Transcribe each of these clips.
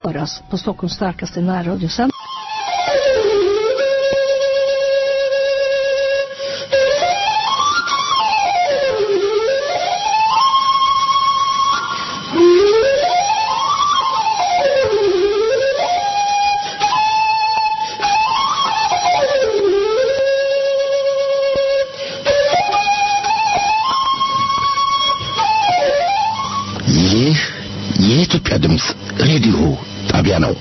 höras på Stockholms starkaste närradiosändare. ይህ የኢትዮጵያ ድምፅ ሬዲዮ ጣቢያ ነው።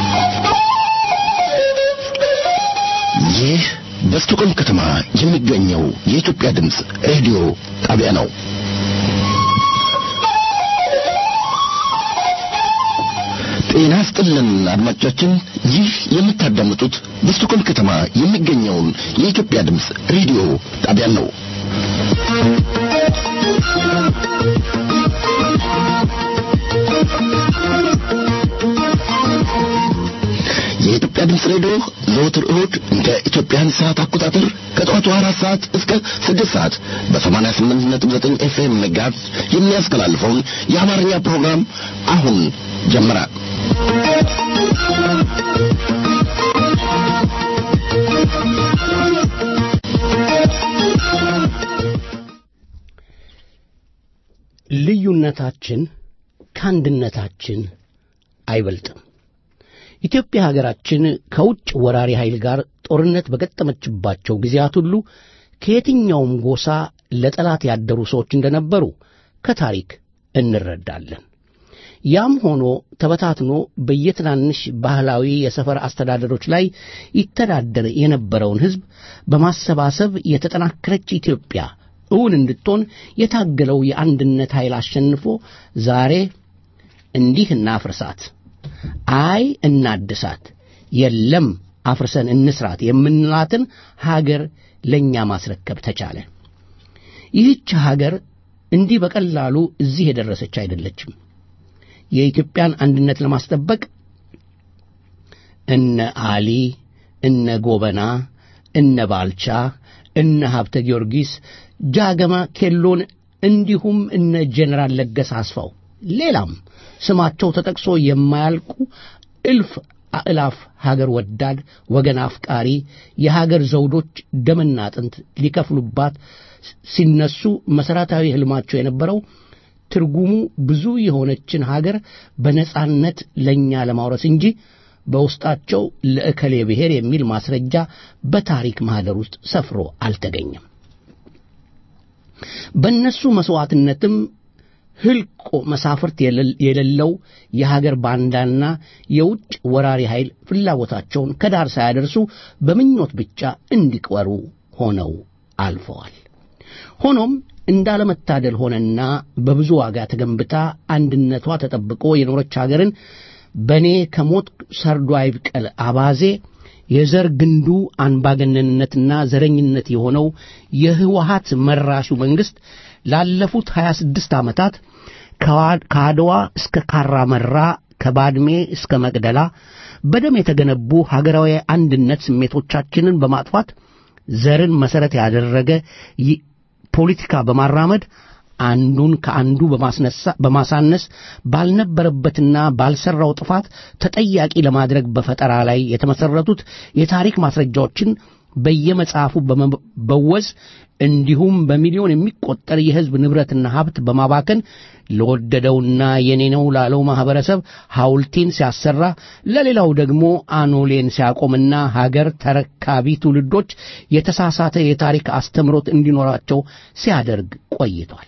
ይህ በስቶኮልም ከተማ የሚገኘው የኢትዮጵያ ድምፅ ሬዲዮ ጣቢያ ነው። ጤና ስጥልን አድማጮቻችን፣ ይህ የምታዳምጡት በስቶኮልም ከተማ የሚገኘውን የኢትዮጵያ ድምፅ ሬዲዮ ጣቢያን ነው። የኢትዮጵያ ድምፅ ሬዲዮ ዘወትር እሁድ እንደ ኢትዮጵያን ሰዓት አቆጣጠር ከጠዋቱ አራት ሰዓት እስከ ስድስት ሰዓት በሰማንያ ስምንት ነጥብ ዘጠኝ ኤፍኤም ሜጋሄርዝ የሚያስተላልፈውን የአማርኛ ፕሮግራም አሁን ጀመረ። ልዩነታችን ከአንድነታችን አይበልጥም። ኢትዮጵያ ሀገራችን ከውጭ ወራሪ ኃይል ጋር ጦርነት በገጠመችባቸው ጊዜያት ሁሉ ከየትኛውም ጎሳ ለጠላት ያደሩ ሰዎች እንደነበሩ ከታሪክ እንረዳለን። ያም ሆኖ ተበታትኖ በየትናንሽ ባህላዊ የሰፈር አስተዳደሮች ላይ ይተዳደር የነበረውን ሕዝብ በማሰባሰብ የተጠናከረች ኢትዮጵያ እውን እንድትሆን የታገለው የአንድነት ኃይል አሸንፎ ዛሬ እንዲህ እናፍርሳት፣ አይ እናድሳት፣ የለም አፍርሰን እንስራት የምንላትን ሀገር ለእኛ ማስረከብ ተቻለ። ይህች ሀገር እንዲህ በቀላሉ እዚህ የደረሰች አይደለችም። የኢትዮጵያን አንድነት ለማስጠበቅ እነ አሊ፣ እነ ጎበና፣ እነ ባልቻ፣ እነ ሀብተ ጊዮርጊስ፣ ጃገማ ኬሎን እንዲሁም እነ ጄኔራል ለገሰ አስፋው ሌላም ስማቸው ተጠቅሶ የማያልቁ እልፍ አእላፍ ሀገር ወዳድ ወገን አፍቃሪ የሀገር ዘውዶች ደምና አጥንት ሊከፍሉባት ሲነሱ መሠረታዊ ሕልማቸው የነበረው ትርጉሙ ብዙ የሆነችን ሀገር በነጻነት ለእኛ ለማውረስ እንጂ በውስጣቸው ለእከሌ ብሔር የሚል ማስረጃ በታሪክ ማኅደር ውስጥ ሰፍሮ አልተገኘም። በእነሱ መሥዋዕትነትም ህልቆ መሳፍርት የሌለው የሀገር ባንዳና የውጭ ወራሪ ኃይል ፍላጎታቸውን ከዳር ሳያደርሱ በምኞት ብቻ እንዲቀሩ ሆነው አልፈዋል። ሆኖም እንዳለመታደል ሆነና በብዙ ዋጋ ተገንብታ አንድነቷ ተጠብቆ የኖረች ሀገርን በእኔ ከሞት ሰርዶ አይብቀል አባዜ የዘር ግንዱ አምባገነንነትና ዘረኝነት የሆነው የህወሀት መራሹ መንግሥት ላለፉት 26 ዓመታት ከአድዋ እስከ ካራ መራ ከባድሜ እስከ መቅደላ በደም የተገነቡ ሀገራዊ አንድነት ስሜቶቻችንን በማጥፋት ዘርን መሠረት ያደረገ ፖለቲካ በማራመድ አንዱን ከአንዱ በማሳነስ ባልነበረበትና ባልሰራው ጥፋት ተጠያቂ ለማድረግ በፈጠራ ላይ የተመሠረቱት የታሪክ ማስረጃዎችን በየመጽሐፉ በመበወዝ እንዲሁም በሚሊዮን የሚቆጠር የሕዝብ ንብረትና ሀብት በማባከን ለወደደውና የኔ ነው ላለው ማኅበረሰብ ሐውልቴን ሲያሰራ ለሌላው ደግሞ አኖሌን ሲያቆምና ሀገር ተረካቢ ትውልዶች የተሳሳተ የታሪክ አስተምሮት እንዲኖራቸው ሲያደርግ ቆይቷል።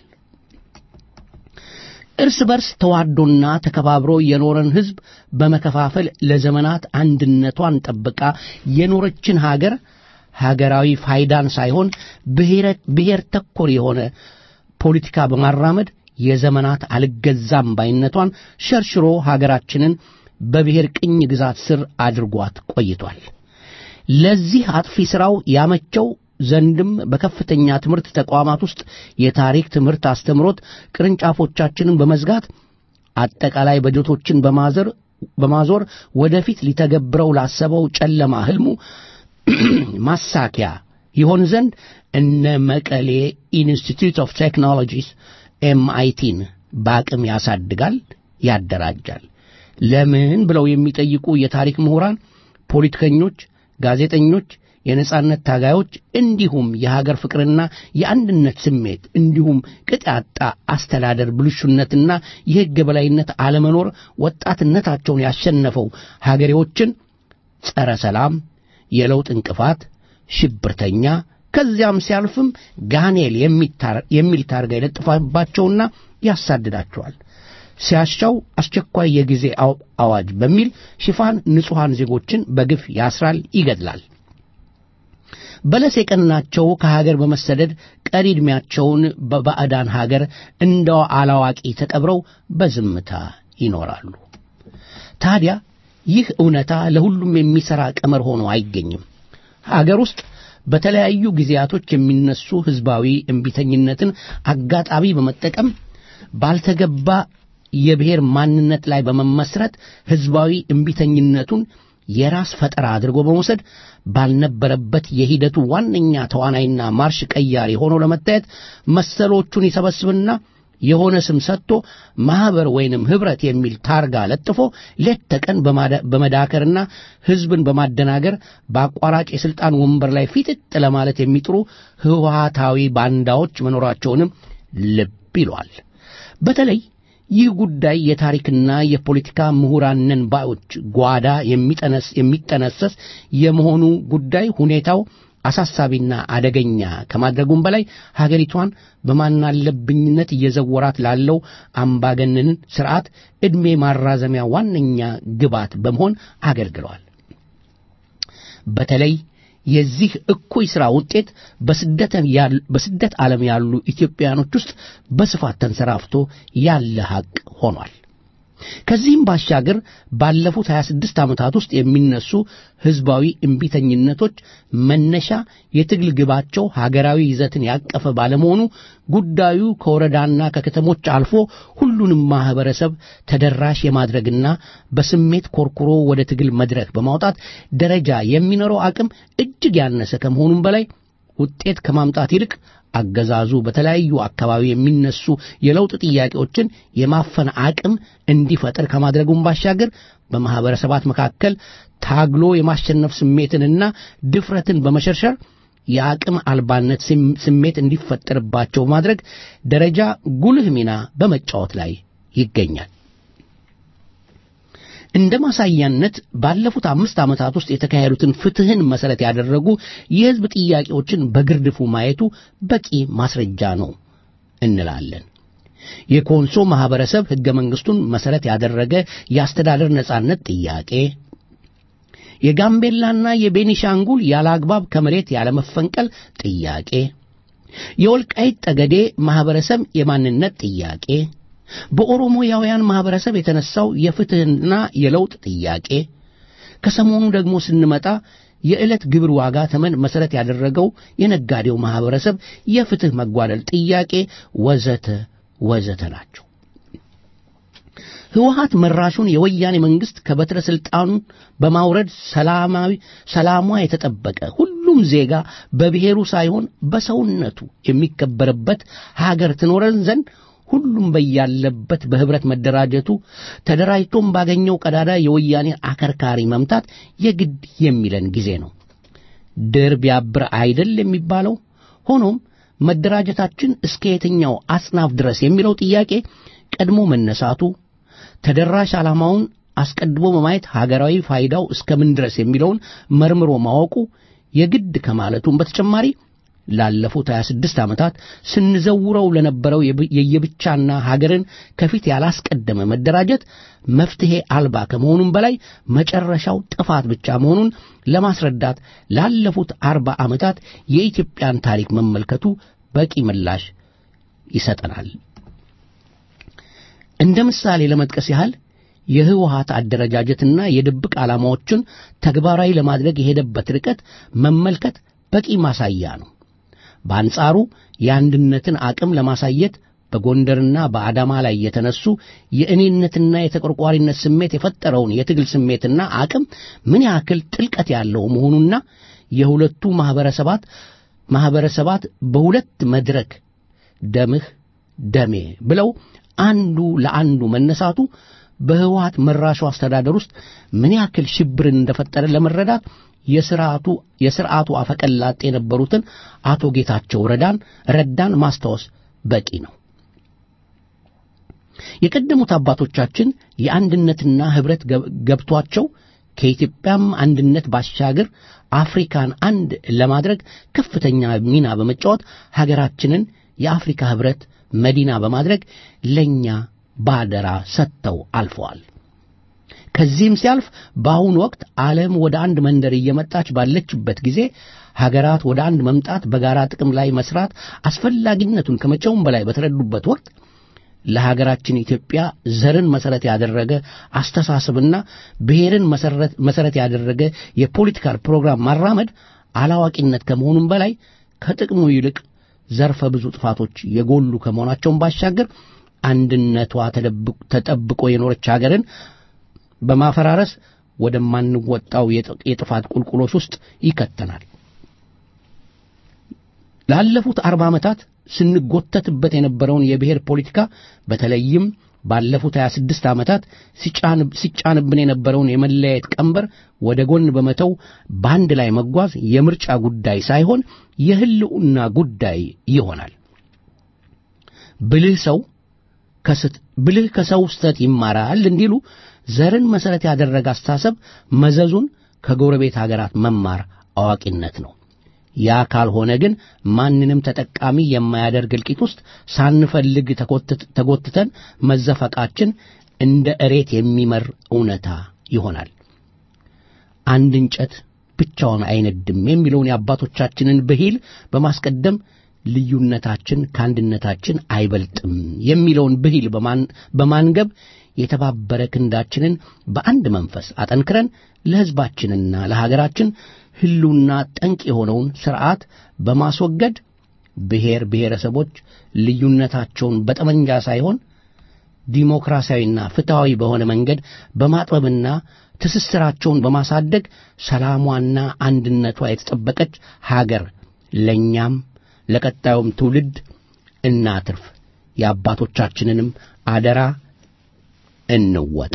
እርስ በርስ ተዋዶና ተከባብሮ የኖረን ሕዝብ በመከፋፈል ለዘመናት አንድነቷን ጠብቃ የኖረችን ሀገር ሀገራዊ ፋይዳን ሳይሆን ብሔር ተኮር የሆነ ፖለቲካ በማራመድ የዘመናት አልገዛም ባይነቷን ሸርሽሮ ሀገራችንን በብሔር ቅኝ ግዛት ስር አድርጓት ቆይቷል። ለዚህ አጥፊ ሥራው ያመቸው ዘንድም በከፍተኛ ትምህርት ተቋማት ውስጥ የታሪክ ትምህርት አስተምሮት ቅርንጫፎቻችንን በመዝጋት አጠቃላይ በጀቶችን በማዘር በማዞር ወደፊት ሊተገብረው ላሰበው ጨለማ ህልሙ ማሳኪያ ይሆን ዘንድ እነ መቀሌ ኢንስቲትዩት ኦፍ ቴክኖሎጂስ ኤምአይቲን በአቅም ያሳድጋል፣ ያደራጃል። ለምን ብለው የሚጠይቁ የታሪክ ምሁራን፣ ፖለቲከኞች፣ ጋዜጠኞች፣ የነጻነት ታጋዮች እንዲሁም የሀገር ፍቅርና የአንድነት ስሜት እንዲሁም ቅጥ ያጣ አስተዳደር ብልሹነትና የሕግ የበላይነት አለመኖር ወጣትነታቸውን ያሸነፈው ሀገሬዎችን ጸረ ሰላም፣ የለውጥ እንቅፋት፣ ሽብርተኛ ከዚያም ሲያልፍም ጋኔል የሚል ታርጋ ይለጥፋባቸውና ያሳድዳቸዋል። ሲያሻው አስቸኳይ የጊዜ አዋጅ በሚል ሽፋን ንጹሐን ዜጎችን በግፍ ያስራል፣ ይገድላል። በለስ የቀናቸው ከሀገር በመሰደድ ቀሪ ዕድሜያቸውን በባዕዳን ሀገር እንደ አላዋቂ ተቀብረው በዝምታ ይኖራሉ። ታዲያ ይህ እውነታ ለሁሉም የሚሠራ ቀመር ሆኖ አይገኝም። ሀገር ውስጥ በተለያዩ ጊዜያቶች የሚነሱ ሕዝባዊ እምቢተኝነትን አጋጣሚ በመጠቀም ባልተገባ የብሔር ማንነት ላይ በመመስረት ሕዝባዊ እምቢተኝነቱን የራስ ፈጠራ አድርጎ በመውሰድ ባልነበረበት የሂደቱ ዋነኛ ተዋናይና ማርሽ ቀያሪ ሆኖ ለመታየት መሰሎቹን ይሰበስብና የሆነ ስም ሰጥቶ ማኅበር ወይንም ኅብረት የሚል ታርጋ ለጥፎ ሌት ተቀን በመዳከርና ሕዝብን በማደናገር በአቋራጭ የሥልጣን ወንበር ላይ ፊጥጥ ለማለት የሚጥሩ ህወሓታዊ ባንዳዎች መኖራቸውንም ልብ ይሏል። በተለይ ይህ ጉዳይ የታሪክና የፖለቲካ ምሁራንን ባዮች ጓዳ የሚጠነሰስ የመሆኑ ጉዳይ ሁኔታው አሳሳቢና አደገኛ ከማድረጉም በላይ ሀገሪቷን በማናለብኝነት እየዘወራት ላለው አምባገነንን ስርዓት ዕድሜ ማራዘሚያ ዋነኛ ግባት በመሆን አገልግለዋል። በተለይ የዚህ እኩይ ሥራ ውጤት በስደት ዓለም ያሉ ኢትዮጵያውያኖች ውስጥ በስፋት ተንሰራፍቶ ያለ ሐቅ ሆኗል። ከዚህም ባሻገር ባለፉት 26 ዓመታት ውስጥ የሚነሱ ሕዝባዊ እምቢተኝነቶች መነሻ የትግል ግባቸው ሀገራዊ ይዘትን ያቀፈ ባለመሆኑ ጉዳዩ ከወረዳና ከከተሞች አልፎ ሁሉንም ማኅበረሰብ ተደራሽ የማድረግና በስሜት ኮርኩሮ ወደ ትግል መድረክ በማውጣት ደረጃ የሚኖረው አቅም እጅግ ያነሰ ከመሆኑም በላይ ውጤት ከማምጣት ይልቅ አገዛዙ በተለያዩ አካባቢ የሚነሱ የለውጥ ጥያቄዎችን የማፈን አቅም እንዲፈጠር ከማድረጉም ባሻገር በማኅበረሰባት መካከል ታግሎ የማሸነፍ ስሜትንና ድፍረትን በመሸርሸር የአቅም አልባነት ስሜት እንዲፈጠርባቸው ማድረግ ደረጃ ጉልህ ሚና በመጫወት ላይ ይገኛል። እንደ ማሳያነት ባለፉት አምስት ዓመታት ውስጥ የተካሄዱትን ፍትሕን መሠረት ያደረጉ የሕዝብ ጥያቄዎችን በግርድፉ ማየቱ በቂ ማስረጃ ነው እንላለን። የኮንሶ ማኅበረሰብ ሕገ መንግሥቱን መሠረት ያደረገ የአስተዳደር ነጻነት ጥያቄ፣ የጋምቤላና የቤኒሻንጉል ያለ አግባብ ከመሬት ያለመፈንቀል ጥያቄ፣ የወልቃይት ጠገዴ ማኅበረሰብ የማንነት ጥያቄ በኦሮሞያውያን ማኅበረሰብ የተነሳው የፍትሕና የለውጥ ጥያቄ፣ ከሰሞኑ ደግሞ ስንመጣ የዕለት ግብር ዋጋ ተመን መሠረት ያደረገው የነጋዴው ማኅበረሰብ የፍትሕ መጓደል ጥያቄ ወዘተ ወዘተ ናቸው። ሕወሓት መራሹን የወያኔ መንግሥት ከበትረ ሥልጣኑ በማውረድ ሰላማዊ ሰላሟ የተጠበቀ ሁሉም ዜጋ በብሔሩ ሳይሆን በሰውነቱ የሚከበርበት ሀገር ትኖረን ዘንድ ሁሉም በያለበት በኅብረት መደራጀቱ ተደራጅቶም ባገኘው ቀዳዳ የወያኔ አከርካሪ መምታት የግድ የሚለን ጊዜ ነው። ድር ቢያብር አይደል የሚባለው። ሆኖም መደራጀታችን እስከ የትኛው አጽናፍ ድረስ የሚለው ጥያቄ ቀድሞ መነሳቱ ተደራሽ ዓላማውን አስቀድሞ በማየት ሀገራዊ ፋይዳው እስከምን ድረስ የሚለውን መርምሮ ማወቁ የግድ ከማለቱም በተጨማሪ ላለፉት 26 ዓመታት ስንዘውረው ለነበረው የየብቻና ሀገርን ከፊት ያላስቀደመ መደራጀት መፍትሔ አልባ ከመሆኑም በላይ መጨረሻው ጥፋት ብቻ መሆኑን ለማስረዳት ላለፉት አርባ ዓመታት የኢትዮጵያን ታሪክ መመልከቱ በቂ ምላሽ ይሰጠናል። እንደ ምሳሌ ለመጥቀስ ያህል የህወሓት አደረጃጀትና የድብቅ ዓላማዎችን ተግባራዊ ለማድረግ የሄደበት ርቀት መመልከት በቂ ማሳያ ነው። በአንጻሩ የአንድነትን አቅም ለማሳየት በጎንደርና በአዳማ ላይ የተነሱ የእኔነትና የተቆርቋሪነት ስሜት የፈጠረውን የትግል ስሜትና አቅም ምን ያክል ጥልቀት ያለው መሆኑና የሁለቱ ማኅበረሰባት ማኅበረሰባት በሁለት መድረክ ደምህ ደሜ ብለው አንዱ ለአንዱ መነሳቱ በህወሓት መራሹ አስተዳደር ውስጥ ምን ያክል ሽብርን እንደፈጠረ ለመረዳት የስርዓቱ የስርዓቱ አፈቀላጤ የነበሩትን አቶ ጌታቸው ረዳን ረዳን ማስታወስ በቂ ነው። የቀደሙት አባቶቻችን የአንድነትና ህብረት ገብቷቸው ከኢትዮጵያም አንድነት ባሻገር አፍሪካን አንድ ለማድረግ ከፍተኛ ሚና በመጫወት ሀገራችንን የአፍሪካ ህብረት መዲና በማድረግ ለእኛ ባደራ ሰጥተው አልፈዋል። ከዚህም ሲያልፍ በአሁኑ ወቅት ዓለም ወደ አንድ መንደር እየመጣች ባለችበት ጊዜ ሀገራት ወደ አንድ መምጣት፣ በጋራ ጥቅም ላይ መስራት አስፈላጊነቱን ከመቼውም በላይ በተረዱበት ወቅት ለሀገራችን ኢትዮጵያ ዘርን መሰረት ያደረገ አስተሳሰብና ብሔርን መሰረት ያደረገ የፖለቲካል ፕሮግራም ማራመድ አላዋቂነት ከመሆኑም በላይ ከጥቅሙ ይልቅ ዘርፈ ብዙ ጥፋቶች የጎሉ ከመሆናቸውን ባሻገር አንድነቷ ተጠብቆ የኖረች ሀገርን በማፈራረስ ወደማንወጣው የጥፋት ቁልቁሎች ውስጥ ይከተናል። ላለፉት አርባ ዓመታት ስንጎተትበት የነበረውን የብሔር ፖለቲካ በተለይም ባለፉት 26 ዓመታት ሲጫንብን የነበረውን የመለያየት ቀንበር ወደ ጎን በመተው በአንድ ላይ መጓዝ የምርጫ ጉዳይ ሳይሆን የህልውና ጉዳይ ይሆናል። ብልህ ሰው ብልህ ከሰው ስተት ይማራል እንዲሉ ዘርን መሠረት ያደረገ አስተሳሰብ መዘዙን ከጎረቤት ሀገራት መማር አዋቂነት ነው። ያ ካልሆነ ግን ማንንም ተጠቃሚ የማያደርግ እልቂት ውስጥ ሳንፈልግ ተጎትተን መዘፈቃችን እንደ እሬት የሚመር እውነታ ይሆናል። አንድ እንጨት ብቻውን አይነድም የሚለውን የአባቶቻችንን ብሂል በማስቀደም ልዩነታችን ከአንድነታችን አይበልጥም የሚለውን ብሂል በማንገብ የተባበረ ክንዳችንን በአንድ መንፈስ አጠንክረን ለሕዝባችንና ለሀገራችን ህሉና ጠንቅ የሆነውን ሥርዓት በማስወገድ ብሔር ብሔረሰቦች ልዩነታቸውን በጠመንጃ ሳይሆን ዲሞክራሲያዊና ፍትሐዊ በሆነ መንገድ በማጥበብና ትስስራቸውን በማሳደግ ሰላሟና አንድነቷ የተጠበቀች ሀገር ለእኛም ለቀጣዩም ትውልድ እናትርፍ። የአባቶቻችንንም አደራ እንወጣ።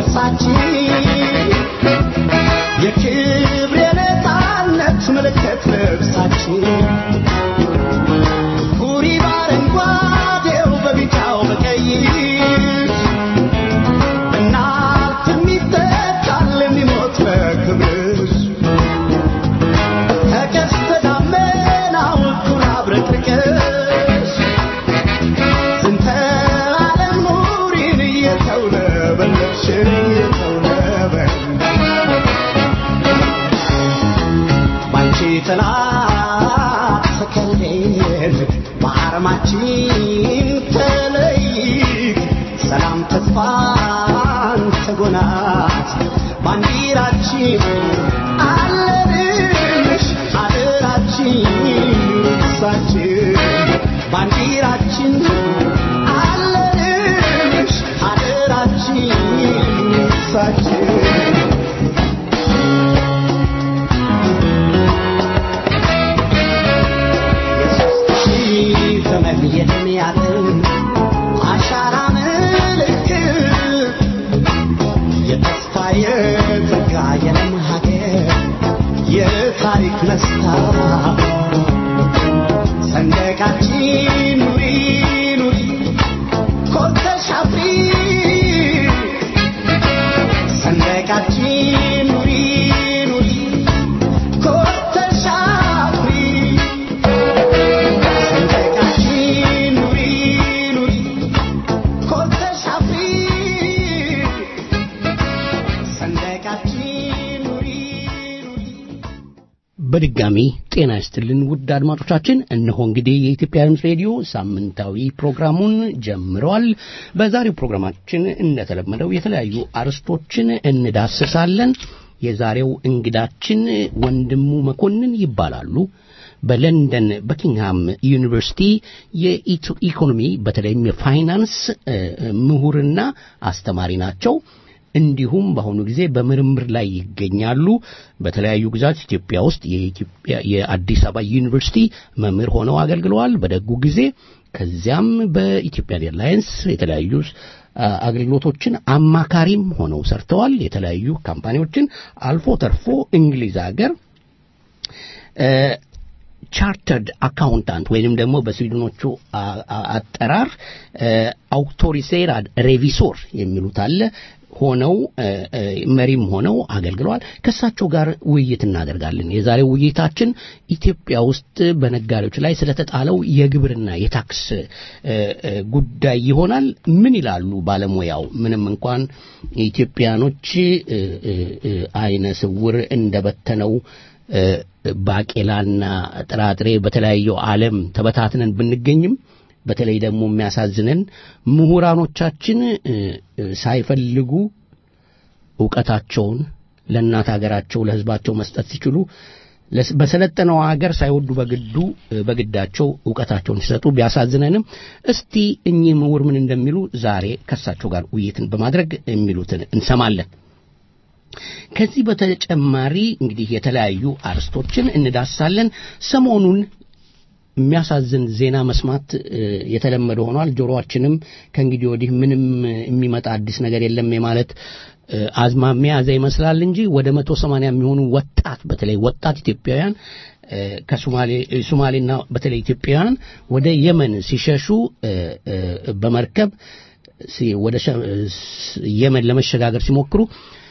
ቅርሳችን የክብር የነፃነት ምልክት ልብሳችን ኩሪ በአረንጓዴው በቢጫው በቀይ እናልፍ የሚተካል የሚሞት በክብርሽ ከቀስተ ደመናው እኩል አብረቅርቀሽ ዝንተ ዓለም ኑሪን እየተውለበለብሽ እየተውለበለብሽ ባንቺ ጥላ ተከልለን በአርማችን ተለይት ሰላም ተስፋን ተጎናት ባንዲራችን አለንሽ አደራችን ሳችን ባንዲራችን አለንሽ አደራችን ሳችን የሦስት ሺህ ዘመን የዕድሜ ዓለም አሻራ ምልክት የተስፋ የጸጋ የለም ሀገር የታሪክ መስታወት ሰንደቃችን ኑሪ ኑሪ ኮርተሽ አፍሪ ሰንደቃችን ኑሪ ኑሪ ኮርተሽ አፍሪ ሰንደቃችን ኑሪ ኑሪ ኮርተሽ አፍሪ ሰንደቃችን ኑሪ ኑሪ በድጋሚ ጤና ይስጥልን ውድ አድማጮቻችን። እነሆ እንግዲህ የኢትዮጵያ ድምፅ ሬዲዮ ሳምንታዊ ፕሮግራሙን ጀምረዋል። በዛሬው ፕሮግራማችን እንደተለመደው የተለያዩ አርዕስቶችን እንዳስሳለን። የዛሬው እንግዳችን ወንድሙ መኮንን ይባላሉ። በለንደን በኪንግሃም ዩኒቨርሲቲ የኢኮኖሚ በተለይም የፋይናንስ እ፣ ምሁርና አስተማሪ ናቸው። እንዲሁም በአሁኑ ጊዜ በምርምር ላይ ይገኛሉ። በተለያዩ ግዛት ኢትዮጵያ ውስጥ የኢትዮጵያ የአዲስ አበባ ዩኒቨርሲቲ መምህር ሆነው አገልግለዋል በደጉ ጊዜ። ከዚያም በኢትዮጵያ ኤርላይንስ የተለያዩ አ፣ አገልግሎቶችን አማካሪም ሆነው ሰርተዋል። የተለያዩ ካምፓኒዎችን አልፎ ተርፎ እንግሊዝ ሀገር ቻርተርድ አካውንታንት ወይንም ደግሞ በስዊድኖቹ አ- አ- አጠራር አውቶሪሴራድ ሬቪሶር የሚሉት አለ ሆነው እ፣ እ፣ መሪም ሆነው አገልግለዋል። ከእሳቸው ጋር ውይይት እናደርጋለን። የዛሬው ውይይታችን ኢትዮጵያ ውስጥ በነጋዴዎች ላይ ስለተጣለው የግብርና የታክስ እ፣ እ፣ ጉዳይ ይሆናል። ምን ይላሉ ባለሙያው? ምንም እንኳን ኢትዮጵያኖች እ፣ እ፣ እ፣ አይነ ስውር እንደበተነው እ፣ ባቄላና ጥራጥሬ በተለያየው ዓለም ተበታትነን ብንገኝም በተለይ ደግሞ የሚያሳዝነን ምሁራኖቻችን እ፣ እ፣ ሳይፈልጉ እውቀታቸውን ለእናት ሀገራቸው ለሕዝባቸው መስጠት ሲችሉ ለስ- በሰለጠነው ሀገር ሳይወዱ በግዱ እ፣ በግዳቸው እውቀታቸውን ሲሰጡ ቢያሳዝነንም እስቲ እኚህ ምሁር ምን እንደሚሉ ዛሬ ከእሳቸው ጋር ውይይትን በማድረግ የሚሉትን እንሰማለን። ከዚህ በተጨማሪ እንግዲህ የተለያዩ አርስቶችን እንዳሳለን። ሰሞኑን የሚያሳዝን ዜና መስማት እ፣ የተለመደ ሆኗል። ጆሮአችንም ከእንግዲህ ወዲህ ምንም እ፣ የሚመጣ አዲስ ነገር የለም የማለት እ፣ አዝማሚያ ያዘ ይመስላል እንጂ ወደ መቶ ሰማንያ የሚሆኑ ወጣት በተለይ ወጣት ኢትዮጵያውያን እ፣ ከሶማሌ እ፣ ሶማሌና በተለይ ኢትዮጵያውያን ወደ የመን ሲሸሹ እ፣ እ፣ በመርከብ ሲ- ወደ ሸ- እ፣ ስ- የመን ለመሸጋገር ሲሞክሩ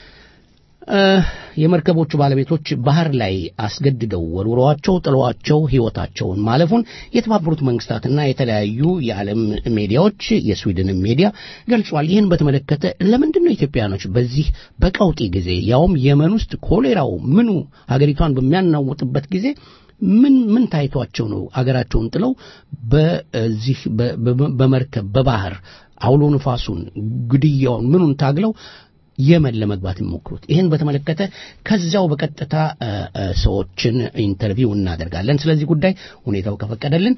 እ፣ የመርከቦቹ ባለቤቶች ባህር ላይ አስገድደው ወርውረዋቸው ጥለዋቸው ሕይወታቸውን ማለፉን የተባበሩት መንግስታትና የተለያዩ የዓለም ሚዲያዎች የስዊድንም ሚዲያ ገልጿል። ይህን በተመለከተ ለምንድን ነው ኢትዮጵያኖች በዚህ በቀውጢ ጊዜ ያውም የመን ውስጥ ኮሌራው ምኑ ሀገሪቷን በሚያናውጥበት ጊዜ ምን ምን ታይቷቸው ነው አገራቸውን ጥለው በዚህ በ- በ- በመርከብ በባህር አውሎ ንፋሱን ግድያውን ምኑን ታግለው የመን ለመግባት የሚሞክሩት? ይህን በተመለከተ ከዚያው በቀጥታ እ፣ እ፣ ሰዎችን ኢንተርቪው እናደርጋለን። ስለዚህ ጉዳይ ሁኔታው ከፈቀደልን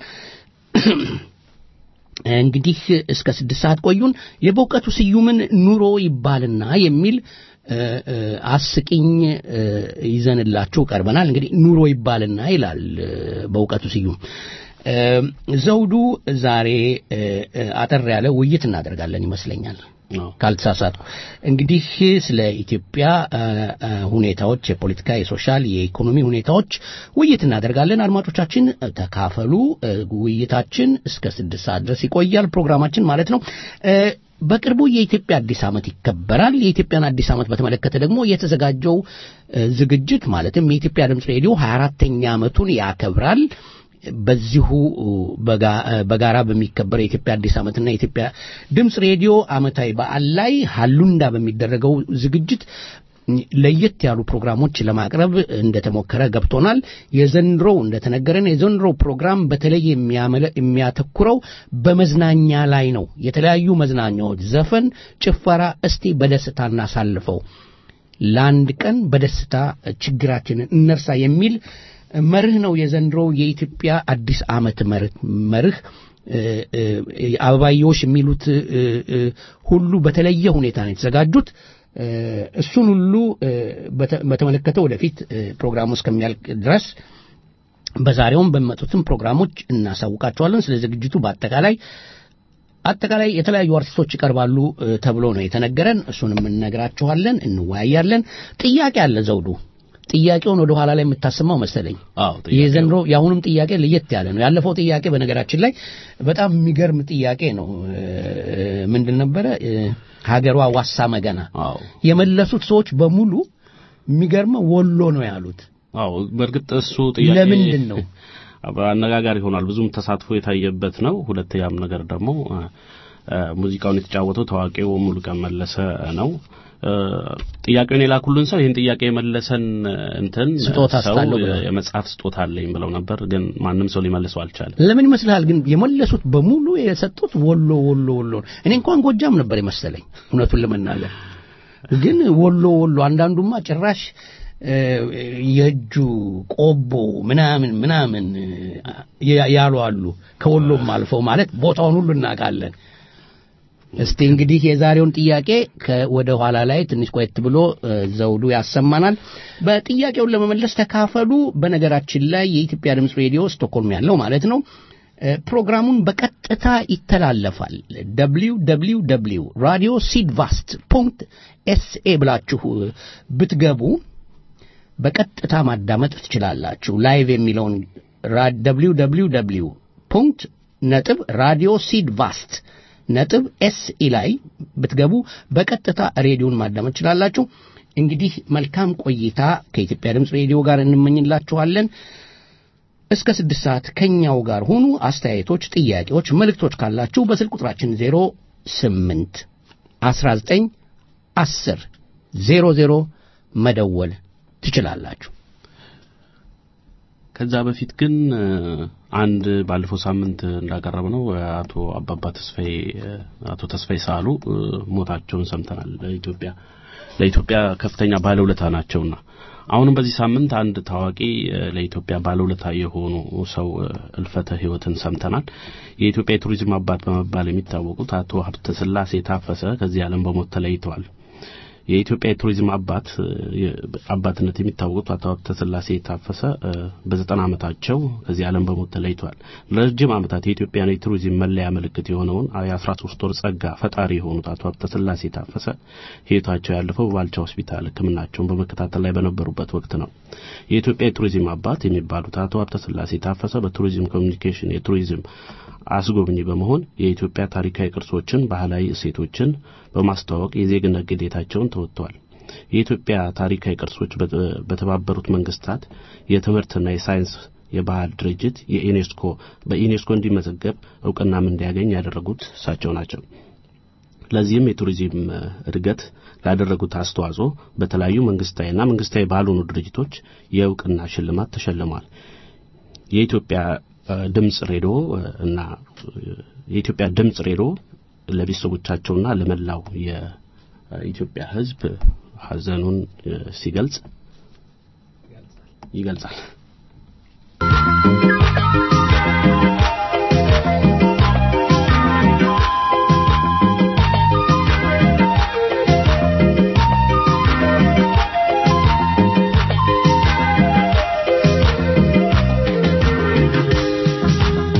እንግዲህ እስከ ስድስት ሰዓት ቆዩን። የበእውቀቱ ስዩምን ኑሮ ይባልና የሚል እ፣ እ፣ አስቂኝ እ፣ ይዘንላችሁ ቀርበናል። እንግዲህ ኑሮ ይባልና ይላል እ፣ በእውቀቱ ስዩም እ፣ ዘውዱ ዛሬ እ፣ እ፣ አጠር ያለ ውይይት እናደርጋለን ይመስለኛል አዎ። ካልተሳሳትኩ እንግዲህ ስለ ኢትዮጵያ እ፣ እ፣ ሁኔታዎች የፖለቲካ፣ የሶሻል፣ የኢኮኖሚ ሁኔታዎች ውይይት እናደርጋለን። አድማጮቻችን እ፣ ተካፈሉ። እ፣ ውይይታችን እስከ ስድስት ሰዓት ድረስ ይቆያል ፕሮግራማችን ማለት ነው። እ፣ በቅርቡ የኢትዮጵያ አዲስ ዓመት ይከበራል። የኢትዮጵያን አዲስ ዓመት በተመለከተ ደግሞ የተዘጋጀው እ፣ ዝግጅት ማለትም የኢትዮጵያ ድምፅ ሬዲዮ 24ተኛ ዓመቱን ያከብራል። በዚሁ በጋ- በጋራ በሚከበር የኢትዮጵያ አዲስ ዓመትና የኢትዮጵያ ድምፅ ሬዲዮ ዓመታዊ በዓል ላይ ሀሉንዳ በሚደረገው ዝግጅት ለየት ያሉ ፕሮግራሞች ለማቅረብ እንደተሞከረ ገብቶናል። የዘንድሮው እንደተነገረን የዘንድሮው ፕሮግራም በተለይ የሚያመለ- የሚያተኩረው በመዝናኛ ላይ ነው። የተለያዩ መዝናኛዎች፣ ዘፈን፣ ጭፈራ፣ እስቲ በደስታ እናሳልፈው ለአንድ ቀን በደስታ ችግራችንን እነርሳ የሚል መርህ ነው የዘንድሮው የኢትዮጵያ አዲስ ዓመት መርህ መርህ እ፣ እ፣ አበባየዎች የሚሉት እ፣ እ፣ ሁሉ በተለየ ሁኔታ ነው የተዘጋጁት። እ፣ እሱን ሁሉ እ፣ በተ- በተመለከተ ወደፊት እ፣ ፕሮግራሙ እስከሚያልቅ ድረስ በዛሬውም በሚመጡትም ፕሮግራሞች እናሳውቃቸዋለን። ስለ ዝግጅቱ በአጠቃላይ አጠቃላይ የተለያዩ አርቲስቶች ይቀርባሉ እ፣ ተብሎ ነው የተነገረን። እሱንም እንነግራችኋለን፣ እንወያያለን። ጥያቄ አለ ዘውዱ። ጥያቄውን ወደ ኋላ ላይ የምታሰማው መሰለኝ። አዎ ጥያቄው- የዘንድሮ የአሁኑም ጥያቄ ለየት ያለ ነው። ያለፈው ጥያቄ በነገራችን ላይ በጣም የሚገርም ጥያቄ ነው። እ፣ ምንድን ነበረ? እ፣ ሀገሯ ዋሳ መገና አዎ የመለሱት ሰዎች በሙሉ የሚገርመው ወሎ ነው ያሉት። አዎ በእርግጥ እሱ ጥያቄ ለምንድን ነው? አነጋጋሪ ይሆናል። ብዙም ተሳትፎ የታየበት ነው። ሁለተኛም ነገር ደግሞ አ፣ አ፣ ሙዚቃውን የተጫወተው ታዋቂው ሙሉቀን መለሰ ነው። አ፣ ጥያቄውን የላኩልን ሰው ይህን ጥያቄ የመለሰን እንትን ስጦታ ሰው ስጣለሁ ብለው። የመጽሐፍ ስጦታ አለኝ ብለው ነበር፣ ግን ማንም ሰው ሊመልሰው አልቻለም። ለምን ይመስልሃል ግን የመለሱት በሙሉ የሰጡት ወሎ ወሎ ወሎ ነው። እኔ እንኳን ጎጃም ነበር የመሰለኝ እውነቱን ለመናገር ግን ወሎ ወሎ አንዳንዱማ ጭራሽ እ፣ የእጁ ቆቦ ምናምን ምናምን እ፣ ያሉ አሉ ከወሎም አልፈው ማለት ቦታውን ሁሉ እናውቃለን እስቲ እንግዲህ የዛሬውን ጥያቄ ወደ ኋላ ላይ ትንሽ ቆየት ብሎ እ፣ ዘውዱ ያሰማናል በጥያቄውን ለመመለስ ተካፈሉ በነገራችን ላይ የኢትዮጵያ ድምፅ ሬዲዮ ስቶክሆልም ያለው ማለት ነው እ፣ ፕሮግራሙን በቀጥታ ይተላለፋል ደብሊው ደብሊው ደብሊው ራዲዮ ሲድቫስት ፖንክት ኤስኤ ብላችሁ ብትገቡ በቀጥታ ማዳመጥ ትችላላችሁ ላይቭ የሚለውን ደብሊው ደብሊው ደብሊው ፑንክት ነጥብ ራዲዮ ሲድቫስት ነጥብ ኤስኢ ላይ ብትገቡ በቀጥታ ሬዲዮን ማዳመጥ ትችላላችሁ እንግዲህ መልካም ቆይታ ከኢትዮጵያ ድምፅ ሬዲዮ ጋር እንመኝላችኋለን እስከ ስድስት ሰዓት ከኛው ጋር ሁኑ አስተያየቶች ጥያቄዎች መልእክቶች ካላችሁ በስልክ ቁጥራችን ዜሮ ስምንት አስራ ዘጠኝ አስር ዜሮ ዜሮ መደወል ትችላላችሁ ከዛ በፊት ግን እ፣ አንድ ባለፈው ሳምንት እንዳቀረብ ነው አቶ አባባ ተስፋዬ እ፣ አቶ ተስፋዬ ሳሉ እ፣ ሞታቸውን ሰምተናል። ለኢትዮጵያ ለኢትዮጵያ ከፍተኛ ባለውለታ ናቸውና አሁንም በዚህ ሳምንት አንድ ታዋቂ እ፣ ለኢትዮጵያ ባለውለታ የሆኑ ሰው እ፣ እልፈተ ሕይወትን ሰምተናል። የኢትዮጵያ የቱሪዝም አባት በመባል የሚታወቁት አቶ ሀብተ ስላሴ ታፈሰ ከዚህ ዓለም በሞት ተለይተዋል። የኢትዮጵያ የቱሪዝም አባት እ፣ አባትነት የሚታወቁት አቶ ሀብተ ስላሴ ታፈሰ እ፣ በዘጠና ዓመታቸው ከዚህ ዓለም በሞት ተለይተዋል። ለረጅም ዓመታት የኢትዮጵያን የቱሪዝም መለያ ምልክት የሆነውን የአስራ ሶስት ወር ጸጋ ፈጣሪ የሆኑት አቶ ሀብተ ስላሴ ታፈሰ ሕይወታቸው ያለፈው በባልቻ ሆስፒታል ሕክምናቸውን በመከታተል ላይ በነበሩበት ወቅት ነው። የኢትዮጵያ የቱሪዝም አባት የሚባሉት አቶ ሀብተ ስላሴ ታፈሰ በቱሪዝም ኮሚኒኬሽን የቱሪዝም አስጎብኚ በመሆን የኢትዮጵያ ታሪካዊ ቅርሶችን፣ ባህላዊ እሴቶችን በማስተዋወቅ የዜግነት ግዴታቸውን ተወጥተዋል። የኢትዮጵያ ታሪካዊ ቅርሶች በተ- በተባበሩት መንግስታት የትምህርትና የሳይንስ የባህል ድርጅት የዩኔስኮ በዩኔስኮ እንዲመዘገብ እውቅናም እንዲያገኝ ያደረጉት እሳቸው ናቸው። ለዚህም የቱሪዝም እ፣ እድገት ላደረጉት አስተዋጽኦ በተለያዩ መንግስታዊና መንግስታዊ ባልሆኑ ድርጅቶች የእውቅና ሽልማት ተሸልመዋል። የኢትዮጵያ እ፣ ድምጽ ሬዲዮ እ፣ እና እ፣ የኢትዮጵያ ድምጽ ሬዲዮ ለቤተሰቦቻቸውና ለመላው የኢትዮጵያ ሕዝብ ሀዘኑን እ፣ ሲገልጽ ይገልጻል። ♪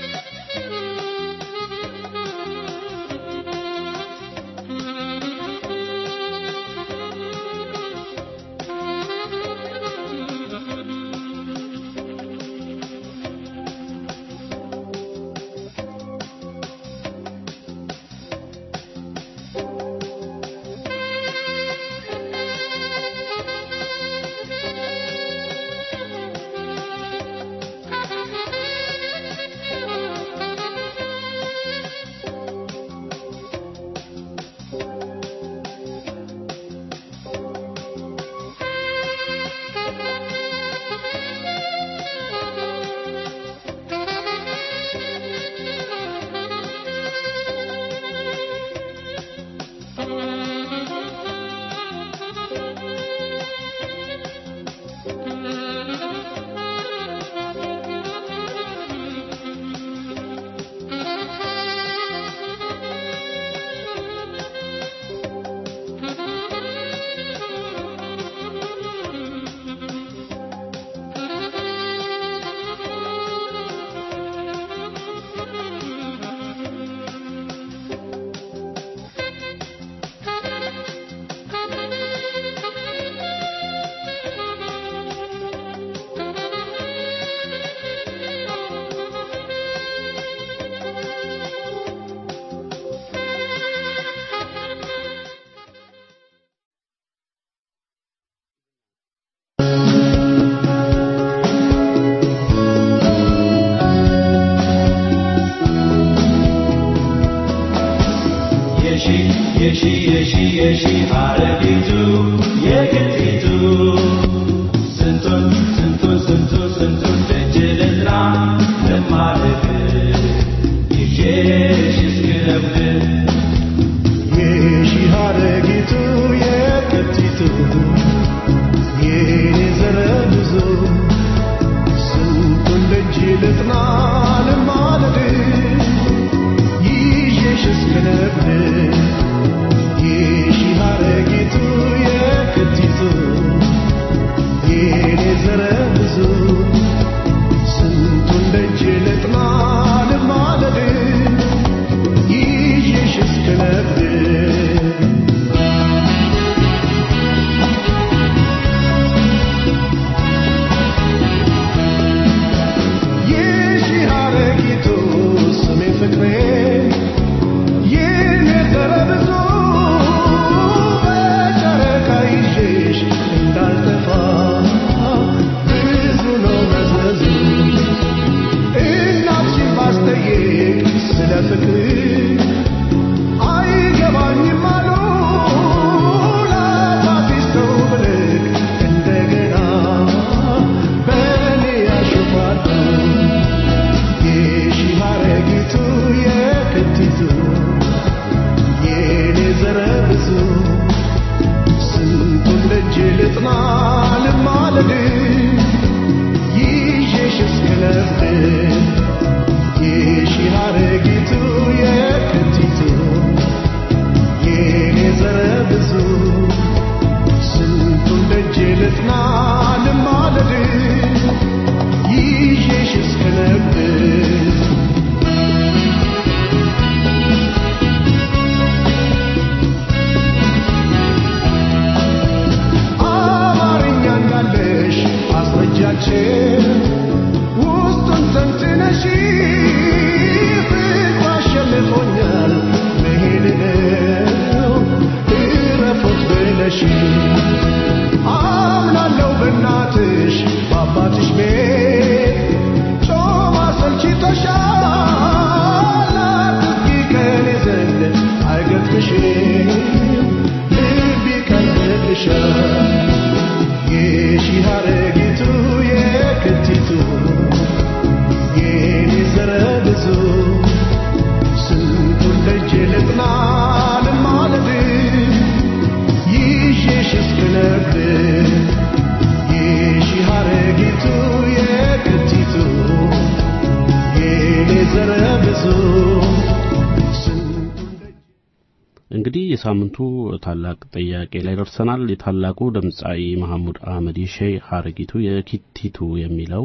እንግዲህ የሳምንቱ ታላቅ ጥያቄ ላይ ደርሰናል። የታላቁ ድምፃዊ መሐሙድ አህመድ የሼህ ሀረጊቱ የኪቲቱ የሚለው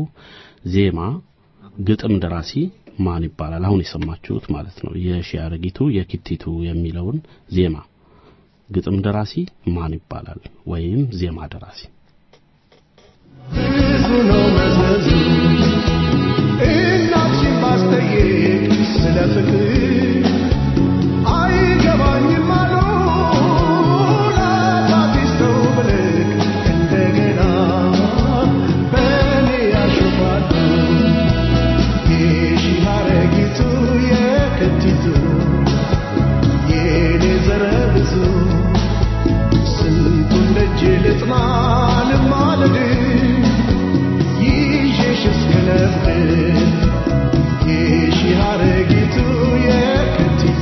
ዜማ ግጥም ደራሲ ማን ይባላል? አሁን የሰማችሁት ማለት ነው። የሼህ ሀረጊቱ የኪቲቱ የሚለውን ዜማ ግጥም ደራሲ ማን ይባላል? ወይም ዜማ ደራሲ ብዙ ነው መዘዙ እናትሽን ባስጠይቅ ስለ ፍቅር አይገባኝም አሉ ለአባትሽ ሰው ብልክ እንደገና በእኔ ያሾፋሉ የሺህ ሀረጊቱ የክቲቱ የኔ ዘረ ብዙ ስንቱን ደጅ ልጥና ልማልድ ይዤሽ እስክነብር የሺህ ሀረጊቱ የክቲቱ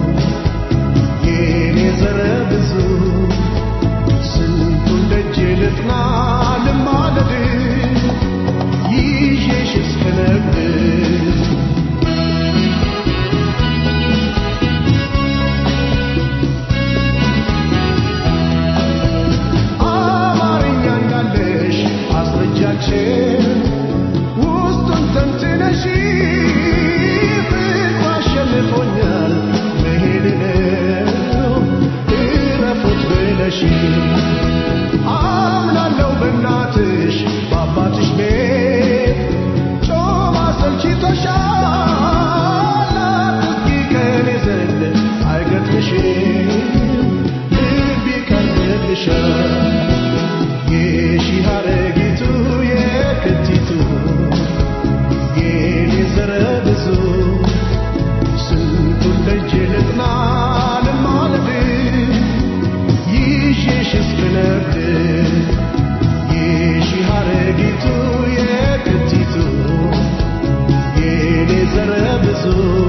የኔ ዘረ ብዙ ስንቱን ደጅ ልጥና ልማልድ ይዤሽ እስክነብር አማርኛ እንዳለሽ አስረጃችን ውስጡን ተንትነሽ ፍቅሩ አሸንፎኛል መሄድ ነው እረፉት ብለሽ አምናለሁ በእናትሽ በአባትሽ ቤት ጮማ ሰልችቶሻል አትስጊ ከኔ ዘንድ አይገጥምሽም ልብ ይቀርብልሻል የሺህ ሀረጊቱ የክቲቱ የኔ ዘረ ብዙ ብዙ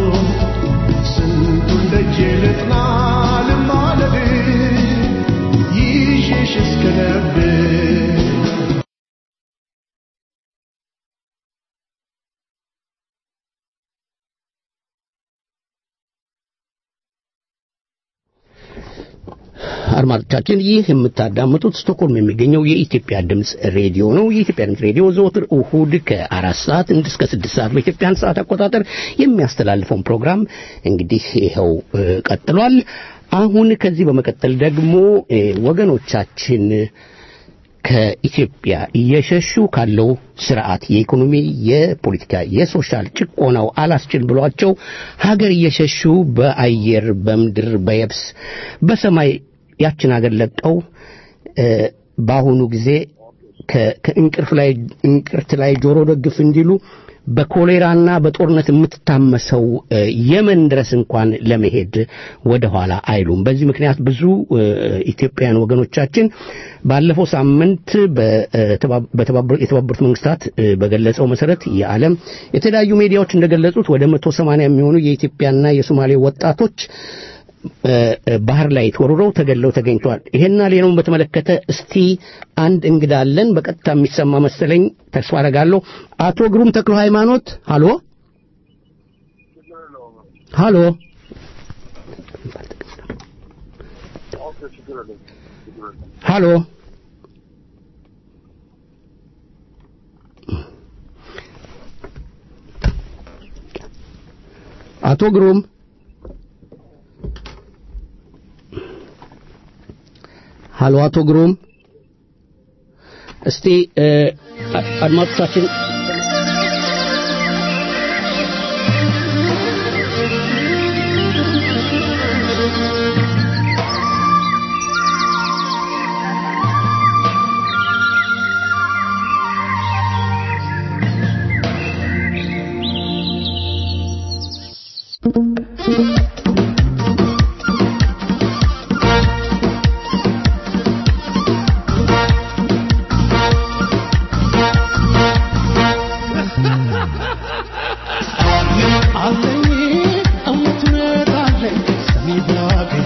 ስንቱን ደጅ ልጥና ልማለድ ይዤሽ እስከ ነብር አድማጮቻችን ይህ የምታዳምጡት ስቶክሆልም የሚገኘው የኢትዮጵያ ድምፅ ሬዲዮ ነው። የኢትዮጵያ ድምፅ ሬዲዮ ዘወትር እሁድ ከአራት ሰዓት እስከ ስድስት ሰዓት በኢትዮጵያን ሰዓት አቆጣጠር የሚያስተላልፈውን ፕሮግራም እንግዲህ ይኸው እ፣ ቀጥሏል። አሁን ከዚህ በመቀጠል ደግሞ እ፣ ወገኖቻችን ከኢትዮጵያ እየሸሹ ካለው ስርዓት የኢኮኖሚ፣ የፖለቲካ፣ የሶሻል ጭቆናው አላስችል ብሏቸው ሀገር እየሸሹ በአየር፣ በምድር፣ በየብስ፣ በሰማይ ያችን ሀገር ለቀው እ፣ በአሁኑ ጊዜ ከ- ከእንቅርት ላይ እንቅርት ላይ ጆሮ ደግፍ እንዲሉ በኮሌራና በጦርነት የምትታመሰው እ፣ የመን ድረስ እንኳን ለመሄድ ወደ ኋላ አይሉም። በዚህ ምክንያት ብዙ እ፣ ኢትዮጵያውያን ወገኖቻችን ባለፈው ሳምንት በተባ- በተባበሩ- የተባበሩት መንግስታት እ፣ በገለጸው መሰረት የዓለም የተለያዩ ሚዲያዎች እንደገለጹት ወደ መቶ ሰማንያ የሚሆኑ የኢትዮጵያና የሶማሌ ወጣቶች እ፣ እ፣ ባህር ላይ ተወርውረው ተገለው ተገኝተዋል። ይሄና ሌላውን በተመለከተ እስቲ አንድ እንግዳ አለን፣ በቀጥታ የሚሰማ መሰለኝ፣ ተስፋ አደርጋለሁ። አቶ ግሩም ተክሎ ሃይማኖት፣ ሃሎ ሃሎ። ሃሎ አቶ ግሩም ሃሎ አቶ ግሩም እስቲ እ፣ አ- አድማጮቻችን አለኝ እውነት አለኝ ሰሚ ባገኝ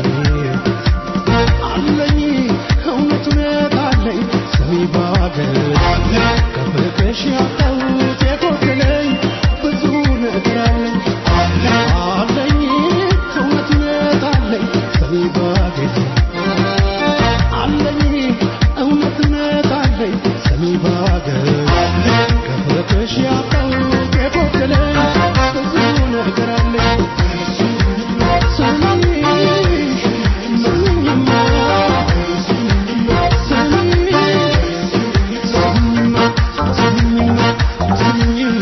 አለኝ እውነት አለኝ ሰሚ ባገኝ ከፍቅሽ ያጣሁት የጎደለኝ ብዙ ነገር አለኝ አለኝ እውነት አለኝ ሰሚ ባገኝ አለኝ እውነት አለኝ ሰሚ ባገኝ ከፍቅሽ ያጣሁት የጎደለኝ ብዙ ነገር አለኝ ሰሚ ሰሚኝማ ሰሚ ሰሚኝማ ሰሚኝማ ሰሚኝማ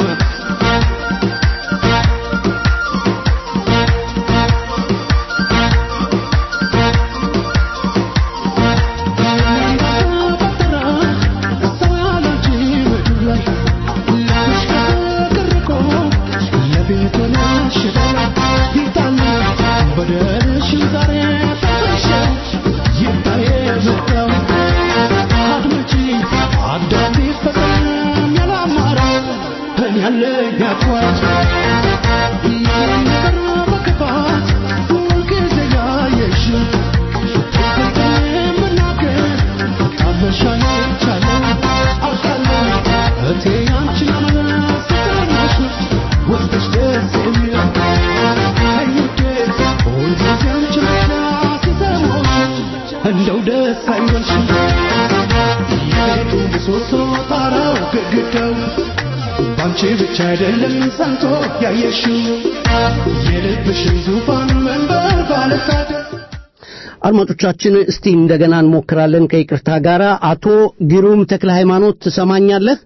እንደው ደስ አይበልሽ የቤቱ ምሰሶ ጣራው ግድግዳው ባንቺ ብቻ አይደለም ጸንቶ ያየሽው የልብሽን ዙፋን መንበር ባለሳት አድማጮቻችን እስቲ እንደገና እንሞክራለን ከይቅርታ ጋር አቶ ግሩም ተክለ ሃይማኖት ትሰማኛለህ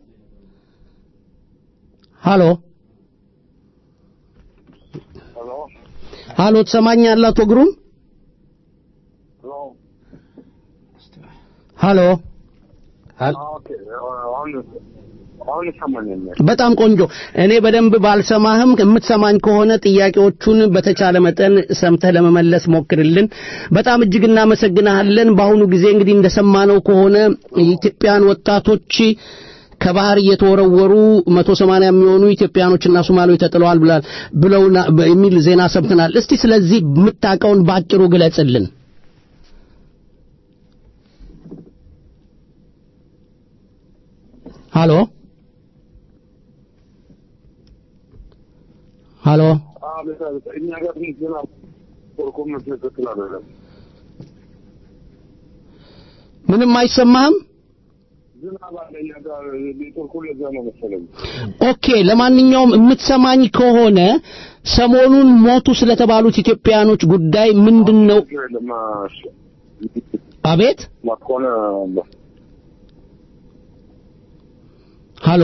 ሃሎ ሃሎ ትሰማኛለህ አቶ ግሩም ሃሎ አሁን ይሰማኛል። በጣም ቆንጆ እኔ በደንብ ባልሰማህም የምትሰማኝ ከሆነ ጥያቄዎቹን በተቻለ መጠን ሰምተህ ለመመለስ ሞክርልን በጣም እጅግ እናመሰግናለን በአሁኑ ጊዜ እንግዲህ እንደሰማነው ከሆነ የኢትዮጵያን ወጣቶች ከባህር እየተወረወሩ መቶ ሰማንያ የሚሆኑ ኢትዮጵያኖችና ሶማሌዎች ተጥለዋል ብላል ብለው የሚል ዜና ሰምተናል። እስቲ ስለዚህ የምታውቀውን በአጭሩ ግለጽልን። ሃሎ ሃሎ እኛ ጋር ትንሽ ዝናብ ኮርኮም ትክክል አይደለም። ምንም አይሰማህም? ዝናብ አለ እኛ ጋር ኔትወርኩ ለዛ ነው መሰለኝ። ኦኬ። ለማንኛውም የምትሰማኝ ከሆነ ሰሞኑን ሞቱ ስለተባሉት ኢትዮጵያኖች ጉዳይ ምንድን ነው? ችግር የለም። እሺ። አቤት ማትኮነ ሃሎ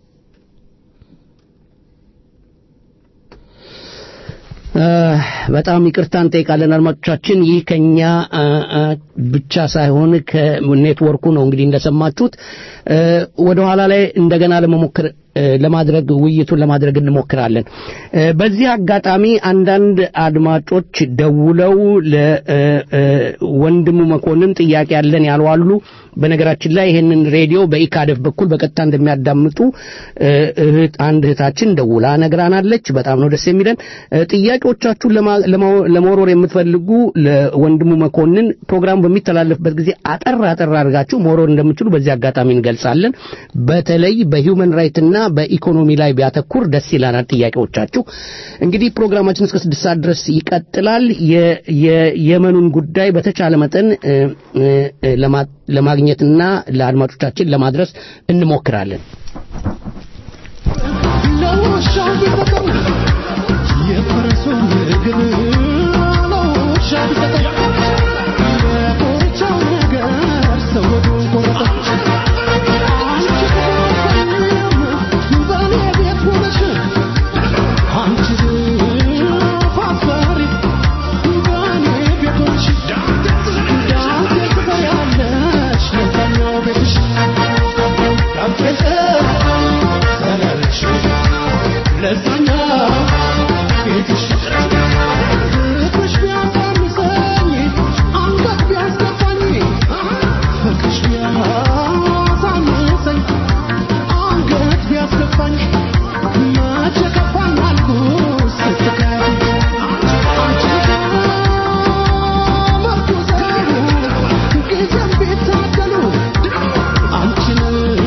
በጣም ይቅርታ እንጠይቃለን አድማጮቻችን። ይህ ከኛ ብቻ ሳይሆን ከኔትወርኩ ነው እንግዲህ እንደሰማችሁት። ወደ ኋላ ላይ እንደገና ለመሞከር ለማድረግ ውይይቱን ለማድረግ እንሞክራለን። በዚህ አጋጣሚ አንዳንድ አድማጮች ደውለው ለወንድሙ መኮንን ጥያቄ ያለን ያሉ አሉ። በነገራችን ላይ ይህንን ሬዲዮ በኢካደፍ በኩል በቀጥታ እንደሚያዳምጡ እህት አንድ እህታችን ደውላ ነግራናለች። በጣም ነው ደስ የሚለን። ጥያቄዎቻችሁን ለመወርወር የምትፈልጉ ለወንድሙ መኮንን ፕሮግራሙ በሚተላለፍበት ጊዜ አጠር አጠር አድርጋችሁ መወርወር እንደምትችሉ በዚህ አጋጣሚ እንገልጻለን። በተለይ በሂውመን ራይትና በኢኮኖሚ ላይ ቢያተኩር ደስ ይላናል ጥያቄዎቻችሁ። እንግዲህ ፕሮግራማችን እስከ ስድስት ሰዓት ድረስ ይቀጥላል። የየመኑን ጉዳይ በተቻለ መጠን ለማግኘትና ለአድማጮቻችን ለማድረስ እንሞክራለን። ለውሻው ቢሰጠው የፈረሱን እግር ለውሻ ቢሰጠው የኮርቻው ነገር ሰወዱን ቆረጠው። አንቺ በኔ ቤት ሆነሽ አንቺ ፋፈሪ በኔ ቤት ሆነሽ ዳንቴ ትበያለሽ ለዛኛው ቤትሽ ዳንቴ ትበያለሽ ለዛኛው ቤትሽ ፍቅርሽ ቢያሳንሰኝ አንገት ቢያስገባኝ ፍቅርሽ ቢያሳንሰኝ አንገት ቢያስገባኝ መቼ ከፋኝ አልኩት ስትከፊ አንቺ መርኩዘው ጊዜም ቢታደሉ አንቺን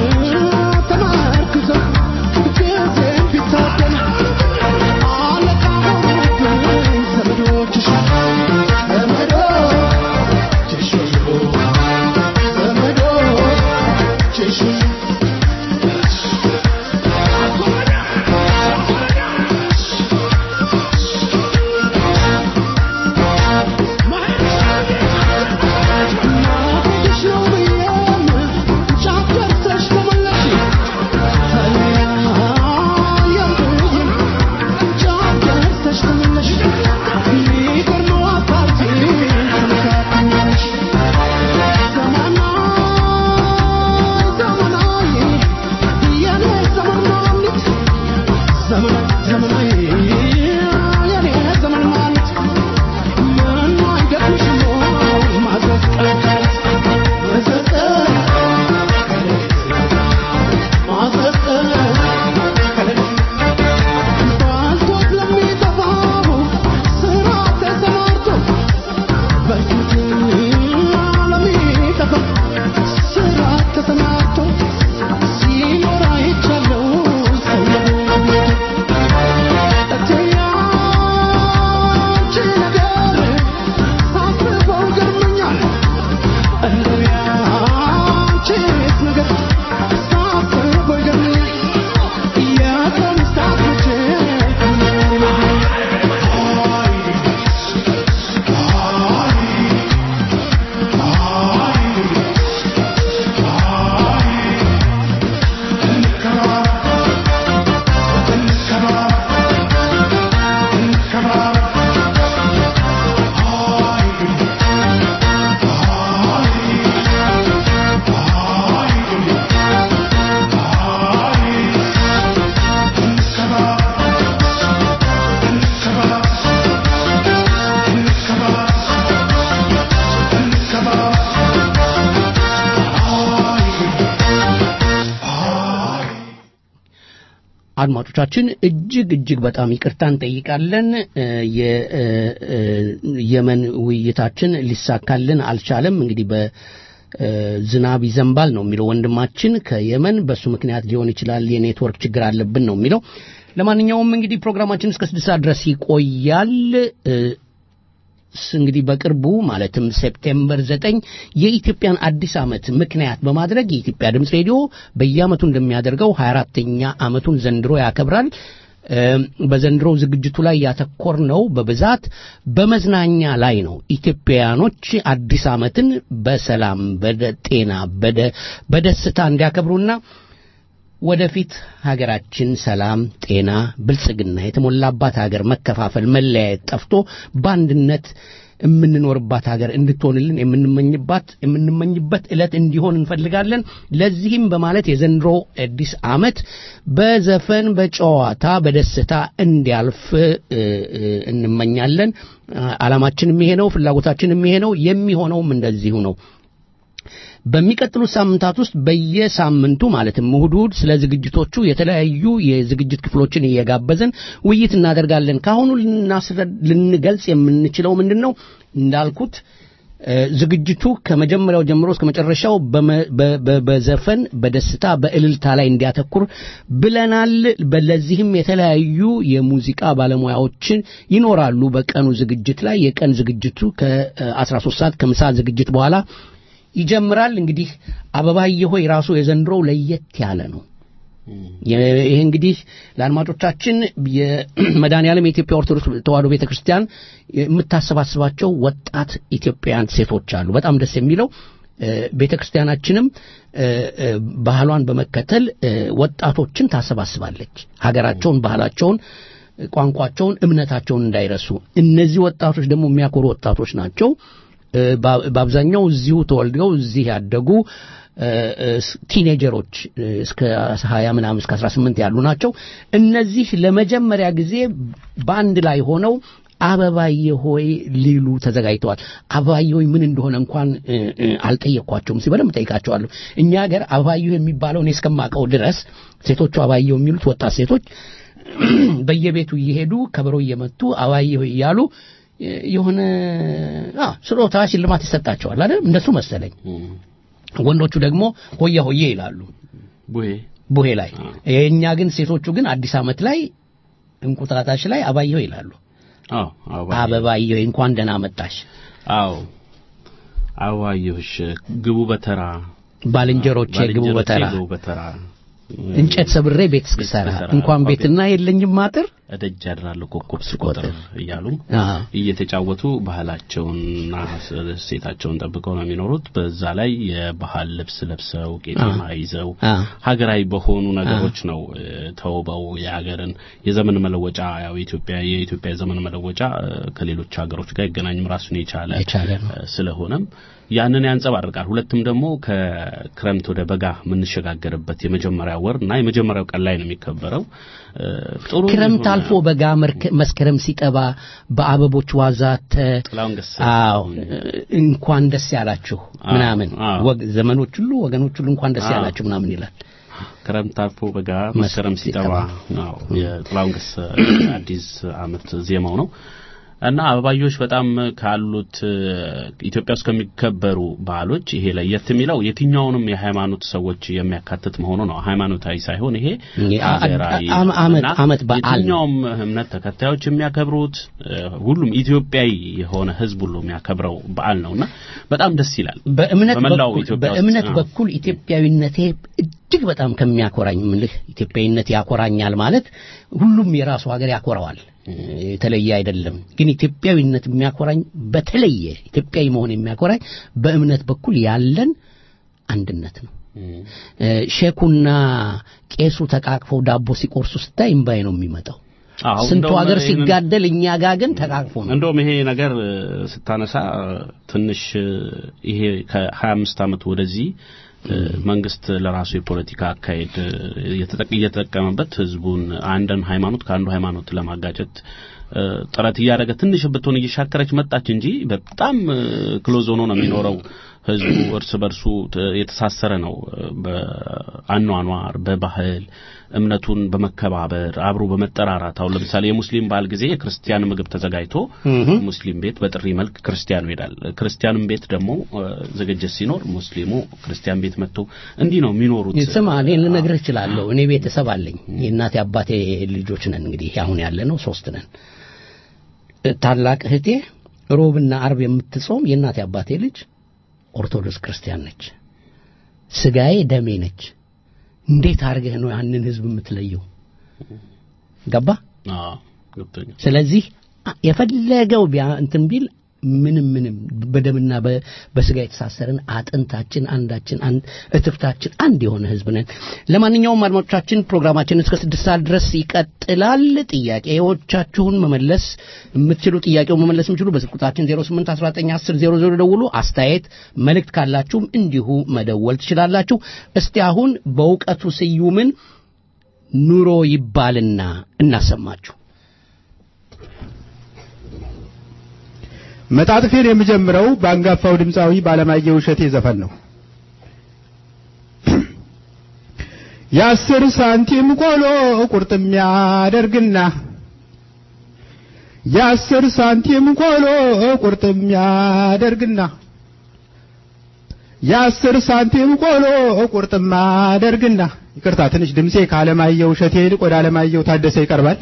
ተመርኩዘው ጊዜም ቢታደሉ አለቃ ሆኑብኝ ዘመዶችሽ ዘመዶችሽ ዘመዶችሽ ማገድሽ ነው ብዬም ጫፍ ደርሰሽ ተመለሽ ተለያየሁኝ ጫፍ ደርሰሽ ተመለሽ የሚገርመው አባቴ ተመካክኛለሽ ዘመናዊ ዘመናዊ የኔ ዘመን ማሚት ዘመናዊ ዘመናዊ የኔ ዘመን ማሚት ምኑ አይገርምሽም ወይ ማዘዝ ቀለበት ማዘዝ ቀለበት ማዘዝ ቀለበት ባልቶት ለሚጠፋው ስራ ተሰማርቶ በፊት ለሚጠፋው ስራ ተሰማርቶ ሲኖር አይቻለው ሰው አድማጮቻችን እጅግ እጅግ በጣም ይቅርታ እንጠይቃለን። እ፣ የየመን ውይይታችን ሊሳካልን አልቻለም። እንግዲህ በዝናብ ይዘንባል ነው የሚለው ወንድማችን ከየመን። በሱ ምክንያት ሊሆን ይችላል የኔትወርክ ችግር አለብን ነው የሚለው። ለማንኛውም እንግዲህ ፕሮግራማችን እስከ ስድስት ሰዓት ድረስ ይቆያል። እ፣ ስ- እንግዲህ በቅርቡ ማለትም ሴፕቴምበር ዘጠኝ የኢትዮጵያን አዲስ ዓመት ምክንያት በማድረግ የኢትዮጵያ ድምፅ ሬዲዮ በየዓመቱ እንደሚያደርገው 24ተኛ ዓመቱን ዘንድሮ ያከብራል። እም፣ በዘንድሮው ዝግጅቱ ላይ ያተኮር ነው በብዛት በመዝናኛ ላይ ነው። ኢትዮጵያውያኖች አዲስ ዓመትን በሰላም በጤና በደ- በደስታ እንዲያከብሩና ወደፊት ሀገራችን ሰላም፣ ጤና፣ ብልጽግና የተሞላባት ሀገር መከፋፈል፣ መለያየት ጠፍቶ በአንድነት የምንኖርባት ሀገር እንድትሆንልን የምንመኝባት የምንመኝበት ዕለት እንዲሆን እንፈልጋለን። ለዚህም በማለት የዘንድሮ አዲስ ዓመት በዘፈን በጨዋታ በደስታ እንዲያልፍ እ፣ እ፣ እንመኛለን። ዓላማችንም ይሄ ነው፣ ፍላጎታችንም ይሄ ነው። የሚሆነውም እንደዚሁ ነው። በሚቀጥሉት ሳምንታት ውስጥ በየሳምንቱ ማለትም እሁድ እሁድ ስለ ዝግጅቶቹ የተለያዩ የዝግጅት ክፍሎችን እየጋበዝን ውይይት እናደርጋለን። ከአሁኑ ልናስረ- ልንገልጽ የምንችለው ምንድን ነው እንዳልኩት እ፣ ዝግጅቱ ከመጀመሪያው ጀምሮ እስከ መጨረሻው በመ- በ- በ- በዘፈን በደስታ በእልልታ ላይ እንዲያተኩር ብለናል። በለዚህም የተለያዩ የሙዚቃ ባለሙያዎችን ይኖራሉ። በቀኑ ዝግጅት ላይ የቀን ዝግጅቱ ከ13 ሰዓት ከምሳ ዝግጅት በኋላ ይጀምራል። እንግዲህ አበባዬ ሆይ ራሱ የዘንድሮው ለየት ያለ ነው። የ- ይሄ እንግዲህ ለአድማጮቻችን የመድኃኔዓለም የኢትዮጵያ ኦርቶዶክስ ተዋሕዶ ቤተ ክርስቲያን የምታሰባስባቸው ወጣት ኢትዮጵያውያን ሴቶች አሉ። በጣም ደስ የሚለው እ፣ ቤተ ክርስቲያናችንም እ፣ እ፣ ባህሏን በመከተል እ፣ ወጣቶችን ታሰባስባለች። ሀገራቸውን፣ ባህላቸውን፣ ቋንቋቸውን፣ እምነታቸውን እንዳይረሱ። እነዚህ ወጣቶች ደግሞ የሚያኮሩ ወጣቶች ናቸው። እ፣ በ- በአብዛኛው እዚሁ ተወልደው እዚህ ያደጉ እ፣ እ፣ ስ- ቲኔጀሮች እ፣ እስከ 20 ምናምን እስከ 18 ያሉ ናቸው። እነዚህ ለመጀመሪያ ጊዜ በአንድ ላይ ሆነው አበባዬ ሆይ ሊሉ ተዘጋጅተዋል። አበባዬ ሆይ ምን እንደሆነ እንኳን እ፣ እ፣ አልጠየቅኳቸውም። እስኪ በደንብ ጠይቃቸዋለሁ። እኛ ሀገር አበባዬ የሚባለው እኔ እስከማውቀው ድረስ ሴቶቹ አበባዬ የሚሉት ወጣት ሴቶች በየቤቱ እየሄዱ ከበሮ እየመቱ አበባዬ ሆይ እያሉ እ፣ የሆነ አ ስጦታ ሽልማት ይሰጣቸዋል አይደል? እንደሱ መሰለኝ። ወንዶቹ ደግሞ ሆያ ሆዬ ይላሉ ቡሄ ቡሄ ላይ። የእኛ ግን ሴቶቹ ግን አዲስ ዓመት ላይ እንቁጣጣሽ ላይ አባየሁ ይላሉ። አዎ አበባ አበባየሁ እንኳን ደህና መጣሽ። አዎ አበባየሁሽ ግቡ በተራ ባልንጀሮቼ ግቡ በተራ ግቡ በተራ እንጨት ሰብሬ ቤት እስክሰራ እስክሰራ፣ እንኳን ኦኬ። ቤትና የለኝም አጥር እደጅ ያድራለሁ ኮከብ ስቆጥር እያሉ አዎ። እየተጫወቱ ባህላቸውንና እሴታቸውን ጠብቀው ነው የሚኖሩት። በዛ ላይ የባህል ልብስ ለብሰው ቄጤማ ይዘው አዎ። ሀገራዊ በሆኑ ነገሮች ነው እ፣ ተውበው የሀገርን የዘመን መለወጫ ያው የኢትዮጵያ የኢትዮጵያ የዘመን መለወጫ እ፣ ከሌሎች ሀገሮች ጋር አይገናኝም ራሱን የቻለ የቻለ ነው። እ፣ ስለሆነም ያንን ያንጸባርቃል። ሁለትም ደግሞ ከክረምት ወደ በጋ የምንሸጋገርበት የመጀመሪያ ወር እና የመጀመሪያው ቀን ላይ ነው የሚከበረው። እ፣ ጥሩ ክረምት የሆነ- አልፎ በጋ መርከ- መስከረም ሲጠባ በአበቦች ዋዛተ ጥላሁን ገሰሰ አዎ እንኳን ደስ ያላችሁ አዎ፣ ምናምን አዎ። ወግ- ዘመኖች ሁሉ ወገኖች ሁሉ እንኳን ደስ አዎ። ያላችሁ ምናምን ይላል። ክረምት አልፎ በጋ መስከረም ሲጠባ ነው የጥላሁን ገሰሰ አዲስ ዓመት ዜማው ነው እና አበባዮች በጣም ካሉት እ፣ ኢትዮጵያ ውስጥ ከሚከበሩ ባህሎች ይሄ ለየት የሚለው የትኛውንም የሃይማኖት ሰዎች የሚያካትት መሆኑ ነው። ሃይማኖታዊ ሳይሆን ይሄ ይሄ አ- ሀገራዊ አ- አ- ዓመት- እና ዓመት በዓል ነው። የትኛውም እምነት ተከታዮች የሚያከብሩት እ፣ ሁሉም ኢትዮጵያዊ የሆነ ሕዝብ ሁሉ የሚያከብረው በዓል ነውና በጣም ደስ ይላል። በእምነት በመላው በኩል ኢትዮጵያ ውስጥ፣ በእምነት አዎ። በኩል ኢትዮጵያዊነቴ እጅግ በጣም ከሚያኮራኝ ምልህ ኢትዮጵያዊነት ያኮራኛል ማለት ሁሉም የራሱ ሀገር ያኮራዋል፣ የተለየ አይደለም። ግን ኢትዮጵያዊነት የሚያኮራኝ በተለየ ኢትዮጵያዊ መሆን የሚያኮራኝ በእምነት በኩል ያለን አንድነት ነው። እ፣ ሼኩና ቄሱ ተቃቅፈው ዳቦ ሲቆርሱ ስታይ እምባይ ነው የሚመጣው። አዎ፣ ስንቱ እንደውም ሀገር ይሄንን- ሲጋደል እኛ ጋር ግን ተቃቅፎ ነው። እንደውም ይሄ ነገር እ፣ ስታነሳ እ፣ ትንሽ እ፣ ይሄ ከ25 ዓመት ወደዚህ እ፣ መንግስት ለራሱ የፖለቲካ አካሄድ እ፣ እየተጠቅ- እየተጠቀመበት ህዝቡን አንድን ሃይማኖት ከአንዱ ሃይማኖት ለማጋጨት እ፣ ጥረት እያደረገ ትንሽ ብትሆን እየሻከረች መጣች እንጂ በጣም ክሎዝ ሆኖ ነው የሚኖረው ህዝቡ እርስ በርሱ ት- የተሳሰረ ነው። በአኗኗር በባህል እምነቱን በመከባበር አብሮ በመጠራራት አሁን ለምሳሌ የሙስሊም በዓል ጊዜ የክርስቲያን ምግብ ተዘጋጅቶ ሙስሊም ቤት በጥሪ መልክ ክርስቲያኑ ይሄዳል። ክርስቲያንም ቤት ደግሞ እ፣ ዝግጅት ሲኖር ሙስሊሙ ክርስቲያን ቤት መጥቶ እንዲህ ነው የሚኖሩት። ስማ እኔ ልነግርህ እችላለሁ። እኔ ቤተሰብ አለኝ። የእናቴ አባቴ ልጆች ነን። እንግዲህ አሁን ያለ ነው ሶስት ነን። ታላቅ እህቴ ሮብና አርብ የምትጾም የእናቴ አባቴ ልጅ ኦርቶዶክስ ክርስቲያን ነች። ስጋዬ ደሜ ነች። እንዴት አድርገህ ነው ያንን ህዝብ የምትለየው? ገባ? አዎ ገብቶኛል። ስለዚህ አ- የፈለገው ቢያ እንትን ቢል ምንም ምንም በደምና በ- በስጋ የተሳሰርን አጥንታችን አንዳችን አንድ እትብታችን አንድ የሆነ ህዝብ ነን። ለማንኛውም አድማጮቻችን ፕሮግራማችን እስከ ስድስት ሰዓት ድረስ ይቀጥላል። ጥያቄዎቻችሁን መመለስ የምትችሉ ጥያቄው መመለስ የምትችሉ በስልክ ቁጥራችን 08191000 ደውሉ። አስተያየት መልእክት ካላችሁም እንዲሁ መደወል ትችላላችሁ። እስቲ አሁን በእውቀቱ ስዩምን ኑሮ ይባልና እናሰማችሁ። መጣጥፌን የምጀምረው በአንጋፋው ድምፃዊ ባለማየሁ እሸቴ ዘፈን ነው። የአስር ሳንቲም ቆሎ ቁርጥም ያደርግና የአስር ሳንቲም ቆሎ ቁርጥም ያደርግና የአስር ሳንቲም ቆሎ ቁርጥም ያደርግና ይቅርታ ትንሽ ድምጼ ከአለማየሁ እሸቴ ይልቅ ወደ አለማየሁ ታደሰ ይቀርባል።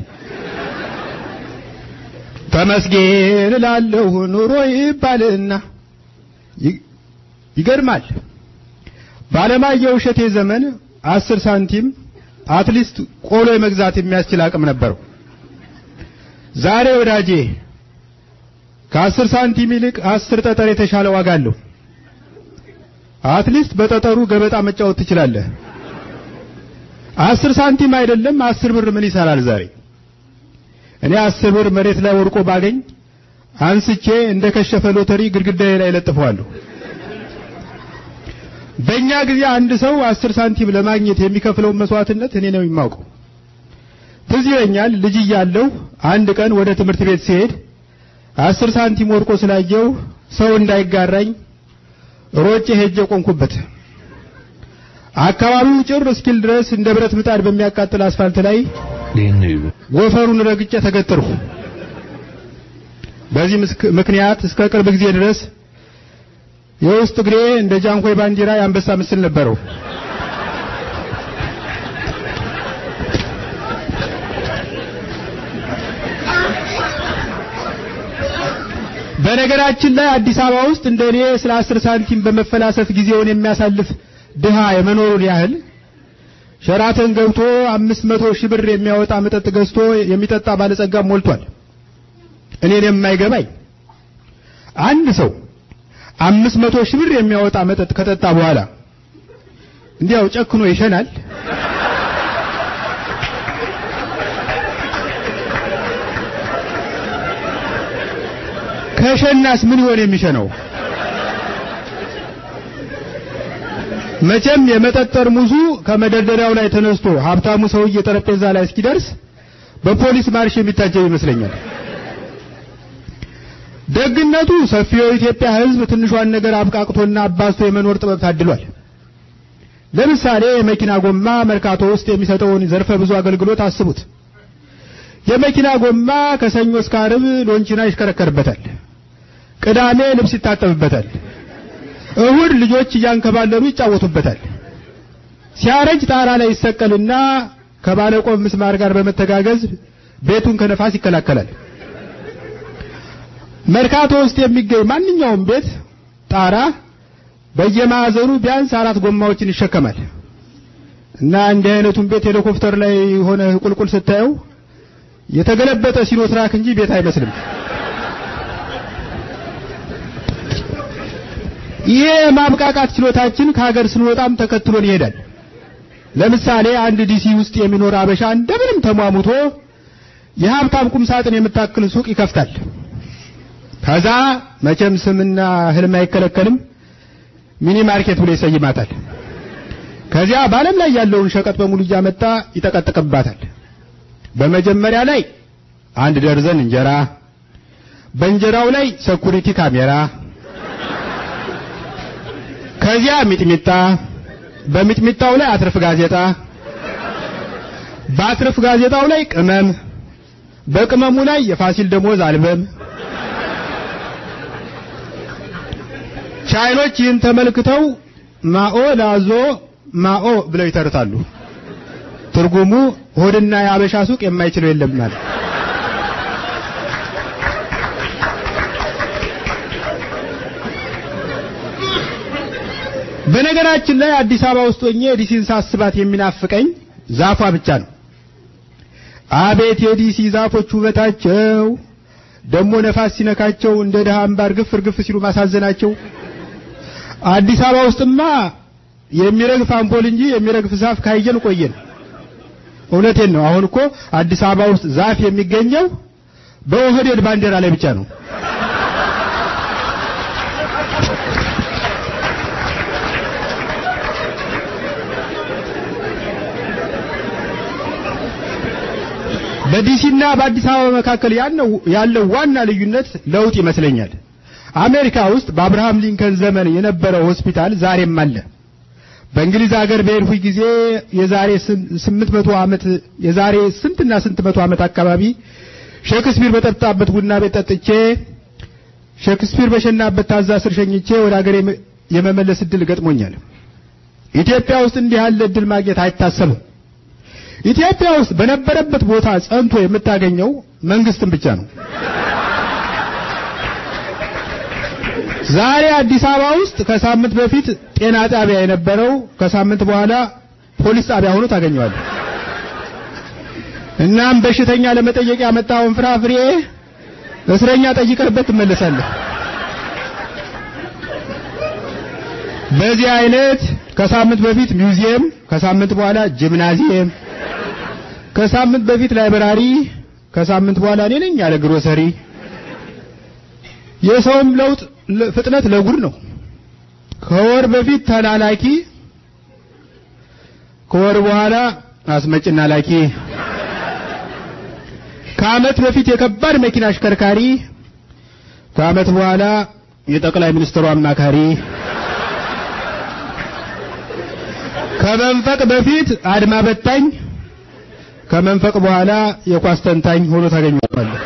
ተመስገን እላለሁ ኑሮ ይባልና ይ- ይገርማል። ባለማየሁ እሸቴ ዘመን አስር ሳንቲም አትሊስት ቆሎ የመግዛት የሚያስችል አቅም ነበረው። ዛሬ ወዳጄ ከአስር ሳንቲም ይልቅ አስር ጠጠር የተሻለ ዋጋ አለው። አትሊስት በጠጠሩ ገበጣ መጫወት ትችላለህ። አስር ሳንቲም አይደለም አስር ብር ምን ይሰራል ዛሬ? እኔ አስር ብር መሬት ላይ ወድቆ ባገኝ አንስቼ እንደ ከሸፈ ሎተሪ ግድግዳዬ ላይ ለጥፈዋለሁ። በእኛ ጊዜ አንድ ሰው አስር ሳንቲም ለማግኘት የሚከፍለውን መስዋዕትነት እኔ ነው የማውቀው። ትዝ ይለኛል ልጅ እያለሁ አንድ ቀን ወደ ትምህርት ቤት ሲሄድ አስር ሳንቲም ወድቆ ስላየው ሰው እንዳይጋራኝ ሮጬ ሄጄ ቆንኩበት። አካባቢው ጭር እስኪል ድረስ እንደ ብረት ምጣድ በሚያቃጥል አስፋልት ላይ ጎፈሩን ረግጬ ተገተርኩ። በዚህ ምስክ- ምክንያት እስከ ቅርብ ጊዜ ድረስ የውስጥ እግሬ እንደ ጃንኮይ ባንዲራ የአንበሳ ምስል ነበረው። በነገራችን ላይ አዲስ አበባ ውስጥ እንደ እኔ ስለ አስር ሳንቲም በመፈላሰፍ ጊዜውን የሚያሳልፍ ድሃ የመኖሩን ያህል ሸራተን ገብቶ አምስት መቶ ሺህ ብር የሚያወጣ መጠጥ ገዝቶ የሚጠጣ ባለጸጋ ሞልቷል። እኔን የማይገባኝ አንድ ሰው አምስት መቶ ሺህ ብር የሚያወጣ መጠጥ ከጠጣ በኋላ እንዲያው ጨክኖ ይሸናል። ከሸናስ ምን ይሆን የሚሸነው? መቼም የመጠጥ ጠርሙሱ ከመደርደሪያው ላይ ተነስቶ ሀብታሙ ሰውዬ ጠረጴዛ ላይ እስኪደርስ በፖሊስ ማርሽ የሚታጀብ ይመስለኛል። ደግነቱ ሰፊው የኢትዮጵያ ሕዝብ ትንሿን ነገር አብቃቅቶና አባዝቶ የመኖር ጥበብ ታድሏል። ለምሳሌ የመኪና ጎማ መርካቶ ውስጥ የሚሰጠውን ዘርፈ ብዙ አገልግሎት አስቡት። የመኪና ጎማ ከሰኞ እስከ ዓርብ ሎንቺና ይሽከረከርበታል። ቅዳሜ ልብስ ይታጠብበታል። እሁድ ልጆች እያንከባለሉ ይጫወቱበታል። ሲያረጅ ጣራ ላይ ይሰቀልና ከባለቆም ምስማር ጋር በመተጋገዝ ቤቱን ከነፋስ ይከላከላል። መርካቶ ውስጥ የሚገኝ ማንኛውም ቤት ጣራ በየማዕዘኑ ቢያንስ አራት ጎማዎችን ይሸከማል እና እንዲህ አይነቱን ቤት ሄሊኮፕተር ላይ ሆነ ቁልቁል ስታየው የተገለበጠ ሲኖትራክ እንጂ ቤት አይመስልም። ይሄ የማብቃቃት ችሎታችን ከሀገር ስንወጣም ተከትሎን ይሄዳል። ለምሳሌ አንድ ዲሲ ውስጥ የሚኖር አበሻ እንደምንም ተሟሙቶ የሀብታም ቁም ሳጥን የምታክል ሱቅ ይከፍታል። ከዛ መቼም ስምና ህልም አይከለከልም ሚኒ ማርኬት ብሎ ይሰይማታል። ከዚያ በዓለም ላይ ያለውን ሸቀጥ በሙሉ እያመጣ ይጠቀጥቅባታል። በመጀመሪያ ላይ አንድ ደርዘን እንጀራ፣ በእንጀራው ላይ ሰኩሪቲ ካሜራ፣ ከዚያ ሚጥሚጣ፣ በሚጥሚጣው ላይ አትርፍ ጋዜጣ፣ በአትርፍ ጋዜጣው ላይ ቅመም፣ በቅመሙ ላይ የፋሲል ደሞዝ አልበም። ቻይኖች ይህን ተመልክተው ማኦ ላዞ ማኦ ብለው ይተርታሉ። ትርጉሙ ሆድና የአበሻ ሱቅ የማይችለው የለም ማለት። በነገራችን ላይ አዲስ አበባ ውስጥ ሆኜ ዲሲን ሳስባት የሚናፍቀኝ ዛፏ ብቻ ነው። አቤት የዲሲ ዛፎች ውበታቸው! ደግሞ ነፋስ ሲነካቸው እንደ ድሃ አምባር ግፍ እርግፍ ሲሉ ማሳዘናቸው። አዲስ አበባ ውስጥማ የሚረግፍ አምፖል እንጂ የሚረግፍ ዛፍ ካየን ቆየን። እውነቴን ነው። አሁን እኮ አዲስ አበባ ውስጥ ዛፍ የሚገኘው በኦህዴድ ባንዲራ ላይ ብቻ ነው። በዲሲና በአዲስ አበባ መካከል ያለው ዋና ልዩነት ለውጥ ይመስለኛል። አሜሪካ ውስጥ በአብርሃም ሊንከን ዘመን የነበረው ሆስፒታል ዛሬም አለ። በእንግሊዝ ሀገር በሄድኩኝ ጊዜ የዛሬ ስምንት መቶ ዓመት የዛሬ ስንትና ስንት መቶ ዓመት አካባቢ ሼክስፒር በጠጣበት ቡና ቤት ጠጥቼ ሼክስፒር በሸናበት ታዛ ስር ሸኝቼ ወደ ሀገር የመመለስ እድል ገጥሞኛል። ኢትዮጵያ ውስጥ እንዲህ ያለ እድል ማግኘት አይታሰብም። ኢትዮጵያ ውስጥ በነበረበት ቦታ ጸንቶ የምታገኘው መንግስትን ብቻ ነው። ዛሬ አዲስ አበባ ውስጥ ከሳምንት በፊት ጤና ጣቢያ የነበረው ከሳምንት በኋላ ፖሊስ ጣቢያ ሆኖ ታገኘዋለህ። እናም በሽተኛ ለመጠየቅ ያመጣውን ፍራፍሬ እስረኛ ጠይቀህበት ትመለሳለህ። በዚህ አይነት ከሳምንት በፊት ሚውዚየም፣ ከሳምንት በኋላ ጂምናዚየም፣ ከሳምንት በፊት ላይብራሪ፣ ከሳምንት በኋላ እኔ ነኝ ያለ ግሮሰሪ። የሰውም ለውጥ ፍጥነት ለጉድ ነው። ከወር በፊት ተላላኪ፣ ከወር በኋላ አስመጭና ላኪ፣ ከዓመት በፊት የከባድ መኪና አሽከርካሪ፣ ከዓመት በኋላ የጠቅላይ ሚኒስትሩ አማካሪ፣ ከመንፈቅ በፊት አድማ በታኝ፣ ከመንፈቅ በኋላ የኳስ ተንታኝ ሆኖ ታገኘዋለህ።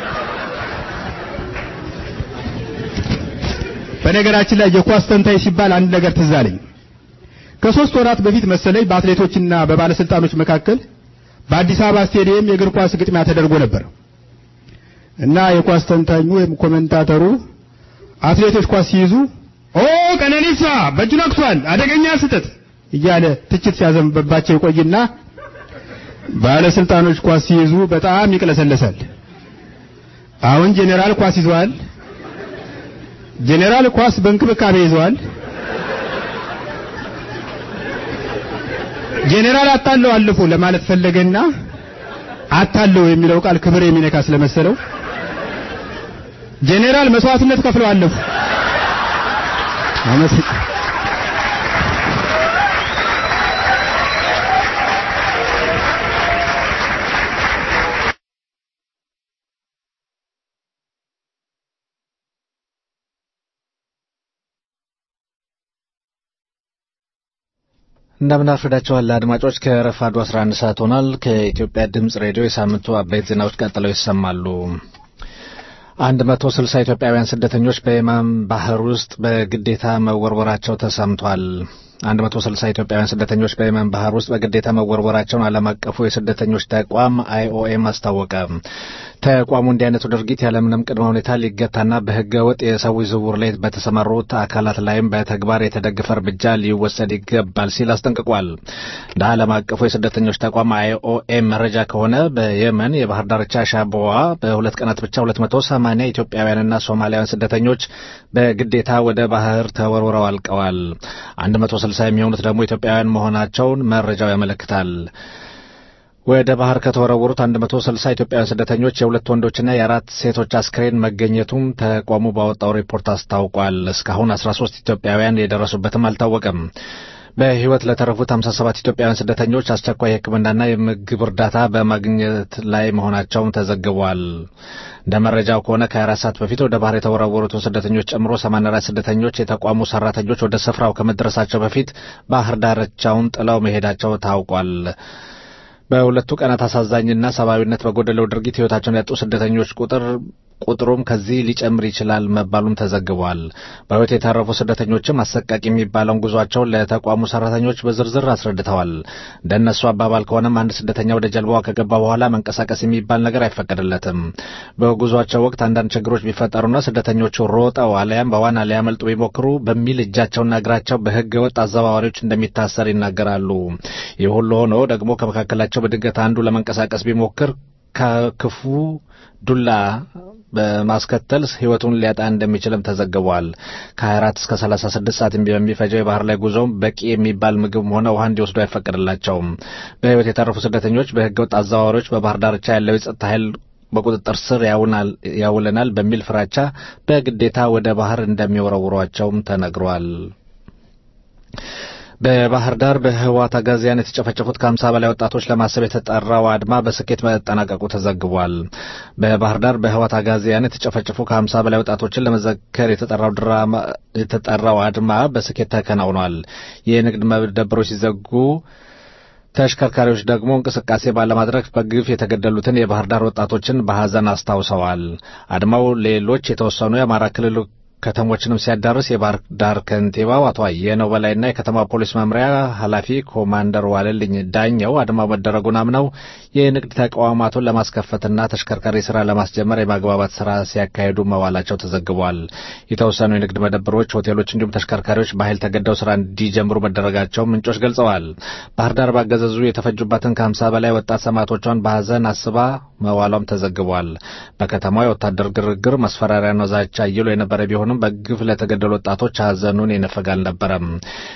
በነገራችን ላይ የኳስ ተንታኝ ሲባል አንድ ነገር ትዝ አለኝ። ከሶስት ወራት በፊት መሰለኝ በአትሌቶችና በባለስልጣኖች መካከል በአዲስ አበባ ስቴዲየም የእግር ኳስ ግጥሚያ ተደርጎ ነበር እና የኳስ ተንታኙ ወይም ኮሜንታተሩ አትሌቶች ኳስ ሲይዙ ኦ ቀነኒሳ በእጁ ነክቷል፣ አደገኛ ስህተት እያለ ትችት ሲያዘንብባቸው ይቆይና ባለስልጣኖች ኳስ ሲይዙ በጣም ይቅለሰለሳል። አሁን ጄኔራል ኳስ ይዘዋል። ጄኔራል ኳስ በእንክብካቤ ይዘዋል። ጄኔራል አታለው አልፎ ለማለት ፈለገና አታለው የሚለው ቃል ክብር የሚነካ ስለመሰለው ጄኔራል መስዋዕትነት ከፍለው አለፉ። አመሰግ እንደምን አርፍዳችኋል አድማጮች። ከረፋዱ 11 ሰዓት ሆኗል። ከኢትዮጵያ ድምጽ ሬዲዮ የሳምንቱ አበይት ዜናዎች ቀጥለው ይሰማሉ። 160 ኢትዮጵያውያን ስደተኞች በየመን ባህር ውስጥ በግዴታ መወርወራቸው ተሰምቷል። 160 ኢትዮጵያውያን ስደተኞች በየመን ባህር ውስጥ በግዴታ መወርወራቸውን ዓለም አቀፉ የስደተኞች ተቋም አይኦኤም አስታወቀ። ተቋሙ እንዲህ አይነቱ ድርጊት ያለምንም ቅድመ ሁኔታ ሊገታና በሕገ ወጥ የሰዎች ዝውውር ላይ በተሰማሩት አካላት ላይም በተግባር የተደገፈ እርምጃ ሊወሰድ ይገባል ሲል አስጠንቅቋል። እንደ ዓለም አቀፉ የስደተኞች ተቋም አይኦኤም መረጃ ከሆነ በየመን የባህር ዳርቻ ሻቦዋ በሁለት ቀናት ብቻ 280 ኢትዮጵያውያንና ሶማሊያውያን ስደተኞች በግዴታ ወደ ባህር ተወርውረው አልቀዋል። 160 የሚሆኑት ደግሞ ኢትዮጵያውያን መሆናቸውን መረጃው ያመለክታል። ወደ ባህር ከተወረወሩት 160 ኢትዮጵያውያን ስደተኞች የሁለት ወንዶችና የአራት ሴቶች አስክሬን መገኘቱም ተቋሙ ባወጣው ሪፖርት አስታውቋል። እስካሁን 13 ኢትዮጵያውያን የደረሱበትም አልታወቀም። በሕይወት ለተረፉት 57 ኢትዮጵያውያን ስደተኞች አስቸኳይ የሕክምናና የምግብ እርዳታ በማግኘት ላይ መሆናቸውም ተዘግቧል። እንደ መረጃው ከሆነ ከ24 ሰዓት በፊት ወደ ባህር የተወረወሩትን ስደተኞች ጨምሮ 84 ስደተኞች የተቋሙ ሰራተኞች ወደ ስፍራው ከመድረሳቸው በፊት ባህር ዳርቻውን ጥለው መሄዳቸው ታውቋል። በሁለቱ ቀናት አሳዛኝና ሰብአዊነት በጎደለው ድርጊት ሕይወታቸውን ያጡ ስደተኞች ቁጥር ቁጥሩም ከዚህ ሊጨምር ይችላል መባሉም ተዘግቧል። በሕይወት የተረፉ ስደተኞችም አሰቃቂ የሚባለውን ጉዟቸውን ለተቋሙ ሰራተኞች በዝርዝር አስረድተዋል። እንደነሱ አባባል ከሆነም አንድ ስደተኛ ወደ ጀልባዋ ከገባ በኋላ መንቀሳቀስ የሚባል ነገር አይፈቀድለትም። በጉዟቸው ወቅት አንዳንድ ችግሮች ቢፈጠሩና ስደተኞቹ ሮጠው አሊያም በዋና ሊያመልጡ ቢሞክሩ በሚል እጃቸውና እግራቸው በሕገ ወጥ አዘዋዋሪዎች እንደሚታሰር ይናገራሉ። ይህ ሁሉ ሆኖ ደግሞ ከመካከላቸው በድንገት አንዱ ለመንቀሳቀስ ቢሞክር ከክፉ ዱላ በማስከተል ሕይወቱን ሊያጣ እንደሚችልም ተዘግቧል። ከ24 እስከ 36 ሰዓት በሚፈጀው የባህር ላይ ጉዞም በቂ የሚባል ምግብም ሆነ ውሃ እንዲወስዱ አይፈቀድላቸውም። በሕይወት የተረፉ ስደተኞች በሕገወጥ አዘዋዋሪዎች በባህር ዳርቻ ያለው የጸጥታ ኃይል በቁጥጥር ስር ያውለናል በሚል ፍራቻ በግዴታ ወደ ባህር እንደሚወረውሯቸውም ተነግሯል። በባህር ዳር በህወሓት አጋዚያን የተጨፈጨፉት ከሀምሳ በላይ ወጣቶች ለማሰብ የተጠራው አድማ በስኬት መጠናቀቁ ተዘግቧል። በባህር ዳር በህወሓት አጋዚያን የተጨፈጨፉ ከሀምሳ በላይ ወጣቶችን ለመዘከር የተጠራው ድራማ የተጠራው አድማ በስኬት ተከናውኗል። የንግድ መደብሮች ሲዘጉ ተሽከርካሪዎች ደግሞ እንቅስቃሴ ባለማድረግ በግፍ የተገደሉትን የባህር ዳር ወጣቶችን በሐዘን አስታውሰዋል። አድማው ሌሎች የተወሰኑ የአማራ ክልል ከተሞችንም ሲያዳርስ የባህር ዳር ከንቲባው አቶ አየነው በላይና የከተማ ፖሊስ መምሪያ ኃላፊ ኮማንደር ዋለልኝ ዳኘው አድማው መደረጉን አምነው የንግድ ተቋማቱን ለማስከፈትና ተሽከርካሪ ስራ ለማስጀመር የማግባባት ስራ ሲያካሂዱ መዋላቸው ተዘግቧል። የተወሰኑ የንግድ መደብሮች፣ ሆቴሎች እንዲሁም ተሽከርካሪዎች በኃይል ተገደው ስራ እንዲጀምሩ መደረጋቸው ምንጮች ገልጸዋል። ባህር ዳር ባገዘዙ የተፈጁባትን ከሀምሳ በላይ ወጣት ሰማዕቶቿን በሀዘን አስባ መዋሏም ተዘግቧል። በከተማው የወታደር ግርግር፣ ማስፈራሪያና ዛቻ አይሎ የነበረ ቢሆንም በግፍ ለተገደሉ ወጣቶች ሀዘኑን የነፈግ አልነበረም።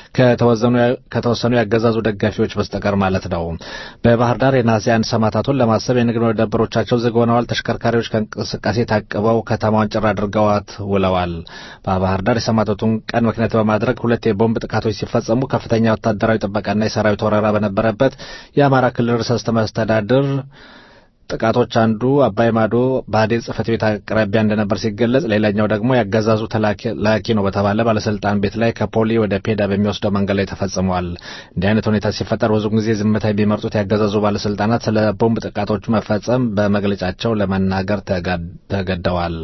ከተወሰኑ ያገዛዙ ደጋፊዎች በስተቀር ማለት ነው። በባህር ዳር የነሐሴ አንድ ሰማዕታቱን ለማሰብ የንግድ መደብሮቻቸው ዝግ ሆነዋል። ተሽከርካሪዎች ከእንቅስቃሴ ታቅበው ከተማዋን ጭር አድርገዋት ውለዋል። በባህር ዳር የሰማዕታቱን ቀን ምክንያት በማድረግ ሁለት የቦምብ ጥቃቶች ሲፈጸሙ ከፍተኛ ወታደራዊ ጥበቃና የሰራዊት ወረራ በነበረበት የአማራ ክልል ርዕሰ መስተዳድር ጥቃቶች አንዱ አባይ ማዶ ብአዴን ጽሕፈት ቤት አቅራቢያ እንደነበር ሲገለጽ፣ ሌላኛው ደግሞ ያገዛዙ ተላኪ ነው በተባለ ባለስልጣን ቤት ላይ ከፖሊ ወደ ፔዳ በሚወስደው መንገድ ላይ ተፈጽመዋል። እንዲህ አይነት ሁኔታ ሲፈጠር ብዙ ጊዜ ዝምታ የሚመርጡት ያገዛዙ ባለስልጣናት ስለ ቦምብ ጥቃቶቹ መፈጸም በመግለጫቸው ለመናገር ተገደዋል።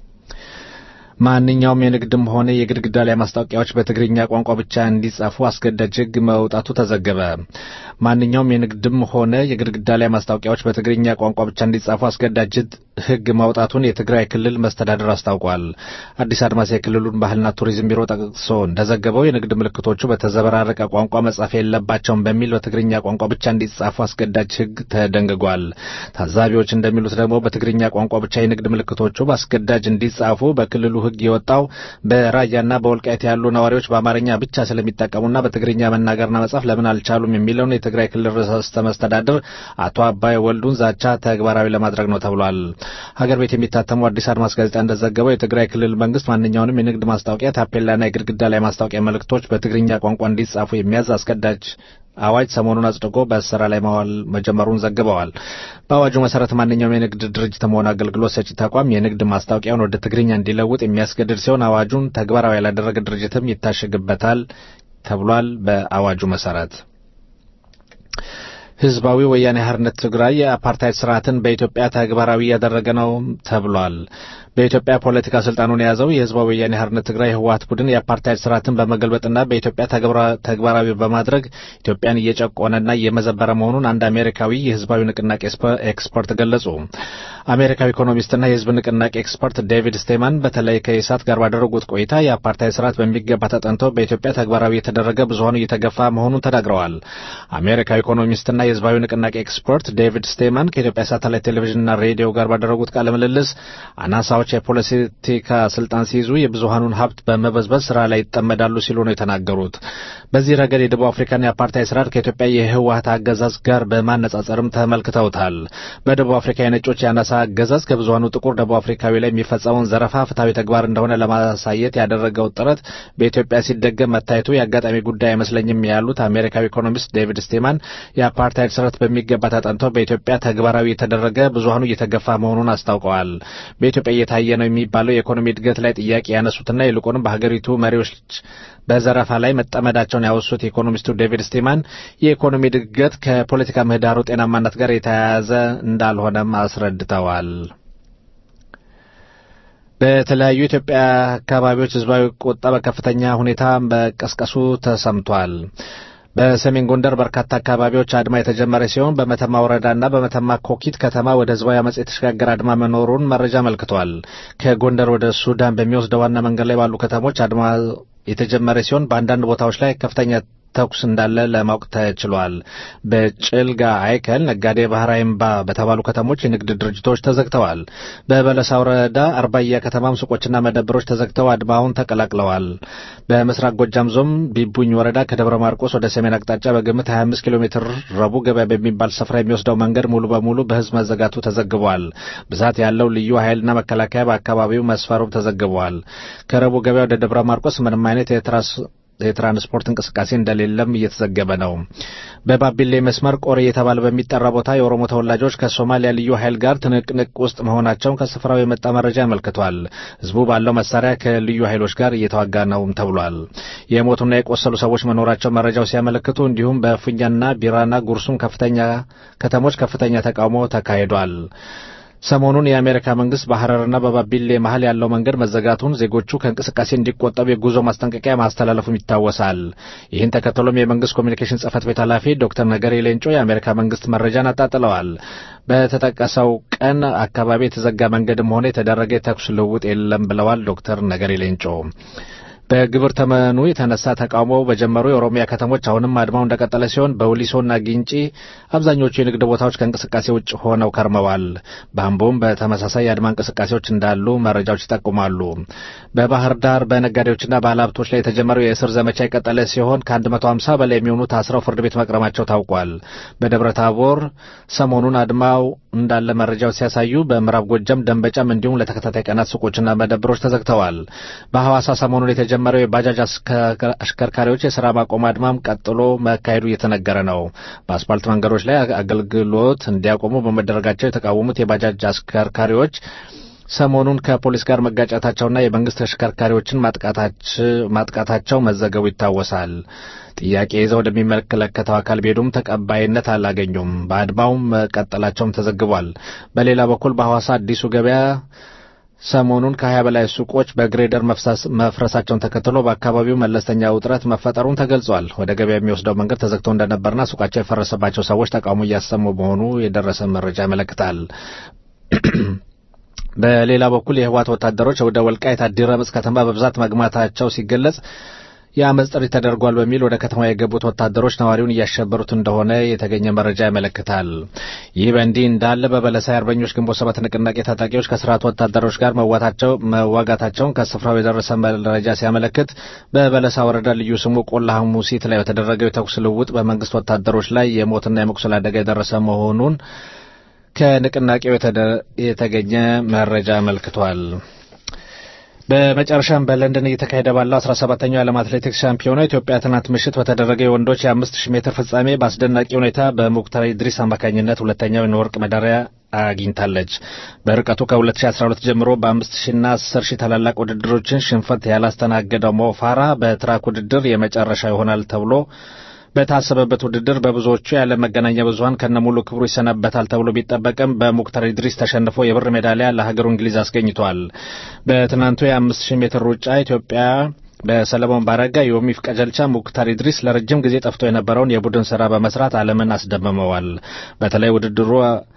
ማንኛውም የንግድም ሆነ የግድግዳ ላይ ማስታወቂያዎች በትግርኛ ቋንቋ ብቻ እንዲጻፉ አስገዳጅ ሕግ መውጣቱ ተዘገበ። ማንኛውም የንግድም ሆነ የግድግዳ ላይ ማስታወቂያዎች በትግርኛ ቋንቋ ብቻ እንዲጻፉ አስገዳጅ ሕግ ማውጣቱን የትግራይ ክልል መስተዳድር አስታውቋል። አዲስ አድማስ የክልሉን ባህልና ቱሪዝም ቢሮ ጠቅሶ እንደዘገበው የንግድ ምልክቶቹ በተዘበራረቀ ቋንቋ መጻፍ የለባቸውም በሚል በትግርኛ ቋንቋ ብቻ እንዲጻፉ አስገዳጅ ሕግ ተደንግጓል። ታዛቢዎች እንደሚሉት ደግሞ በትግርኛ ቋንቋ ብቻ የንግድ ምልክቶቹ በአስገዳጅ እንዲጻፉ በክልሉ ሕግ የወጣው በራያና በወልቃይት ያሉ ነዋሪዎች በአማርኛ ብቻ ስለሚጠቀሙና በትግርኛ መናገርና መጻፍ ለምን አልቻሉም የሚለውን የትግራይ ክልል ርዕሰ መስተዳድር አቶ አባይ ወልዱን ዛቻ ተግባራዊ ለማድረግ ነው ተብሏል። ሀገር ቤት የሚታተመው አዲስ አድማስ ጋዜጣ እንደዘገበው የትግራይ ክልል መንግስት ማንኛውንም የንግድ ማስታወቂያ፣ ታፔላና የግድግዳ ላይ ማስታወቂያ መልእክቶች በትግርኛ ቋንቋ እንዲጻፉ የሚያዝ አስገዳጅ አዋጅ ሰሞኑን አጽድቆ በስራ ላይ ማዋል መጀመሩን ዘግበዋል። በአዋጁ መሰረት ማንኛውም የንግድ ድርጅትም ሆነ አገልግሎት ሰጪ ተቋም የንግድ ማስታወቂያውን ወደ ትግርኛ እንዲለውጥ የሚያስገድድ ሲሆን አዋጁን ተግባራዊ ያላደረገ ድርጅትም ይታሸግበታል ተብሏል። በአዋጁ መሰረት ህዝባዊ ወያኔ ሓርነት ትግራይ የአፓርታይድ ስርዓትን በኢትዮጵያ ተግባራዊ እያደረገ ነው ተብሏል። በኢትዮጵያ ፖለቲካ ስልጣኑን የያዘው የህዝባዊ ወያኔ ሓርነት ትግራይ ህወሓት ቡድን የአፓርታይድ ስርዓትን በመገልበጥና በኢትዮጵያ ተግባራዊ በማድረግ ኢትዮጵያን እየጨቆነና እየመዘበረ መሆኑን አንድ አሜሪካዊ የህዝባዊ ንቅናቄ ኤክስፐርት ገለጹ። አሜሪካዊ ኢኮኖሚስትና የህዝብ ንቅናቄ ኤክስፐርት ዴቪድ ስቴማን በተለይ ከኢሳት ጋር ባደረጉት ቆይታ የአፓርታይድ ስርዓት በሚገባ ተጠንቶ በኢትዮጵያ ተግባራዊ የተደረገ ብዙሀኑ እየተገፋ መሆኑን ተናግረዋል። አሜሪካዊ ኢኮኖሚስትና የህዝባዊ ንቅናቄ ኤክስፐርት ዴቪድ ስቴመን ከኢትዮጵያ ሳተላይት ቴሌቪዥንና ሬዲዮ ጋር ባደረጉት ቃለ ምልልስ አናሳዎች የፖለቲካ ስልጣን ሲይዙ የብዙሃኑን ሀብት በመበዝበዝ ስራ ላይ ይጠመዳሉ ሲሉ ነው የተናገሩት። በዚህ ረገድ የደቡብ አፍሪካን የአፓርታይድ ስርዓት ከኢትዮጵያ የህወሀት አገዛዝ ጋር በማነጻጸርም ተመልክተውታል። በደቡብ አፍሪካ የነጮች የአናሳ አገዛዝ ከብዙሃኑ ጥቁር ደቡብ አፍሪካዊ ላይ የሚፈጸመውን ዘረፋ ፍትሐዊ ተግባር እንደሆነ ለማሳየት ያደረገው ጥረት በኢትዮጵያ ሲደገም መታየቱ የአጋጣሚ ጉዳይ አይመስለኝም ያሉት አሜሪካዊ ኢኮኖሚስት ዴቪድ ስቴማን የአፓርታይድ ስርዓት በሚገባ ተጠንቶ በኢትዮጵያ ተግባራዊ የተደረገ ብዙሃኑ እየተገፋ መሆኑን አስታውቀዋል። በኢትዮጵያ እየታየ ነው የሚባለው የኢኮኖሚ እድገት ላይ ጥያቄ ያነሱትና ይልቁንም በሀገሪቱ መሪዎች በዘረፋ ላይ መጠመዳቸውን ያወሱት ኢኮኖሚስቱ ዴቪድ ስቴማን የኢኮኖሚ እድገት ከፖለቲካ ምህዳሩ ጤናማነት ጋር የተያያዘ እንዳልሆነም አስረድተዋል። በተለያዩ የኢትዮጵያ አካባቢዎች ህዝባዊ ቁጣ በከፍተኛ ሁኔታ መቀስቀሱ ተሰምቷል። በሰሜን ጎንደር በርካታ አካባቢዎች አድማ የተጀመረ ሲሆን በመተማ ወረዳና በመተማ ኮኪት ከተማ ወደ ህዝባዊ አመፅ የተሸጋገረ አድማ መኖሩን መረጃ አመልክቷል። ከጎንደር ወደ ሱዳን በሚወስደው ዋና መንገድ ላይ ባሉ ከተሞች አድማ የተጀመረ ሲሆን በአንዳንድ ቦታዎች ላይ ከፍተኛ ተኩስ እንዳለ ለማወቅ ተችሏል። በጭልጋ አይከል፣ ነጋዴ ባህር አይምባ በተባሉ ከተሞች የንግድ ድርጅቶች ተዘግተዋል። በበለሳ ወረዳ አርባያ ከተማም ሱቆችና መደብሮች ተዘግተው አድማውን ተቀላቅለዋል። በምስራቅ ጎጃም ዞን ቢቡኝ ወረዳ ከደብረ ማርቆስ ወደ ሰሜን አቅጣጫ በግምት 25 ኪሎ ሜትር ረቡዕ ገበያ በሚባል ስፍራ የሚወስደው መንገድ ሙሉ በሙሉ በህዝብ መዘጋቱ ተዘግቧል። ብዛት ያለው ልዩ ኃይልና መከላከያ በአካባቢው መስፈሩም ተዘግቧል። ከረቡዕ ገበያ ወደ ደብረ ማርቆስ ምንም አይነት የትራስ የትራንስፖርት እንቅስቃሴ እንደሌለም እየተዘገበ ነው። በባቢሌ መስመር ቆሬ የተባለ በሚጠራ ቦታ የኦሮሞ ተወላጆች ከሶማሊያ ልዩ ኃይል ጋር ትንቅንቅ ውስጥ መሆናቸውን ከስፍራው የመጣ መረጃ ያመልክቷል። ህዝቡ ባለው መሳሪያ ከልዩ ኃይሎች ጋር እየተዋጋ ነውም ተብሏል። የሞቱና የቆሰሉ ሰዎች መኖራቸው መረጃው ሲያመለክቱ፣ እንዲሁም በፉኛና ቢራና ጉርሱም ከፍተኛ ከተሞች ከፍተኛ ተቃውሞ ተካሂዷል። ሰሞኑን የአሜሪካ መንግስት በሐረርና በባቢሌ መሀል ያለው መንገድ መዘጋቱን ዜጎቹ ከእንቅስቃሴ እንዲቆጠቡ የጉዞ ማስጠንቀቂያ ማስተላለፉም ይታወሳል። ይህን ተከትሎም የመንግስት ኮሚኒኬሽን ጽህፈት ቤት ኃላፊ ዶክተር ነገሪ ሌንጮ የአሜሪካ መንግስት መረጃን አጣጥለዋል። በተጠቀሰው ቀን አካባቢ የተዘጋ መንገድም ሆነ የተደረገ የተኩስ ልውውጥ የለም ብለዋል ዶክተር ነገሪ ሌንጮ። በግብር ተመኑ የተነሳ ተቃውሞ በጀመሩ የኦሮሚያ ከተሞች አሁንም አድማው እንደቀጠለ ሲሆን በውሊሶና ጊንጪ አብዛኞቹ የንግድ ቦታዎች ከእንቅስቃሴ ውጭ ሆነው ከርመዋል። በአምቦም በተመሳሳይ የአድማ እንቅስቃሴዎች እንዳሉ መረጃዎች ይጠቁማሉ። በባህር ዳር በነጋዴዎችና ባለሀብቶች ላይ የተጀመረው የእስር ዘመቻ የቀጠለ ሲሆን ከ150 በላይ የሚሆኑ ታስረው ፍርድ ቤት መቅረማቸው ታውቋል። በደብረ ታቦር ሰሞኑን አድማው እንዳለ መረጃዎች ሲያሳዩ፣ በምዕራብ ጎጃም ደንበጫም እንዲሁም ለተከታታይ ቀናት ሱቆችና መደብሮች ተዘግተዋል። በሐዋሳ ሰሞኑን የተጀመረው የባጃጅ አሽከርካሪዎች የስራ ማቆም አድማም ቀጥሎ መካሄዱ እየተነገረ ነው። በአስፓልት መንገዶች ላይ አገልግሎት እንዲያቆሙ በመደረጋቸው የተቃወሙት የባጃጅ አሽከርካሪዎች ሰሞኑን ከፖሊስ ጋር መጋጨታቸውና የመንግስት ተሽከርካሪዎችን ማጥቃታቸው መዘገቡ ይታወሳል። ጥያቄ ይዘው ወደሚመለከተው አካል ቢሄዱም ተቀባይነት አላገኙም። በአድማው መቀጠላቸውም ተዘግቧል። በሌላ በኩል በሐዋሳ አዲሱ ገበያ ሰሞኑን ከሀያ በላይ ሱቆች በግሬደር መፍረሳቸውን ተከትሎ በአካባቢው መለስተኛ ውጥረት መፈጠሩን ተገልጿል። ወደ ገበያ የሚወስደው መንገድ ተዘግቶ እንደነበርና ሱቃቸው የፈረሰባቸው ሰዎች ተቃውሞ እያሰሙ መሆኑ የደረሰ መረጃ ያመለክታል። በሌላ በኩል የህወሓት ወታደሮች ወደ ወልቃይት አዲረምጽ ከተማ በብዛት መግማታቸው ሲገለጽ የአመፅ ጥሪ ተደርጓል በሚል ወደ ከተማ የገቡት ወታደሮች ነዋሪውን እያሸበሩት እንደሆነ የተገኘ መረጃ ያመለክታል። ይህ በእንዲህ እንዳለ በበለሳ የአርበኞች ግንቦት ሰባት ንቅናቄ ታጣቂዎች ከስርዓቱ ወታደሮች ጋር መዋጋታቸውን ከስፍራው የደረሰ መረጃ ሲያመለክት በበለሳ ወረዳ ልዩ ስሙ ቆላ ሐሙሲት ላይ በተደረገው የተኩስ ልውውጥ በመንግስት ወታደሮች ላይ የሞትና የመቁሰል አደጋ የደረሰ መሆኑን ከንቅናቄው የተገኘ መረጃ አመልክቷል። በመጨረሻም በለንደን እየተካሄደ ባለው 17ኛው የዓለም አትሌቲክስ ሻምፒዮና ኢትዮጵያ ትናንት ምሽት በተደረገ የወንዶች የ5000 ሜትር ፍጻሜ በአስደናቂ ሁኔታ በሙክታር ኢድሪስ አማካኝነት ሁለተኛውን የወርቅ ሜዳሊያ አግኝታለች። በርቀቱ ከ2012 ጀምሮ በ5000ና 10000 ታላላቅ ውድድሮችን ሽንፈት ያላስተናገደው ሞፋራ በትራክ ውድድር የመጨረሻ ይሆናል ተብሎ በታሰበበት ውድድር በብዙዎቹ የዓለም መገናኛ ብዙኃን ከነሙሉ ክብሩ ይሰናበታል ተብሎ ቢጠበቅም በሙክታር ኢድሪስ ተሸንፎ የብር ሜዳሊያ ለሀገሩ እንግሊዝ አስገኝቷል። በትናንቱ የአምስት ሺህ ሜትር ሩጫ ኢትዮጵያ በሰለሞን ባረጋ፣ ዮሚፍ ቀጀልቻ፣ ሙክታር ኢድሪስ ለረጅም ጊዜ ጠፍቶ የነበረውን የቡድን ስራ በመስራት ዓለምን አስደምመዋል። በተለይ ውድድሩ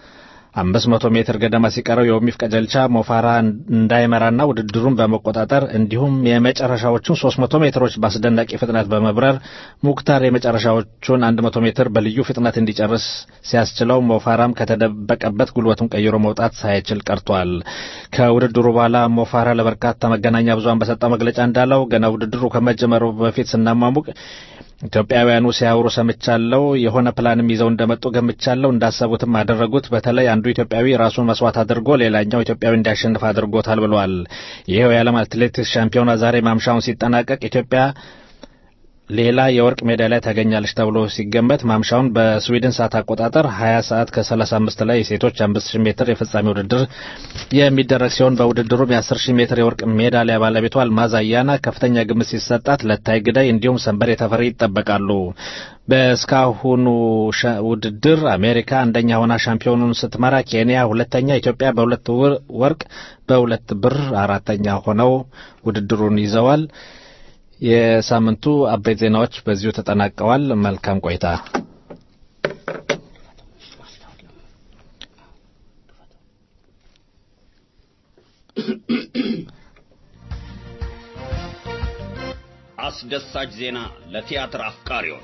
አምስት መቶ ሜትር ገደማ ሲቀረው የኦሚፍ ቀጀልቻ ሞፋራ እንዳይመራና ውድድሩን በመቆጣጠር እንዲሁም የመጨረሻዎቹን ሶስት መቶ ሜትሮች በአስደናቂ ፍጥነት በመብረር ሙክታር የመጨረሻዎቹን አንድ መቶ ሜትር በልዩ ፍጥነት እንዲጨርስ ሲያስችለው ሞፋራም ከተደበቀበት ጉልበቱን ቀይሮ መውጣት ሳይችል ቀርቷል። ከውድድሩ በኋላ ሞፋራ ለበርካታ መገናኛ ብዙሃን በሰጠው መግለጫ እንዳለው ገና ውድድሩ ከመጀመሩ በፊት ስናሟሙቅ ኢትዮጵያውያኑ ሲያወሩ ሰምቻለሁ። የሆነ ፕላንም ይዘው እንደመጡ ገምቻለሁ። እንዳሰቡትም አደረጉት። በተለይ አንዱ ኢትዮጵያዊ ራሱን መስዋዕት አድርጎ ሌላኛው ኢትዮጵያዊ እንዲያሸንፍ አድርጎታል ብለዋል። ይኸው የዓለም አትሌቲክስ ሻምፒዮና ዛሬ ማምሻውን ሲጠናቀቅ ኢትዮጵያ ሌላ የወርቅ ሜዳሊያ ታገኛለች ተብሎ ሲገመት ማምሻውን በስዊድን ሰዓት አቆጣጠር 20 ሰዓት ከ35 ላይ የሴቶች 5000 ሜትር የፍጻሜ ውድድር የሚደረግ ሲሆን በውድድሩም የ10000 ሜትር የወርቅ ሜዳሊያ ባለቤቷ አልማዝ አያና ከፍተኛ ግምት ሲሰጣት ለታይ ግዳይ እንዲሁም ሰንበሬ ተፈሪ ይጠበቃሉ። በእስካሁኑ ውድድር አሜሪካ አንደኛ ሆና ሻምፒዮኑን ስትመራ፣ ኬንያ ሁለተኛ፣ ኢትዮጵያ በሁለት ወርቅ በሁለት ብር አራተኛ ሆነው ውድድሩን ይዘዋል። የሳምንቱ አበይት ዜናዎች በዚሁ ተጠናቀዋል። መልካም ቆይታ። አስደሳች ዜና ለቲያትር አፍቃሪዎች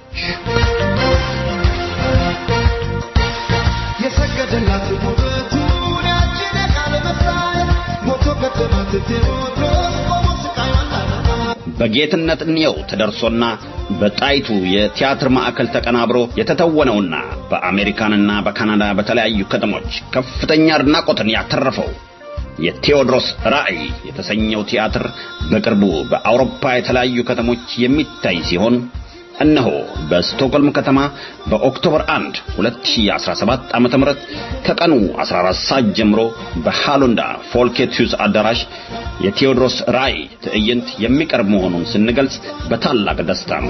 የሰገደላት ውበቱን ያችን የቃለ መሳይ ሞቶ ገደማት ቴዎድሮስ ቆሞ ስቃዩን በጌትነት እንየው ተደርሶና በጣይቱ የቲያትር ማዕከል ተቀናብሮ የተተወነውና በአሜሪካንና በካናዳ በተለያዩ ከተሞች ከፍተኛ አድናቆትን ያተረፈው የቴዎድሮስ ራእይ የተሰኘው ቲያትር በቅርቡ በአውሮፓ የተለያዩ ከተሞች የሚታይ ሲሆን እነሆ በስቶክሆልም ከተማ በኦክቶበር 1 2017 ዓ.ም ከቀኑ 14 ሰዓት ጀምሮ በሃሎንዳ ፎልኬትዩስ አዳራሽ የቴዎድሮስ ራእይ ትዕይንት የሚቀርብ መሆኑን ስንገልጽ በታላቅ ደስታ ነው።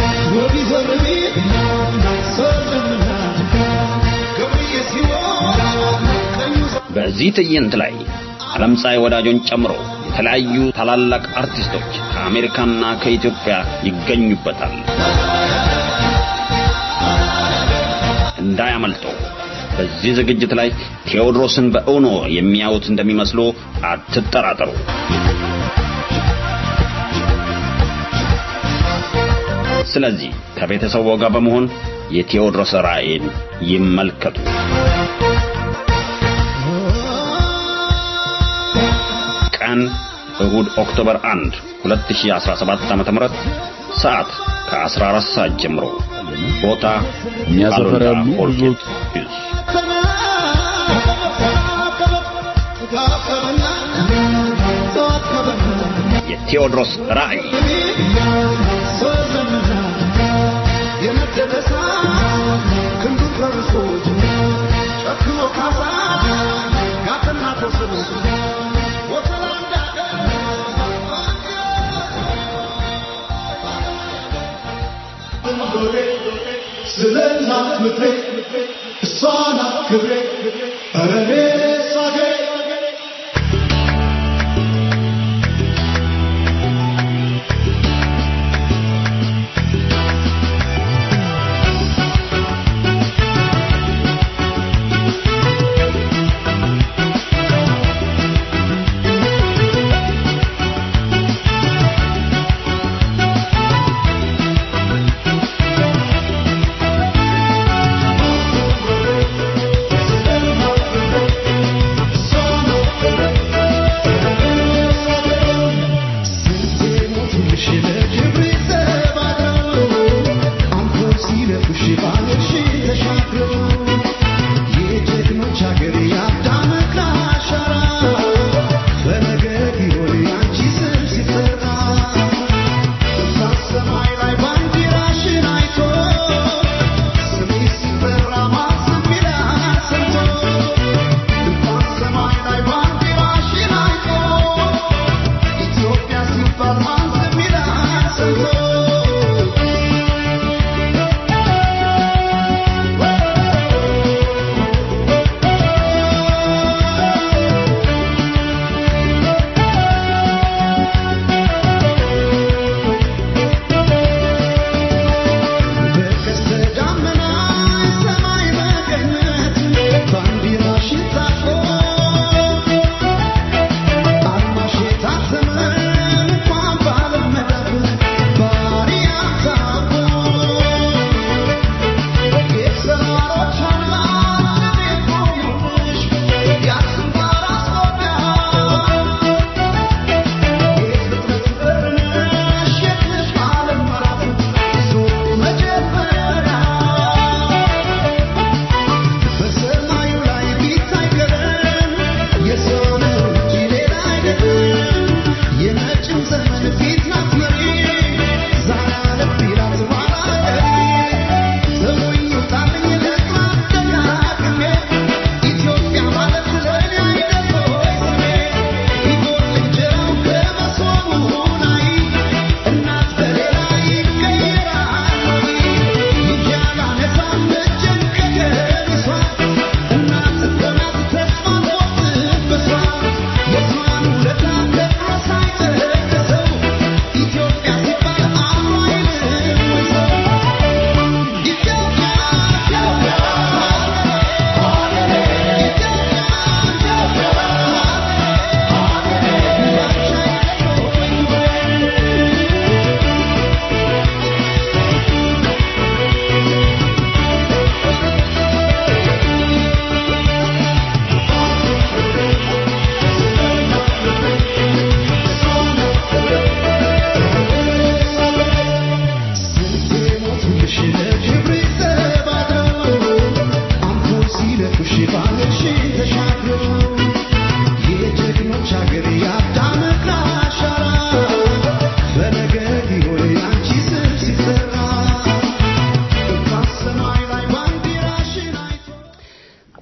በዚህ ትዕይንት ላይ ዓለም ፀሐይ ወዳጆን ጨምሮ የተለያዩ ታላላቅ አርቲስቶች ከአሜሪካና ከኢትዮጵያ ይገኙበታል። እንዳያመልጠው። በዚህ ዝግጅት ላይ ቴዎድሮስን በእውኖ የሚያዩት እንደሚመስሉ አትጠራጠሩ። ስለዚህ ከቤተሰቡ ጋር በመሆን የቴዎድሮስ ራእይን ይመልከቱ። ቀን እሁድ ኦክቶበር 1 2017 ዓ.ም ሰዓት ከ14 ሰዓት ጀምሮ ቦታ እኛ ሰፈር ያሉ ኦልኬት የቴዎድሮስ ራእይ ስለ እናት ምድሬ እሷ ናት ክብሬ ኧረ እኔስ አገሬ Thank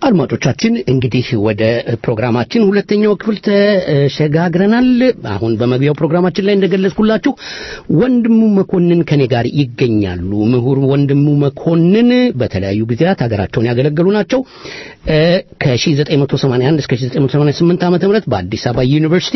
አድማጮቻችን እንግዲህ ወደ ፕሮግራማችን ሁለተኛው ክፍል ተሸጋግረናል። አሁን በመግቢያው ፕሮግራማችን ላይ እንደገለጽኩላችሁ ወንድሙ መኮንን ከኔ ጋር ይገኛሉ። ምሁር ወንድሙ መኮንን በተለያዩ ጊዜያት ሀገራቸውን ያገለገሉ ናቸው። እ ከ1981 እስከ 1988 ዓመተ ምህረት በአዲስ አበባ ዩኒቨርሲቲ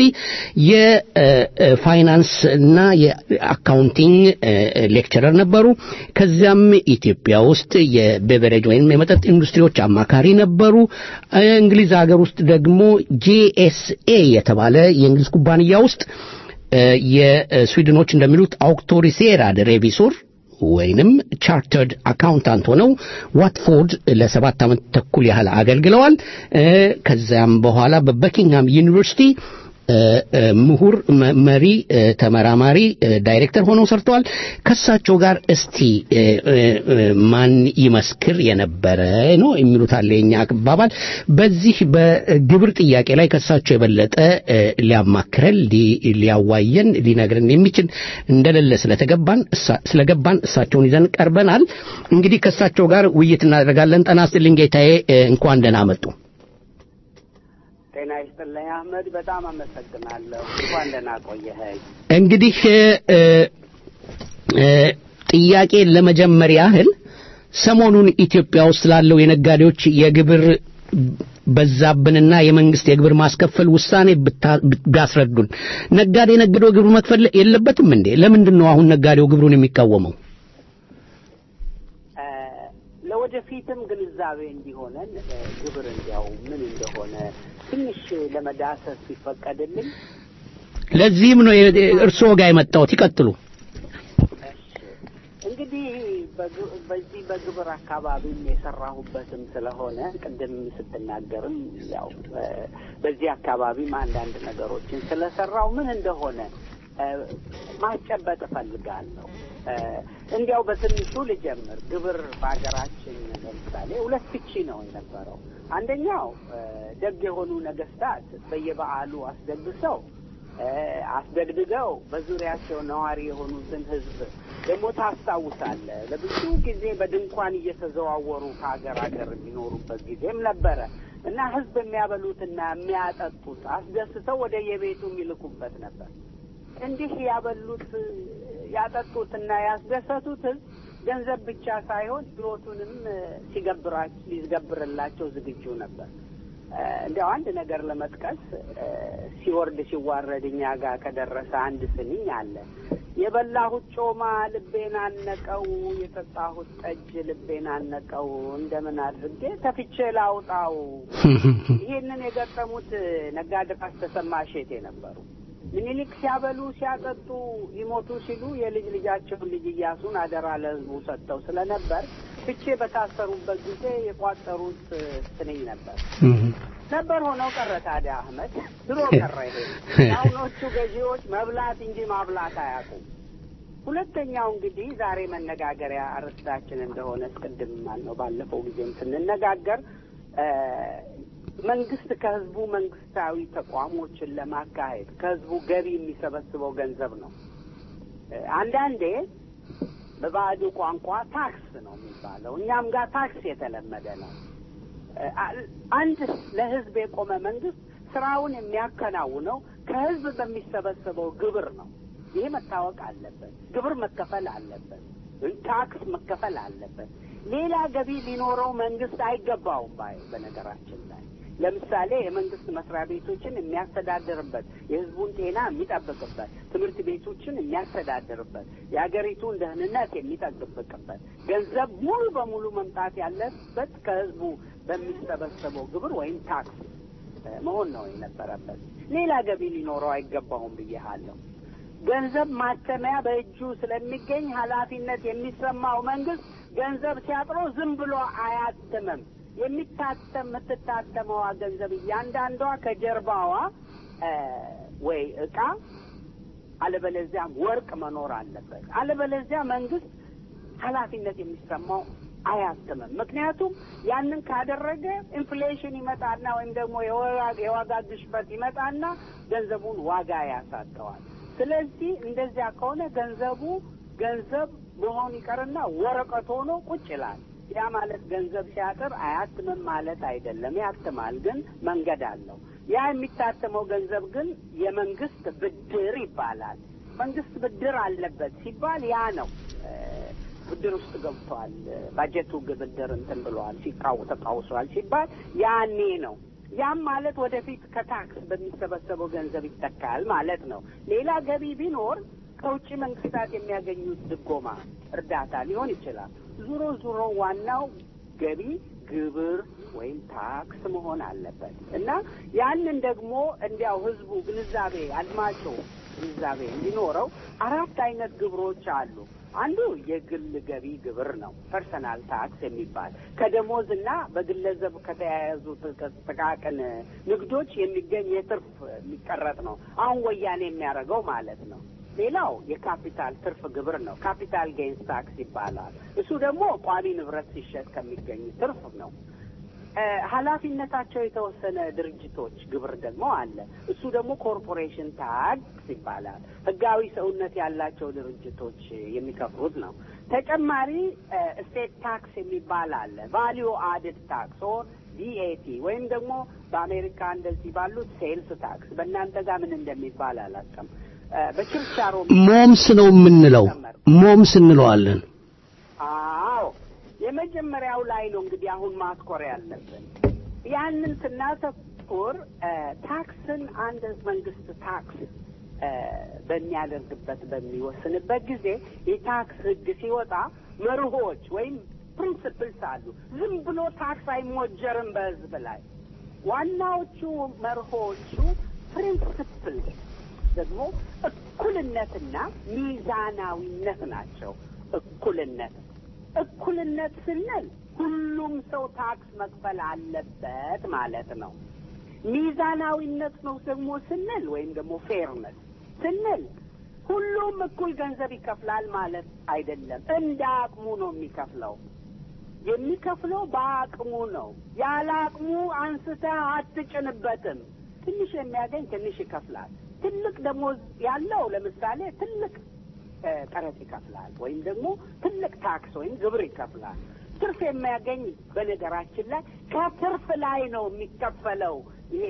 የፋይናንስ እና የአካውንቲንግ ሌክቸረር ነበሩ። ከዚያም ኢትዮጵያ ውስጥ የቤቨሬጅ ወይም የመጠጥ ኢንዱስትሪዎች አማካሪ ነበሩ። እንግሊዝ ሀገር ውስጥ ደግሞ ጄኤስኤ የተባለ የእንግሊዝ ኩባንያ ውስጥ የስዊድኖች እንደሚሉት አውክቶሪሴራድ ሬቪሶር ወይንም ቻርተርድ አካውንታንት ሆነው ዋትፎርድ ለሰባት ዓመት ተኩል ያህል አገልግለዋል። ከዚያም በኋላ በበኪንግሃም ዩኒቨርሲቲ ምሁር መሪ ተመራማሪ ዳይሬክተር ሆነው ሰርተዋል። ከሳቸው ጋር እስቲ ማን ይመስክር የነበረ ነው የሚሉት አለ የኛ አባባል። በዚህ በግብር ጥያቄ ላይ ከሳቸው የበለጠ ሊያማክረን፣ ሊያዋየን፣ ሊነግረን የሚችል እንደሌለ ስለተገባን ስለገባን እሳቸውን ይዘን ቀርበናል። እንግዲህ ከሳቸው ጋር ውይይት እናደርጋለን። ጠና ይስጥልኝ ጌታዬ፣ እንኳን ደህና መጡ። ጤና ይስጥልኝ አህመድ፣ በጣም አመሰግናለሁ። እንኳን ደህና ቆየኸኝ። እንግዲህ ጥያቄ ለመጀመር ያህል ሰሞኑን ኢትዮጵያ ውስጥ ላለው የነጋዴዎች የግብር በዛብንና የመንግስት የግብር ማስከፈል ውሳኔ ቢያስረዱን። ነጋዴ ነግዶ ግብር መክፈል የለበትም እንዴ? ለምንድን ነው አሁን ነጋዴው ግብሩን የሚቃወመው? ለወደፊትም ግንዛቤ እንዲሆነን ግብር እንዲያው ምን እንደሆነ ትንሽ ለመዳሰስ ሲፈቀድልኝ ለዚህም ነው እርስዎ ጋር የመጣሁት። ይቀጥሉ። እንግዲህ በዚህ በግብር አካባቢም የሰራሁበትም ስለሆነ ቅድም ስትናገርም ያው በዚህ አካባቢም አንዳንድ ነገሮችን ስለሰራው ምን እንደሆነ ማስጨበጥ እፈልጋለሁ። እንዲያው በትንሹ ልጀምር። ግብር በሀገራችን ለምሳሌ ሁለት ፍቺ ነው የነበረው። አንደኛው ደግ የሆኑ ነገስታት በየበዓሉ አስደግሰው አስደግድገው በዙሪያቸው ነዋሪ የሆኑትን ህዝብ ደግሞ ታስታውሳለህ፣ ለብዙ ጊዜ በድንኳን እየተዘዋወሩ ከሀገር ሀገር የሚኖሩበት ጊዜም ነበረ እና ህዝብ የሚያበሉትና የሚያጠጡት አስደስተው ወደ የቤቱ የሚልኩበት ነበር። እንዲህ ያበሉት ያጠጡትና ያስደሰቱት ህዝብ ገንዘብ ብቻ ሳይሆን ህይወቱንም ሲገብራ ሊገብርላቸው ዝግጁ ነበር። እንዲያው አንድ ነገር ለመጥቀስ ሲወርድ ሲዋረድ እኛ ጋር ከደረሰ አንድ ስንኝ አለ። የበላሁት ጮማ ልቤን አነቀው፣ የጠጣሁት ጠጅ ልቤን አነቀው፣ እንደምን አድርጌ ተፍቼ ላውጣው። ይህንን የገጠሙት ነጋድራስ ተሰማ እሸቴ ነበሩ። ምኒልክ ሲያበሉ ሲያጠጡ ሊሞቱ ሲሉ የልጅ ልጃቸውን ልጅ እያሱን አደራ ለህዝቡ ሰጥተው ስለነበር ፍቼ በታሰሩበት ጊዜ የቋጠሩት ስንኝ ነበር ነበር ሆነው ቀረ። ታዲያ አህመድ ድሮ ቀረ። ይሄ አሁኖቹ ገዢዎች መብላት እንጂ ማብላት አያውቁም። ሁለተኛው እንግዲህ ዛሬ መነጋገሪያ አርዕስታችን እንደሆነ እስቅድም ነው ባለፈው ጊዜም ስንነጋገር መንግስት ከህዝቡ መንግስታዊ ተቋሞችን ለማካሄድ ከህዝቡ ገቢ የሚሰበስበው ገንዘብ ነው። አንዳንዴ በባዕዱ ቋንቋ ታክስ ነው የሚባለው። እኛም ጋር ታክስ የተለመደ ነው። አንድ ለህዝብ የቆመ መንግስት ስራውን የሚያከናውነው ከህዝብ በሚሰበሰበው ግብር ነው። ይሄ መታወቅ አለበት። ግብር መከፈል አለበት። ታክስ መከፈል አለበት። ሌላ ገቢ ሊኖረው መንግስት አይገባውም ባይ በነገራችን ላይ ለምሳሌ የመንግስት መስሪያ ቤቶችን የሚያስተዳድርበት፣ የህዝቡን ጤና የሚጠብቅበት፣ ትምህርት ቤቶችን የሚያስተዳድርበት፣ የሀገሪቱን ደህንነት የሚጠብቅበት ገንዘብ ሙሉ በሙሉ መምጣት ያለበት ከህዝቡ በሚሰበሰበው ግብር ወይም ታክስ መሆን ነው የነበረበት። ሌላ ገቢ ሊኖረው አይገባውም ብዬሃለሁ። ገንዘብ ማተሚያ በእጁ ስለሚገኝ ኃላፊነት የሚሰማው መንግስት ገንዘብ ሲያጥረው ዝም ብሎ አያትምም። የሚታተም የምትታተመዋ ገንዘብ እያንዳንዷ ከጀርባዋ ወይ እቃ አለበለዚያም ወርቅ መኖር አለበት። አለበለዚያ መንግስት ኃላፊነት የሚሰማው አያትምም። ምክንያቱም ያንን ካደረገ ኢንፍሌሽን ይመጣና ወይም ደግሞ የዋጋ ግሽበት ይመጣና ገንዘቡን ዋጋ ያሳጠዋል። ስለዚህ እንደዚያ ከሆነ ገንዘቡ ገንዘብ መሆን ይቀርና ወረቀት ሆኖ ቁጭ ይላል። ያ ማለት ገንዘብ ሲያጥር አያትምም ማለት አይደለም። ያትማል፣ ግን መንገድ አለው። ያ የሚታተመው ገንዘብ ግን የመንግስት ብድር ይባላል። መንግስት ብድር አለበት ሲባል ያ ነው እ፣ ብድር ውስጥ ገብቷል፣ ባጀቱ ብድር እንትን ብለዋል፣ ሲቃው ተቃውሷል ሲባል ያኔ ነው። ያም ማለት ወደፊት ከታክስ በሚሰበሰበው ገንዘብ ይተካል ማለት ነው። ሌላ ገቢ ቢኖር ከውጭ መንግስታት የሚያገኙት ድጎማ፣ እርዳታ ሊሆን ይችላል። ዙሮ ዙሮ ዋናው ገቢ ግብር ወይም ታክስ መሆን አለበት እና ያንን ደግሞ እንዲያው ህዝቡ ግንዛቤ አድማጮ ግንዛቤ እንዲኖረው አራት አይነት ግብሮች አሉ። አንዱ የግል ገቢ ግብር ነው፣ ፐርሰናል ታክስ የሚባል ከደሞዝ እና በግለሰብ ከተያያዙ ጥቃቅን ንግዶች የሚገኝ የትርፍ የሚቀረጥ ነው። አሁን ወያኔ የሚያደርገው ማለት ነው። ሌላው የካፒታል ትርፍ ግብር ነው። ካፒታል ጌንስ ታክስ ይባላል። እሱ ደግሞ ቋሚ ንብረት ሲሸጥ ከሚገኝ ትርፍ ነው። እ፣ ኃላፊነታቸው የተወሰነ ድርጅቶች ግብር ደግሞ አለ። እሱ ደግሞ ኮርፖሬሽን ታክስ ይባላል። ህጋዊ ሰውነት ያላቸው ድርጅቶች የሚከፍሉት ነው። ተጨማሪ ስቴት ታክስ የሚባል አለ። ቫሊዩ አድድ ታክስ ኦር ቪኤቲ ወይም ደግሞ በአሜሪካ እንደዚህ ባሉት ሴልስ ታክስ፣ በእናንተ ጋር ምን እንደሚባል አላውቅም። እ፣ በችርቻሮ ሞምስ ነው የምንለው። ሞምስ እንለዋለን። አዎ የመጀመሪያው ላይ ነው እንግዲህ አሁን ማትኮር ያለብን። ያንን ስናተኩር እ፣ ታክስን አንድ መንግስት ታክስ እ፣ በሚያደርግበት በሚወስንበት ጊዜ የታክስ ህግ ሲወጣ መርሆች ወይም ፕሪንስፕልስ አሉ። ዝም ብሎ ታክስ አይሞጀርም በህዝብ ላይ። ዋናዎቹ መርሆቹ ፕሪንስፕል ደግሞ እኩልነትና ሚዛናዊነት ናቸው። እኩልነት እኩልነት ስንል ሁሉም ሰው ታክስ መክፈል አለበት ማለት ነው። ሚዛናዊነት ነው ደግሞ ስንል ወይም ደግሞ ፌርነስ ስንል ሁሉም እኩል ገንዘብ ይከፍላል ማለት አይደለም። እንደ አቅሙ ነው የሚከፍለው። የሚከፍለው በአቅሙ ነው። ያለ አቅሙ አንስተህ አትጭንበትም። ትንሽ የሚያገኝ ትንሽ ይከፍላል። ትልቅ ደሞዝ ያለው ለምሳሌ ትልቅ እ፣ ቀረጥ ይከፍላል ወይም ደግሞ ትልቅ ታክስ ወይም ግብር ይከፍላል። ትርፍ የሚያገኝ በነገራችን ላይ ከትርፍ ላይ ነው የሚከፈለው። ይሄ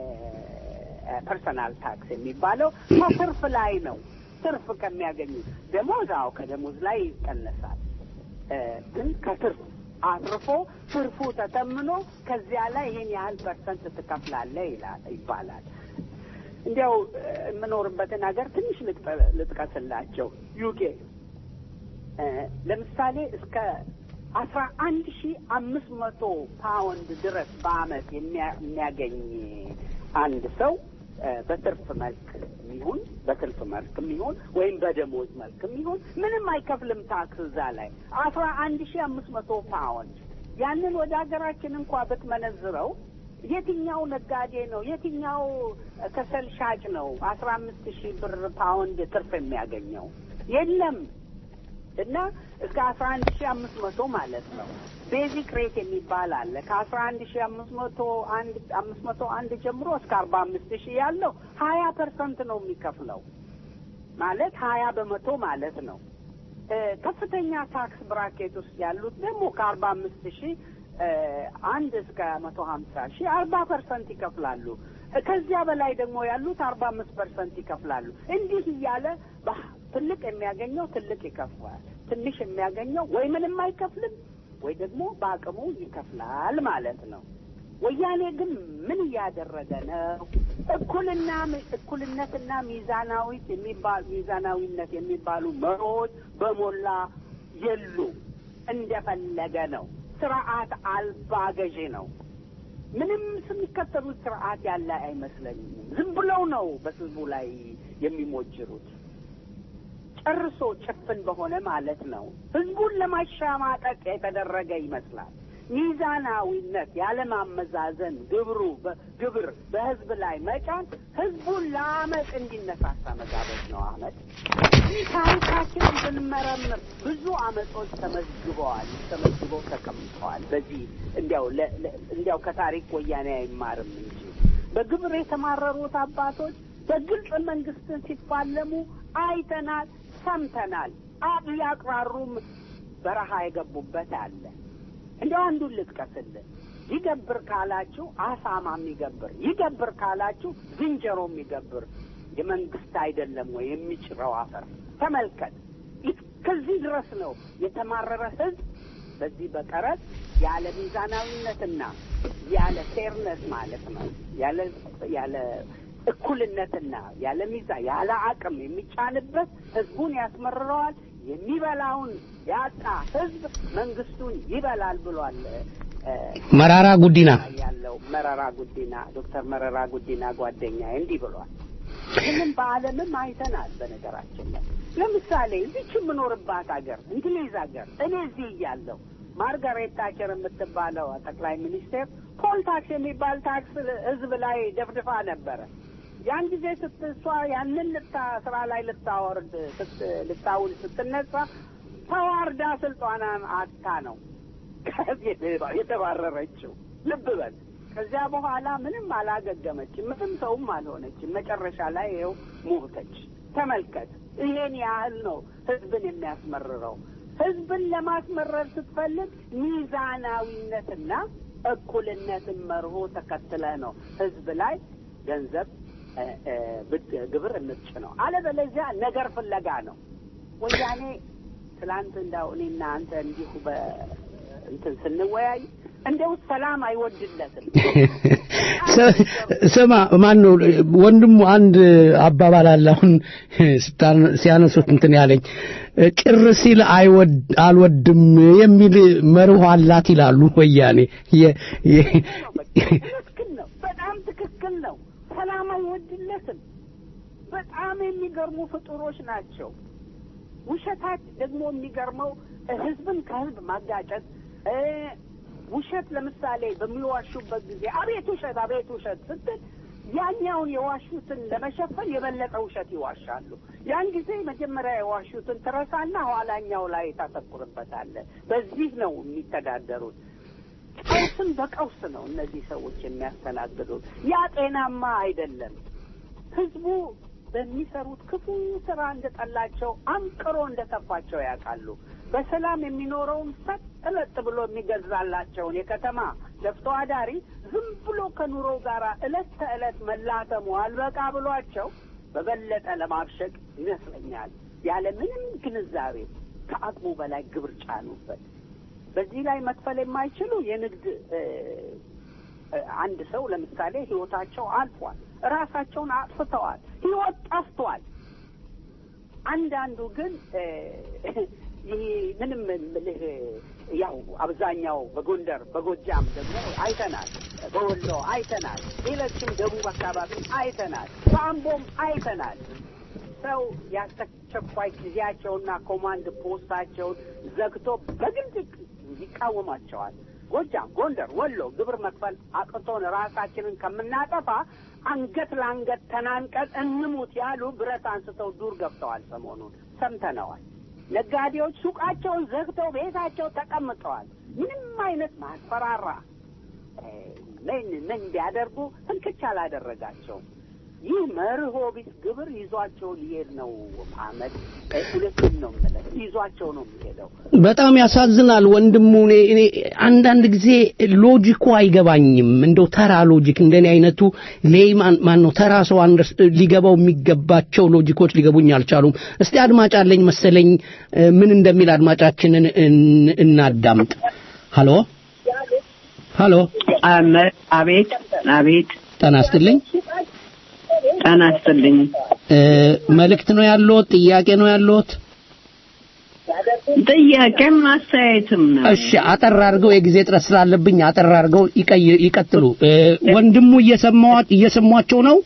የፐርሰናል ታክስ የሚባለው ከትርፍ ላይ ነው። ትርፍ ከሚያገኙ ደሞዝ፣ አዎ ከደሞዝ ላይ ይቀነሳል። እ፣ ግን ከትርፍ አትርፎ ትርፉ ተተምኖ ከዚያ ላይ ይህን ያህል ፐርሰንት ትከፍላለህ ይላል ይባላል። እንዲያው እ፣ የምኖርበትን ሀገር ትንሽ ልጥቀ- ልጥቀስላቸው። ዩኬ እ፣ ለምሳሌ እስከ አስራ አንድ ሺ አምስት መቶ ፓውንድ ድረስ በአመት የሚያ- የሚያገኝ አንድ ሰው እ፣ በትርፍ መልክ የሚሆን በትርፍ መልክ የሚሆን ወይም በደሞዝ መልክ የሚሆን ምንም አይከፍልም ታክስ እዛ ላይ አስራ አንድ ሺ አምስት መቶ ፓውንድ ያንን ወደ ሀገራችን እንኳ ብትመነዝረው የትኛው ነጋዴ ነው የትኛው ከሰል ሻጭ ነው አስራ አምስት ሺህ ብር ፓውንድ ትርፍ የሚያገኘው የለም እና እስከ አስራ አንድ ሺህ አምስት መቶ ማለት ነው ቤዚክ ሬት የሚባል አለ ከአስራ አንድ ሺህ አምስት መቶ አንድ አምስት መቶ አንድ ጀምሮ እስከ አርባ አምስት ሺህ ያለው ሀያ ፐርሰንት ነው የሚከፍለው ማለት ሀያ በመቶ ማለት ነው እ፣ ከፍተኛ ታክስ ብራኬት ውስጥ ያሉት ደግሞ ከአርባ አምስት ሺህ እ፣ አንድ እስከ መቶ ሀምሳ ሺህ አርባ ፐርሰንት ይከፍላሉ። እ፣ ከዚያ በላይ ደግሞ ያሉት አርባ አምስት ፐርሰንት ይከፍላሉ። እንዲህ እያለ በ- ትልቅ የሚያገኘው ትልቅ ይከፍላል። ትንሽ የሚያገኘው ወይ ምንም አይከፍልም ወይ ደግሞ በአቅሙ ይከፍላል ማለት ነው። ወያኔ ግን ምን እያደረገ ነው? እኩልና እኩልነትና ሚዛናዊት የሚባሉ ሚዛናዊነት የሚባሉ መርሆች በሞላ የሉ እንደፈለገ ነው። ስርዓት አልባ ገዢ ነው። ምንም የሚከተሉት ስርዓት ያለ አይመስለኝም። ዝም ብለው ነው በህዝቡ ላይ የሚሞጅሩት። ጨርሶ ጭፍን በሆነ ማለት ነው። ህዝቡን ለማሸማቀቅ የተደረገ ይመስላል። ሚዛናዊነት ያለማመዛዘን ግብሩ በ- ግብር በህዝብ ላይ መጫን ህዝቡን ለአመፅ እንዲነሳሳ መጋበዝ ነው። አመፅ ታሪካችንን ብንመረምር ብዙ አመጾች ተመዝግበዋል፣ ተመዝግበው ተቀምጠዋል። በዚህ እንዲያው ለ- ለ- እንዲያው ከታሪክ ወያኔ አይማርም እንጂ በግብር የተማረሩት አባቶች በግልጽ መንግስትን ሲፋለሙ አይተናል፣ ሰምተናል። አብ ያቅራሩም በረሃ የገቡበት አለ። እንደው አንዱን ልጥቀስልህ። ይገብር ካላችሁ አሳማ የሚገብር ይገብር ካላችሁ ዝንጀሮ የሚገብር የመንግስት አይደለም ወይ የሚጭረው አፈር ተመልከት። ከዚህ ድረስ ነው የተማረረ ህዝብ በዚህ በቀረጥ ያለ ሚዛናዊነትና ያለ ፌርነስ ማለት ነው ያለ ያለ እኩልነትና ያለ ሚዛን ያለ አቅም የሚጫንበት ህዝቡን ያስመርረዋል። የሚበላውን ያጣ ህዝብ መንግስቱን ይበላል ብሏል። መራራ ጉዲና ያለው መረራ ጉዲና ዶክተር መረራ ጉዲና ጓደኛዬ እንዲህ ብሏል። ይህንም በዓለምም አይተናል። በነገራችን ላይ ለምሳሌ እዚች የምኖርባት ሀገር እንግሊዝ ሀገር እኔ እዚህ እያለሁ ማርጋሬት ታቸር የምትባለው ጠቅላይ ሚኒስቴር ፖል ታክስ የሚባል ታክስ ህዝብ ላይ ደፍድፋ ነበረ። ያን ጊዜ ስትሷ ያንን ልታ ስራ ላይ ልታወርድ ልታውል ስትነሳ ተዋርዳ ስልጣኗን አታ ነው ከዚህ የተባረረችው። ልብ በል። ከዚያ በኋላ ምንም አላገገመችም፣ ምንም ሰውም አልሆነችም። መጨረሻ ላይ ይኸው ሞተች። ተመልከት። ይሄን ያህል ነው ህዝብን የሚያስመርረው። ህዝብን ለማስመረር ስትፈልግ ሚዛናዊነትና እኩልነትን መርሆ ተከትለ ነው ህዝብ ላይ ገንዘብ ግብር የምትጭ ነው። አለበለዚያ ነገር ፍለጋ ነው። ወያኔ ትላንት እንዳው እኔና አንተ እንዲሁ በእንትን ስንወያይ እንደው ሰላም አይወድለትም። ስማ ማን ነው ወንድሙ አንድ አባባል አለ አሁን ሲያነሱት እንትን ያለኝ ቅር ሲል አይወድ አልወድም የሚል መርህ አላት ይላሉ ወያኔ ትክክል ነው በጣም ትክክል ነው ሰላም አይወድለትም በጣም የሚገርሙ ፍጡሮች ናቸው ውሸታት ደግሞ የሚገርመው ህዝብን ከህዝብ ማጋጨት ውሸት ለምሳሌ በሚዋሹበት ጊዜ አቤት ውሸት አቤት ውሸት ስትል ያኛውን የዋሹትን ለመሸፈን የበለጠ ውሸት ይዋሻሉ። ያን ጊዜ መጀመሪያ የዋሹትን ትረሳና ኋላኛው ላይ ታተኩርበታለህ። በዚህ ነው የሚተዳደሩት። ቀውስን በቀውስ ነው እነዚህ ሰዎች የሚያስተናግዱት። ያ ጤናማ አይደለም። ህዝቡ በሚሰሩት ክፉ ስራ እንደጠላቸው አንቅሮ እንደተፋቸው ያውቃሉ። በሰላም የሚኖረውን ሰጥ እለጥ ብሎ የሚገዛላቸውን የከተማ ለፍቶ አዳሪ ዝም ብሎ ከኑሮ ጋር እለት ተዕለት መላተሙ አልበቃ ብሏቸው በበለጠ ለማብሸቅ ይመስለኛል ያለ ምንም ግንዛቤ ከአቅሙ በላይ ግብር ጫኑበት። በዚህ ላይ መክፈል የማይችሉ የንግድ አንድ ሰው ለምሳሌ ህይወታቸው አልፏል፣ ራሳቸውን አጥፍተዋል፣ ህይወት ጠፍቷል። አንዳንዱ ግን ይህ ምንም ምልህ ያው አብዛኛው በጎንደር በጎጃም ደግሞ አይተናል፣ በወሎ አይተናል፣ ሌሎችም ደቡብ አካባቢ አይተናል፣ በአምቦም አይተናል። ሰው ያስቸኳይ ጊዜያቸውና ኮማንድ ፖስታቸውን ዘግቶ በግልጽ ይቃወማቸዋል። ጎጃም፣ ጎንደር፣ ወሎ ግብር መክፈል አቅቶን ራሳችንን ከምናጠፋ አንገት ለአንገት ተናንቀን እንሙት ያሉ ብረት አንስተው ዱር ገብተዋል። ሰሞኑን ሰምተነዋል። ነጋዴዎች ሱቃቸውን ዘግተው ቤታቸው ተቀምጠዋል። ምንም አይነት ማስፈራራ ምን ምን ቢያደርጉ እንክች አላደረጋቸውም። ይህ መርሆ ቢስ ግብር ይዟቸው ሊሄድ ነው። አመድ ሁለቱም ነው የምልህ ይዟቸው ነው የሚሄደው። በጣም ያሳዝናል ወንድሙ። እኔ እኔ አንዳንድ ጊዜ ሎጂኩ አይገባኝም። እንደው ተራ ሎጂክ እንደኔ አይነቱ ሌይማን ማን ነው ተራ ሰው አንደርስ ሊገባው የሚገባቸው ሎጂኮች ሊገቡኝ አልቻሉም። እስቲ አድማጭ አለኝ መሰለኝ ምን እንደሚል አድማጫችንን እናዳምጥ። ሀሎ ሀሎ። አቤት አቤት። ጤና ይስጥልኝ። ጤና ይስጥልኝ። መልእክት ነው ያለዎት? ጥያቄ ነው ያለዎት? ጥያቄም አስተያየትም ነው። እሺ፣ አጠር አድርገው የጊዜ ጥረት ስላለብኝ አጠር አድርገው ይቀጥሉ። ወንድሙ እየሰማዋት እየሰሟቸው ነው?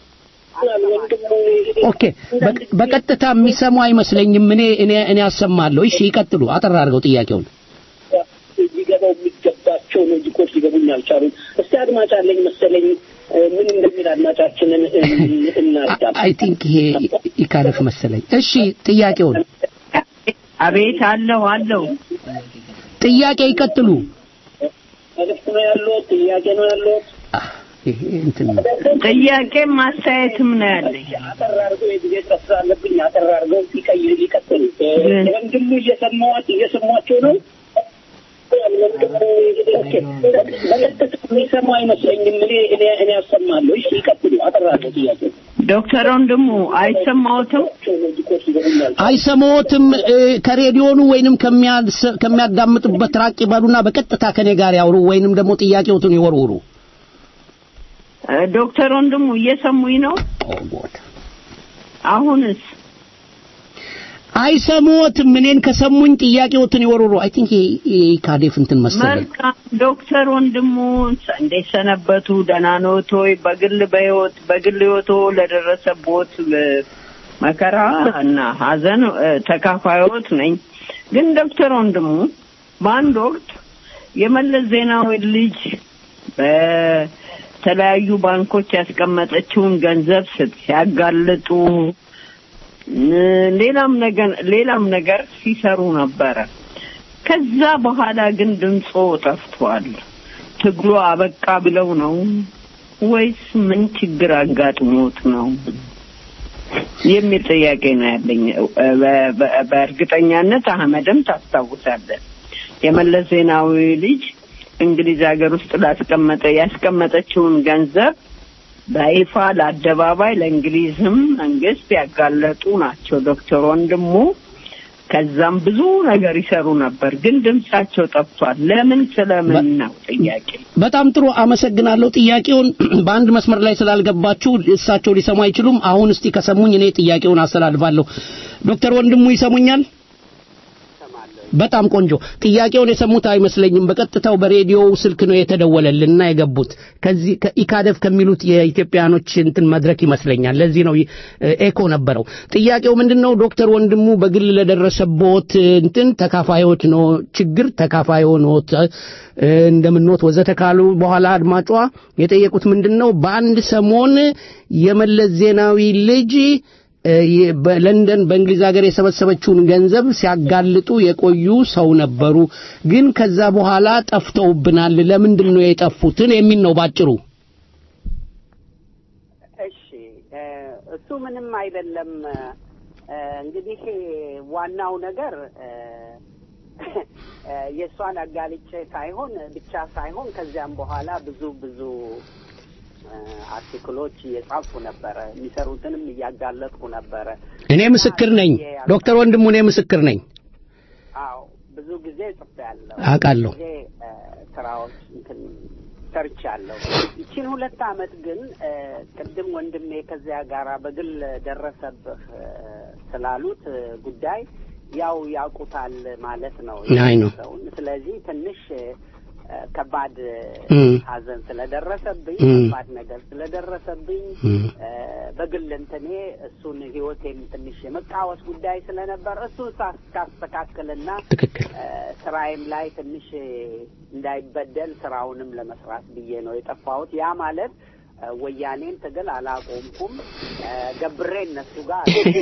ኦኬ፣ በቀጥታ የሚሰሙ አይመስለኝም። እኔ እኔ እኔ አሰማለሁ። እሺ፣ ይቀጥሉ። አጠር አድርገው ጥያቄውን ሊገባው የሚገባቸው ሎጂኮች ሊገቡኝ አልቻሉም። እስቲ አድማጭ አለኝ መሰለኝ ምን እንደሚል አድማጫችንን እናዳም። አይ ቲንክ ይሄ ይካለፍ መሰለኝ። እሺ ጥያቄውን። አቤት አለው አለው። ጥያቄ ይቀጥሉ። መልዕክት ነው ያለው፣ ጥያቄ ነው ያለው። ይሄ እንትን ነው። ጥያቄም አስተያየትም ነው ያለኝ። አጠር አድርገው የጊዜ ጥረት ስላለብኝ አጠር አድርገው ይቀይር ይቀጥሉ። ወንድሙ እየሰማዋት እየሰሟቸው ነው። በቀጥታ የሚሰማ አይመስለኝም። እኔ እኔ እኔ ያሰማለሁ። እሺ ይቀጥሉ። አጠራለሁ ጥያቄ ዶክተር ወንድሙ አይሰማዎትም? አይሰማዎትም? እ፣ ከሬዲዮኑ ወይንም ከሚያስ- ከሚያዳምጡበት ራቅ ይበሉና በቀጥታ ከኔ ጋር ያውሩ ወይንም ደግሞ ጥያቄዎትን ይወርውሩ። እ፣ ዶክተር ወንድሙ እየሰሙኝ ነው? አሁንስ አይሰማዎትም? እኔን ከሰሙኝ ጥያቄዎትን ይወርውሩ። አይ ቲንክ ካዴፍ እንትን መሰለኝ። መልካም ዶክተር ወንድሙ እንዴት ሰነበቱ? ደህና ነዎት ወይ? በግል በህይወት በግል ህይወቶ ለደረሰቦት እ፣ መከራ እና ሀዘን እ፣ ተካፋዮት ነኝ። ግን ዶክተር ወንድሙ በአንድ ወቅት የመለስ ዜናዊ ልጅ በተለያዩ ባንኮች ያስቀመጠችውን ገንዘብ ስት- ሲያጋልጡ እ፣ ሌላም ነገር ሌላም ነገር ሲሰሩ ነበረ። ከዛ በኋላ ግን ድምጾ ጠፍቷል። ትግሉ አበቃ ብለው ነው ወይስ ምን ችግር አጋጥሞት ነው የሚል ጥያቄ ነው ያለኝ። በ- በ- በእርግጠኛነት አህመድም ታስታውሳለህ የመለስ ዜናዊ ልጅ እንግሊዝ ሀገር ውስጥ ላስቀመጠ ያስቀመጠችውን ገንዘብ በይፋ ለአደባባይ ለእንግሊዝም መንግስት ያጋለጡ ናቸው ዶክተር ወንድሙ ከዛም ብዙ ነገር ይሰሩ ነበር፣ ግን ድምጻቸው ጠፍቷል። ለምን ስለምን ነው ጥያቄ። በጣም ጥሩ አመሰግናለሁ። ጥያቄውን በአንድ መስመር ላይ ስላልገባችሁ እሳቸው ሊሰሙ አይችሉም። አሁን እስቲ ከሰሙኝ እኔ ጥያቄውን አስተላልፋለሁ። ዶክተር ወንድሙ ይሰሙኛል? በጣም ቆንጆ። ጥያቄውን የሰሙት አይመስለኝም። በቀጥታው በሬዲዮ ስልክ ነው የተደወለልና የገቡት ከዚህ ከኢካደፍ ከሚሉት የኢትዮጵያኖች እንትን መድረክ ይመስለኛል። ለዚህ ነው እ፣ ኤኮ ነበረው። ጥያቄው ምንድነው? ዶክተር ወንድሙ በግል ለደረሰቦት እንትን ተካፋዮች ነው ችግር ተካፋይ ሆኖት እ፣ እንደምንወት ወዘተ ካሉ በኋላ አድማጯ የጠየቁት ምንድነው? በአንድ ሰሞን የመለስ ዜናዊ ልጅ እ፣ የ- በለንደን በእንግሊዝ ሀገር የሰበሰበችውን ገንዘብ ሲያጋልጡ የቆዩ ሰው ነበሩ። ግን ከዛ በኋላ ጠፍተውብናል። ለምንድን ነው የጠፉትን የሚል ነው ባጭሩ። እሺ እ፣ እሱ ምንም አይደለም። እ፣ እንግዲህ ዋናው ነገር እ፣ እ፣ የእሷን አጋልጬ ሳይሆን ብቻ ሳይሆን ከዚያም በኋላ ብዙ ብዙ እ፣ አርቲክሎች እየጻፉ ነበረ። የሚሰሩትንም እያጋለጥኩ ነበረ። እኔ ምስክር ነኝ። ዶክተር ወንድሙ እኔ ምስክር ነኝ። አዎ ብዙ ጊዜ ጽፌያለሁ። አውቃለሁ። ብዙ ጊዜ እ፣ ስራዎች እንትን ሰርቻለሁ። ይቺን ሁለት አመት ግን እ፣ ቅድም ወንድሜ ከዚያ ጋራ በግል ደረሰብህ እ፣ ስላሉት እ፣ ጉዳይ ያው ያውቁታል ማለት ነው አይ ነው። ሰውን። ስለዚህ ትንሽ እ፣ ከባድ እም። ሀዘን ስለደረሰብኝ እም። ከባድ ነገር ስለደረሰብኝ እም። እ፣ በግል እንትኔ እሱን ህይወቴም ትንሽ የመቃወስ ጉዳይ ስለነበር እሱን ሳስተካክልና ትክክል እ፣ ስራዬም ላይ ትንሽ እንዳይበደል ስራውንም ለመስራት ብዬ ነው የጠፋሁት። ያ ማለት እ፣ ወያኔን ትግል አላቆምኩም። እ፣ ገብሬ እነሱ ጋር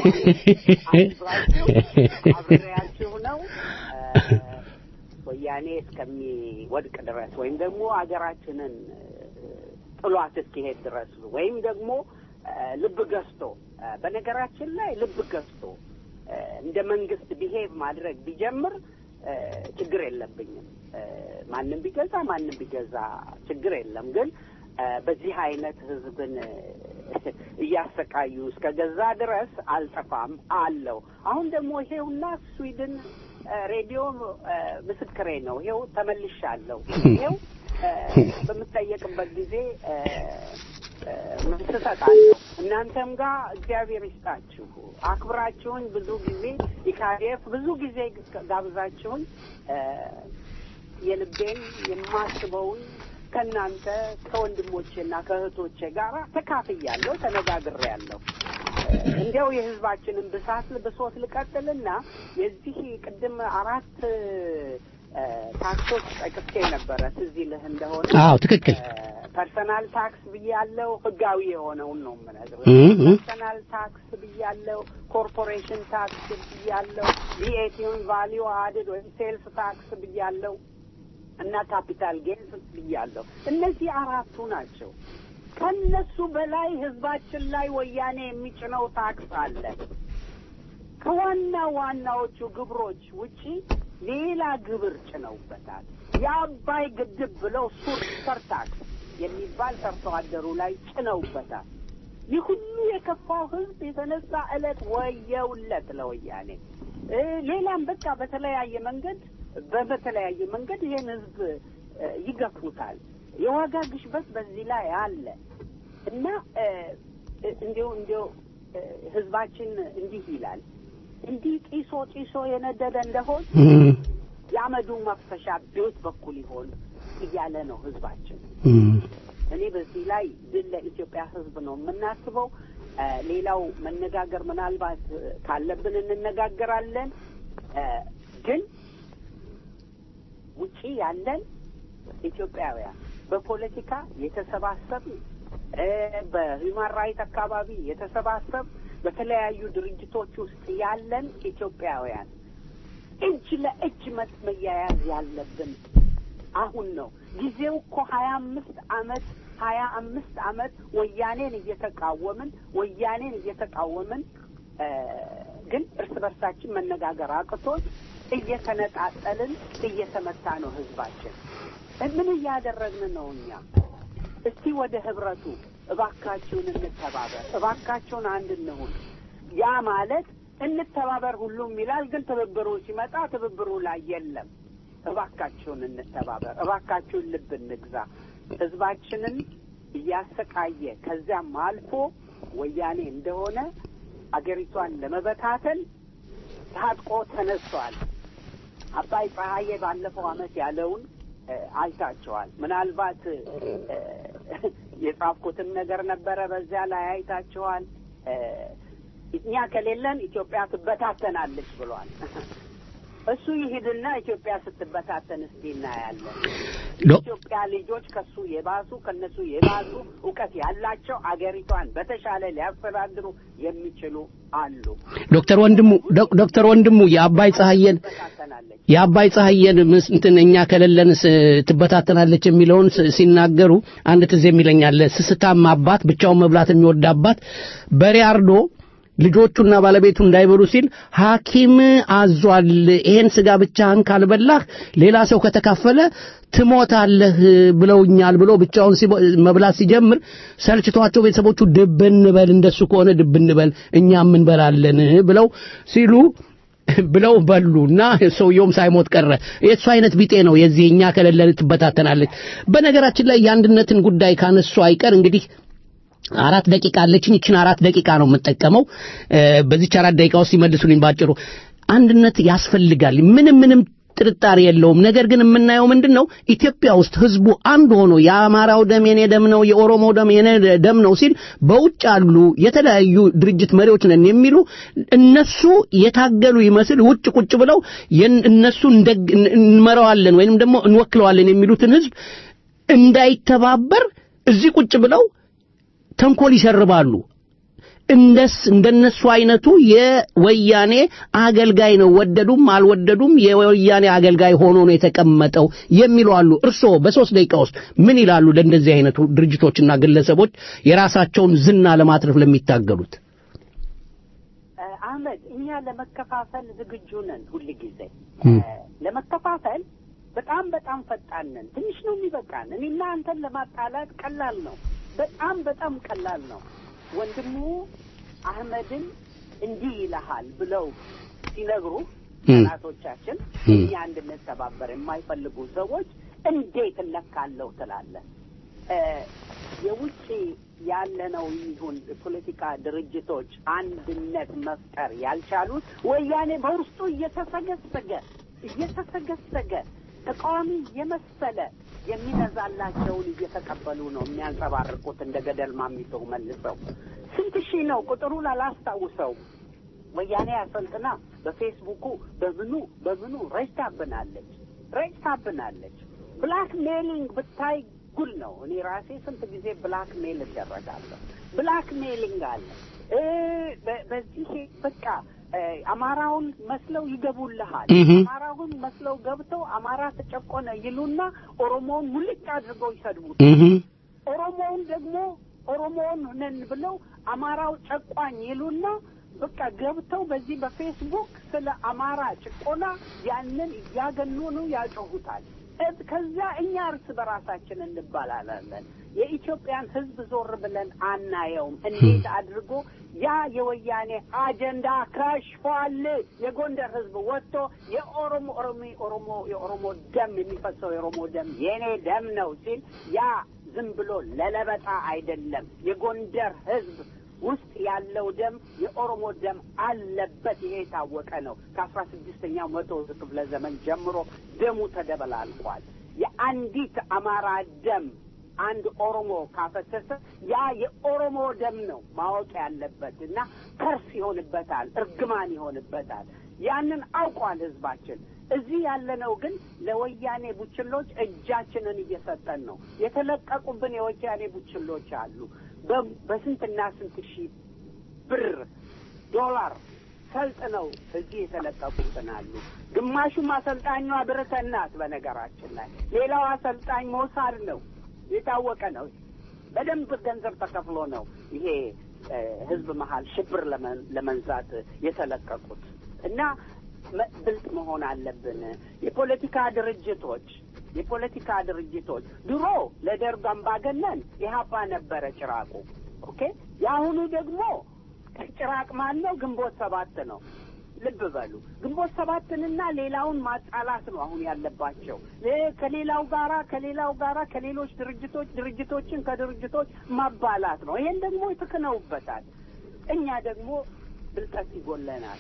አብሬያችሁ ነው እ፣ ወያኔ እስከሚወድቅ ድረስ ወይም ደግሞ ሀገራችንን እ፣ ጥሏት እስኪሄድ ድረስ ወይም ደግሞ እ፣ ልብ ገዝቶ እ፣ በነገራችን ላይ ልብ ገዝቶ እ፣ እንደ መንግስት ቢሄቭ ማድረግ ቢጀምር እ፣ ችግር የለብኝም። እ፣ ማንም ቢገዛ ማንም ቢገዛ ችግር የለም። ግን እ፣ በዚህ አይነት ህዝብን እ፣ እያሰቃዩ እስከ ገዛ ድረስ አልጠፋም አለው። አሁን ደግሞ ይሄውና ስዊድን እ፣ ሬዲዮ እ፣ ምስክሬ ነው። ይሄው ተመልሻለሁ። ይሄው እ፣ በምጠየቅበት ጊዜ እ፣ እ፣ መልስ እሰጣለሁ። እናንተም ጋር እግዚአብሔር ይስጣችሁ። አክብራችሁኝ ብዙ ጊዜ ኢካዴፍ ብዙ ጊዜ ጋብዛችሁኝ እ፣ የልቤን የማስበውን ከእናንተ ከወንድሞቼና ከእህቶቼ ጋር ተካፍያለሁ፣ ተነጋግሬያለሁ። እንዲያው የህዝባችንን ብሳት ብሶት ልቀጥልና የዚህ ቅድም አራት እ፣ ታክሶች ጠቅሼ ነበረ ትዝ ይልህ እንደሆነ አዎ ትክክል። ፐርሰናል ታክስ ብያለው፣ ህጋዊ የሆነውን ነው የምነግርህ። እም፣ እም። ፐርሰናል ታክስ ብያለው፣ ኮርፖሬሽን ታክስ ብያለው፣ ቪኤቲውን ቫሊዩ አድድ ወይም ሴልስ ታክስ ብያለው እና ካፒታል ጌንስ ብያለሁ። እነዚህ አራቱ ናቸው። ከነሱ በላይ ህዝባችን ላይ ወያኔ የሚጭነው ታክስ አለ። ከዋና ዋናዎቹ ግብሮች ውጪ ሌላ ግብር ጭነውበታል። የአባይ ግድብ ብለው ሱር ሰርታክስ የሚባል ሰርቶ አደሩ ላይ ጭነውበታል። ይህ ሁሉ የከፋው ህዝብ የተነሳ ዕለት ወየውለት ለወያኔ እ ሌላም በቃ በተለያየ መንገድ በበተለያየ መንገድ ይህን ህዝብ እ ይገፉታል። የዋጋ ግሽበት በዚህ ላይ አለ እና እ እ እንዲሁ እንዲሁ እ ህዝባችን እንዲህ ይላል እንዲህ ጢሶ ጢሶ የነደደ እንደሆን የአመዱ መፍሰሻ ቤት በኩል ይሆን እያለ ነው ህዝባችን። እኔ በዚህ ላይ ድል ለኢትዮጵያ ህዝብ ነው የምናስበው። እ ሌላው መነጋገር ምናልባት እ ካለብን እንነጋገራለን። እ ግን ውጪ ያለን ኢትዮጵያውያን በፖለቲካ የተሰባሰብን እ በሂውማን ራይት አካባቢ የተሰባሰብ በተለያዩ ድርጅቶች ውስጥ ያለን ኢትዮጵያውያን እጅ ለእጅ መት- መያያዝ ያለብን አሁን ነው። ጊዜው እኮ ሀያ አምስት አመት ሀያ አምስት አመት ወያኔን እየተቃወምን ወያኔን እየተቃወምን እ ግን እርስ በርሳችን መነጋገር አቅቶን እየተነጣጠልን እየተመታ ነው ህዝባችን። ምን እያደረግን ነው እኛ? እስቲ ወደ ህብረቱ እባካችሁን እንተባበር፣ እባካችሁን አንድ እንሁን። ያ ማለት እንተባበር ሁሉም ይላል፣ ግን ትብብሩ ሲመጣ ትብብሩ ላይ የለም። እባካችሁን እንተባበር፣ እባካችሁን ልብ እንግዛ። ህዝባችንን እያሰቃየ ከዚያም አልፎ ወያኔ እንደሆነ አገሪቷን ለመበታተን ታጥቆ ተነስቷል። አባይ ፀሐዬ ባለፈው አመት ያለውን እ አይታቸዋል። ምናልባት እ የጻፍኩትን ነገር ነበረ በዚያ ላይ አይታቸዋል። እ እኛ ከሌለን ኢትዮጵያ ትበታተናለች ብሏል። እሱ ይሂድና ኢትዮጵያ ስትበታተን እስቲ እናያለን። የኢትዮጵያ ልጆች ከሱ የባሱ ከነሱ የባሱ እውቀት ያላቸው አገሪቷን በተሻለ ሊያስተዳድሩ የሚችሉ አሉ። ዶክተር ወንድሙ ዶክ- ዶክተር ወንድሙ የአባይ ፀሐየን የአባይ ፀሐየን ምስ- እንትን እኛ ከሌለንስ ትበታተናለች የሚለውን ስ- ሲናገሩ አንድ ትዝ የሚለኛል ስስታም አባት ብቻውን መብላት የሚወድ አባት በሬ አርዶ ልጆቹና ባለቤቱ እንዳይበሉ ሲል ሐኪም አዟል። ይሄን ስጋ ብቻህን ካልበላህ ሌላ ሰው ከተካፈለ ትሞታለህ ብለውኛል ብሎ ብቻውን ሲቦ- መብላት ሲጀምር ሰልችቷቸው ቤተሰቦቹ ድብ እንበል እንደሱ ከሆነ ድብ እንበል እኛም እንበላለን ብለው ሲሉ ብለው በሉ እና ሰውየውም ሳይሞት ቀረ። የእሱ አይነት ቢጤ ነው የዚህ እኛ ከሌለን ትበታተናለች። በነገራችን ላይ የአንድነትን ጉዳይ ካነሱ አይቀር እንግዲህ አራት ደቂቃ አለችኝ። ይችን አራት ደቂቃ ነው የምጠቀመው። እ፣ በዚች አራት ደቂቃ ውስጥ ይመልሱልኝ ባጭሩ። አንድነት ያስፈልጋል፣ ምንም ምንም ጥርጣሬ የለውም። ነገር ግን የምናየው ምንድን ነው? ኢትዮጵያ ውስጥ ህዝቡ አንድ ሆኖ የአማራው ደም የኔ ደም ነው፣ የኦሮሞ ደም የኔ ደም ነው ሲል በውጭ ያሉ የተለያዩ ድርጅት መሪዎች ነን የሚሉ እነሱ የታገሉ ይመስል ውጭ ቁጭ ብለው የን- እነሱ እንደግ- እንመራዋለን ወይንም ደግሞ እንወክለዋለን የሚሉትን ህዝብ እንዳይተባበር እዚህ ቁጭ ብለው ተንኮል ይሸርባሉ። እንደስ እንደነሱ አይነቱ የወያኔ አገልጋይ ነው፣ ወደዱም አልወደዱም የወያኔ አገልጋይ ሆኖ ነው የተቀመጠው የሚሉ አሉ። እርስዎ በሶስት ደቂቃ ውስጥ ምን ይላሉ ለእንደዚህ አይነቱ ድርጅቶችና ግለሰቦች የራሳቸውን ዝና ለማትረፍ ለሚታገሉት? እ፣ አህመድ እኛ ለመከፋፈል ዝግጁ ነን ሁል ጊዜ እም። ለመከፋፈል በጣም በጣም ፈጣን ነን። ትንሽ ነው የሚበቃን። እኔና አንተን ለማጣላት ቀላል ነው። በጣም በጣም ቀላል ነው። ወንድሙ አህመድን እንዲህ ይልሃል ብለው ሲነግሩ እም። ጠላቶቻችን እም። እኛ እንድንተባበር የማይፈልጉ ሰዎች እንዴት እለካለሁ ትላለህ? እ፣ የውጭ ያለነው ይሁን ፖለቲካ ድርጅቶች አንድነት መፍጠር ያልቻሉት ወያኔ በውስጡ እየተሰገሰገ እየተሰገሰገ ተቃዋሚ የመሰለ የሚነዛላቸውን እየተቀበሉ ነው የሚያንጸባርቁት እንደ ገደል ማሚቶ መልሰው ስንት ሺህ ነው ቁጥሩን አላስታውሰው ወያኔ አሰልጥና በፌስቡኩ በምኑ በምኑ ረጅታብናለች ረጅታብናለች ብላክ ሜሊንግ ብታይ ጉል ነው እኔ ራሴ ስንት ጊዜ ብላክ ሜል እደረጋለሁ ብላክ ሜሊንግ አለ እ፣ በ- በዚህ በቃ እ፣ አማራውን መስለው ይገቡልሃል እህ። አማራውን መስለው ገብተው አማራ ተጨቆነ ይሉና ኦሮሞውን ሙልጭ አድርገው ይሰድቡት እህ ኦሮሞውን ደግሞ ኦሮሞውን ነን ብለው አማራው ጨቋኝ ይሉና በቃ ገብተው በዚህ በፌስቡክ ስለ አማራ ጭቆና ያንን እያገነኑ ያጮሁታል። እዝ- ከዛ እኛ እርስ በራሳችን እንባላላለን። የኢትዮጵያን ሕዝብ ዞር ብለን አናየውም። እንዴት አድርጎ ያ የወያኔ አጀንዳ ከሽፏል። የጎንደር ሕዝብ ወጥቶ የኦሮሞ ኦሮሚ ኦሮሞ የኦሮሞ ደም የሚፈሰው የኦሮሞ ደም የኔ ደም ነው ሲል ያ ዝም ብሎ ለለበጣ አይደለም። የጎንደር ሕዝብ ውስጥ ያለው ደም የኦሮሞ ደም አለበት። ይሄ የታወቀ ነው። ከአስራ ስድስተኛው መቶ ክፍለ ዘመን ጀምሮ ደሙ ተደበላልቋል። የአንዲት አማራ ደም አንድ ኦሮሞ ካፈሰሰ ያ የኦሮሞ ደም ነው ማወቅ ያለበት እና ከርስ ይሆንበታል፣ እርግማን ይሆንበታል። ያንን አውቋል ህዝባችን። እዚህ ያለነው ግን ለወያኔ ቡችሎች እጃችንን እየሰጠን ነው። የተለቀቁብን የወያኔ ቡችሎች አሉ። በ- በስንትና ስንት ሺህ ብር ዶላር ሰልጥነው እዚህ የተለቀቁብን አሉ። ግማሹም አሰልጣኟ ብርተን ናት። በነገራችን ላይ ሌላው አሰልጣኝ ሞሳድ ነው። የታወቀ ነው። በደንብ ገንዘብ ተከፍሎ ነው ይሄ እ፣ ህዝብ መሀል ሽብር ለመን- ለመንዛት የተለቀቁት እና መ- ብልጥ መሆን አለብን። የፖለቲካ ድርጅቶች የፖለቲካ ድርጅቶች ድሮ ለደርግ አምባገነን ኢህአፓ ነበረ ጭራቁ። ኦኬ የአሁኑ ደግሞ ጭራቅ ማን ነው? ግንቦት ሰባት ነው። ልብ በሉ ግንቦት ሰባትንና ሌላውን ማጣላት ነው አሁን ያለባቸው። ሌ- ከሌላው ጋራ ከሌላው ጋራ ከሌሎች ድርጅቶች ድርጅቶችን ከድርጅቶች ማባላት ነው። ይሄን ደግሞ ትክነውበታል። እኛ ደግሞ ብልጠት ይጎለናል።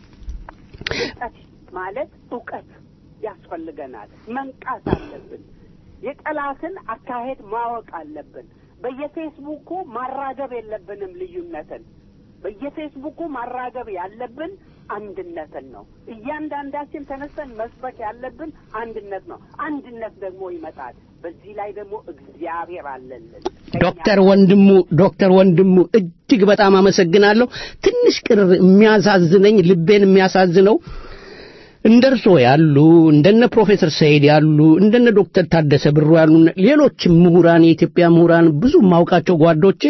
ብልጠት ማለት እውቀት ያስፈልገናል። መንቃት አለብን። የጠላትን አካሄድ ማወቅ አለብን። በየፌስቡኩ ማራገብ የለብንም ልዩነትን። በየፌስቡኩ ማራገብ ያለብን አንድነትን ነው። እያንዳንዳችን ተነስተን መስበክ ያለብን አንድነት ነው። አንድነት ደግሞ ይመጣል። በዚህ ላይ ደግሞ እግዚአብሔር አለልን። ዶክተር ወንድሙ ዶክተር ወንድሙ እጅግ በጣም አመሰግናለሁ። ትንሽ ቅር የሚያሳዝነኝ ልቤን የሚያሳዝነው እንደ እርስዎ ያሉ እንደነ ፕሮፌሰር ሰይድ ያሉ እንደነ ዶክተር ታደሰ ብሩ ያሉ ሌሎችም ምሁራን የኢትዮጵያ ምሁራን ብዙ የማውቃቸው ጓዶቼ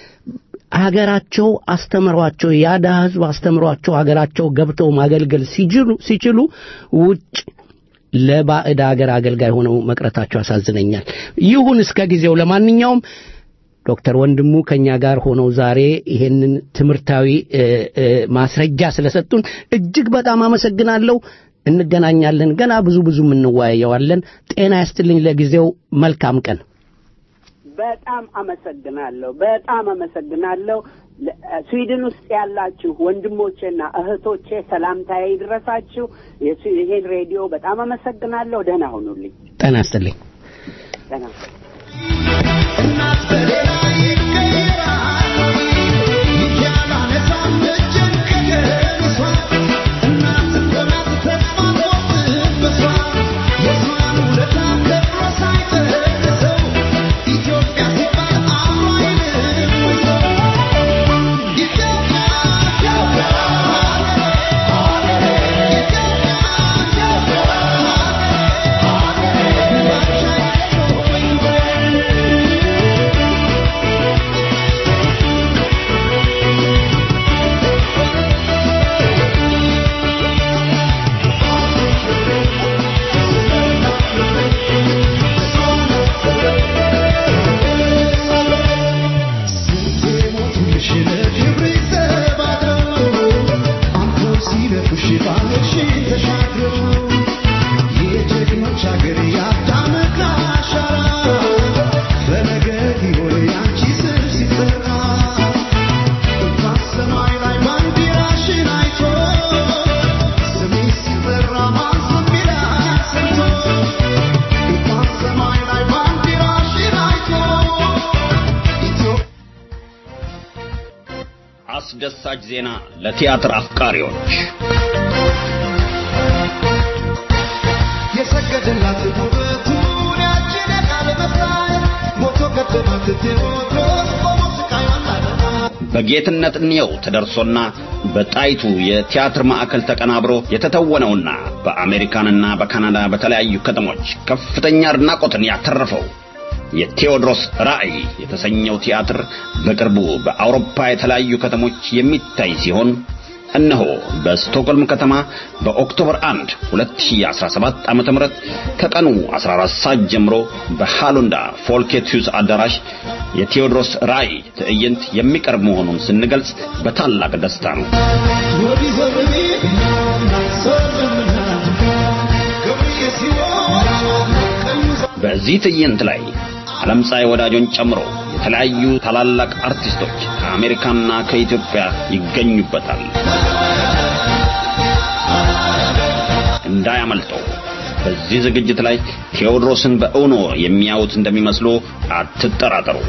ሀገራቸው አስተምሯቸው የአዳ ህዝብ አስተምሯቸው ሀገራቸው ገብተው ማገልገል ሲችሉ ሲችሉ ውጭ ለባዕድ ሀገር አገልጋይ ሆነው መቅረታቸው ያሳዝነኛል። ይሁን እስከ ጊዜው። ለማንኛውም ዶክተር ወንድሙ ከኛ ጋር ሆነው ዛሬ ይሄንን ትምህርታዊ እ፣ እ፣ ማስረጃ ስለሰጡን እጅግ በጣም አመሰግናለሁ። እንገናኛለን። ገና ብዙ ብዙ እንወያየዋለን። ጤና ያስትልኝ። ለጊዜው መልካም ቀን። በጣም አመሰግናለሁ። በጣም አመሰግናለሁ። ለ- ስዊድን ውስጥ ያላችሁ ወንድሞቼና እህቶቼ ሰላምታዬ ይድረሳችሁ። የስ- ይሄን ሬዲዮ በጣም አመሰግናለሁ። ደህና ሁኑልኝ። ጤና ያስትልኝ። ደህና አስደሳች ዜና ለቲያትር አፍቃሪዎች የሰገደላት ውበቱን ያችን የቃል መሳይ ሞቶ ገደላት ቴዎድሮስ ቆሞ ስቃዩን ላደማ በጌትነት እንየው ተደርሶና በጣይቱ የቲያትር ማዕከል ተቀናብሮ የተተወነውና በአሜሪካንና በካናዳ በተለያዩ ከተሞች ከፍተኛ አድናቆትን ያተረፈው የቴዎድሮስ ራእይ የተሰኘው ቲያትር በቅርቡ በአውሮፓ የተለያዩ ከተሞች የሚታይ ሲሆን እነሆ በስቶክሆልም ከተማ በኦክቶበር 1 2017 ዓመተ ምህረት ከቀኑ 14 ሰዓት ጀምሮ በሃሎንዳ ፎልኬትዩስ አዳራሽ የቴዎድሮስ ራእይ ትዕይንት የሚቀርብ መሆኑን ስንገልጽ በታላቅ ደስታ ነው። በዚህ ትዕይንት ላይ ዓለም ፀሐይ ወዳጆን ጨምሮ የተለያዩ ታላላቅ አርቲስቶች ከአሜሪካና ከኢትዮጵያ ይገኙበታል። እንዳያመልጠው። በዚህ ዝግጅት ላይ ቴዎድሮስን በእውኖ የሚያዩት እንደሚመስሉ አትጠራጠሩ።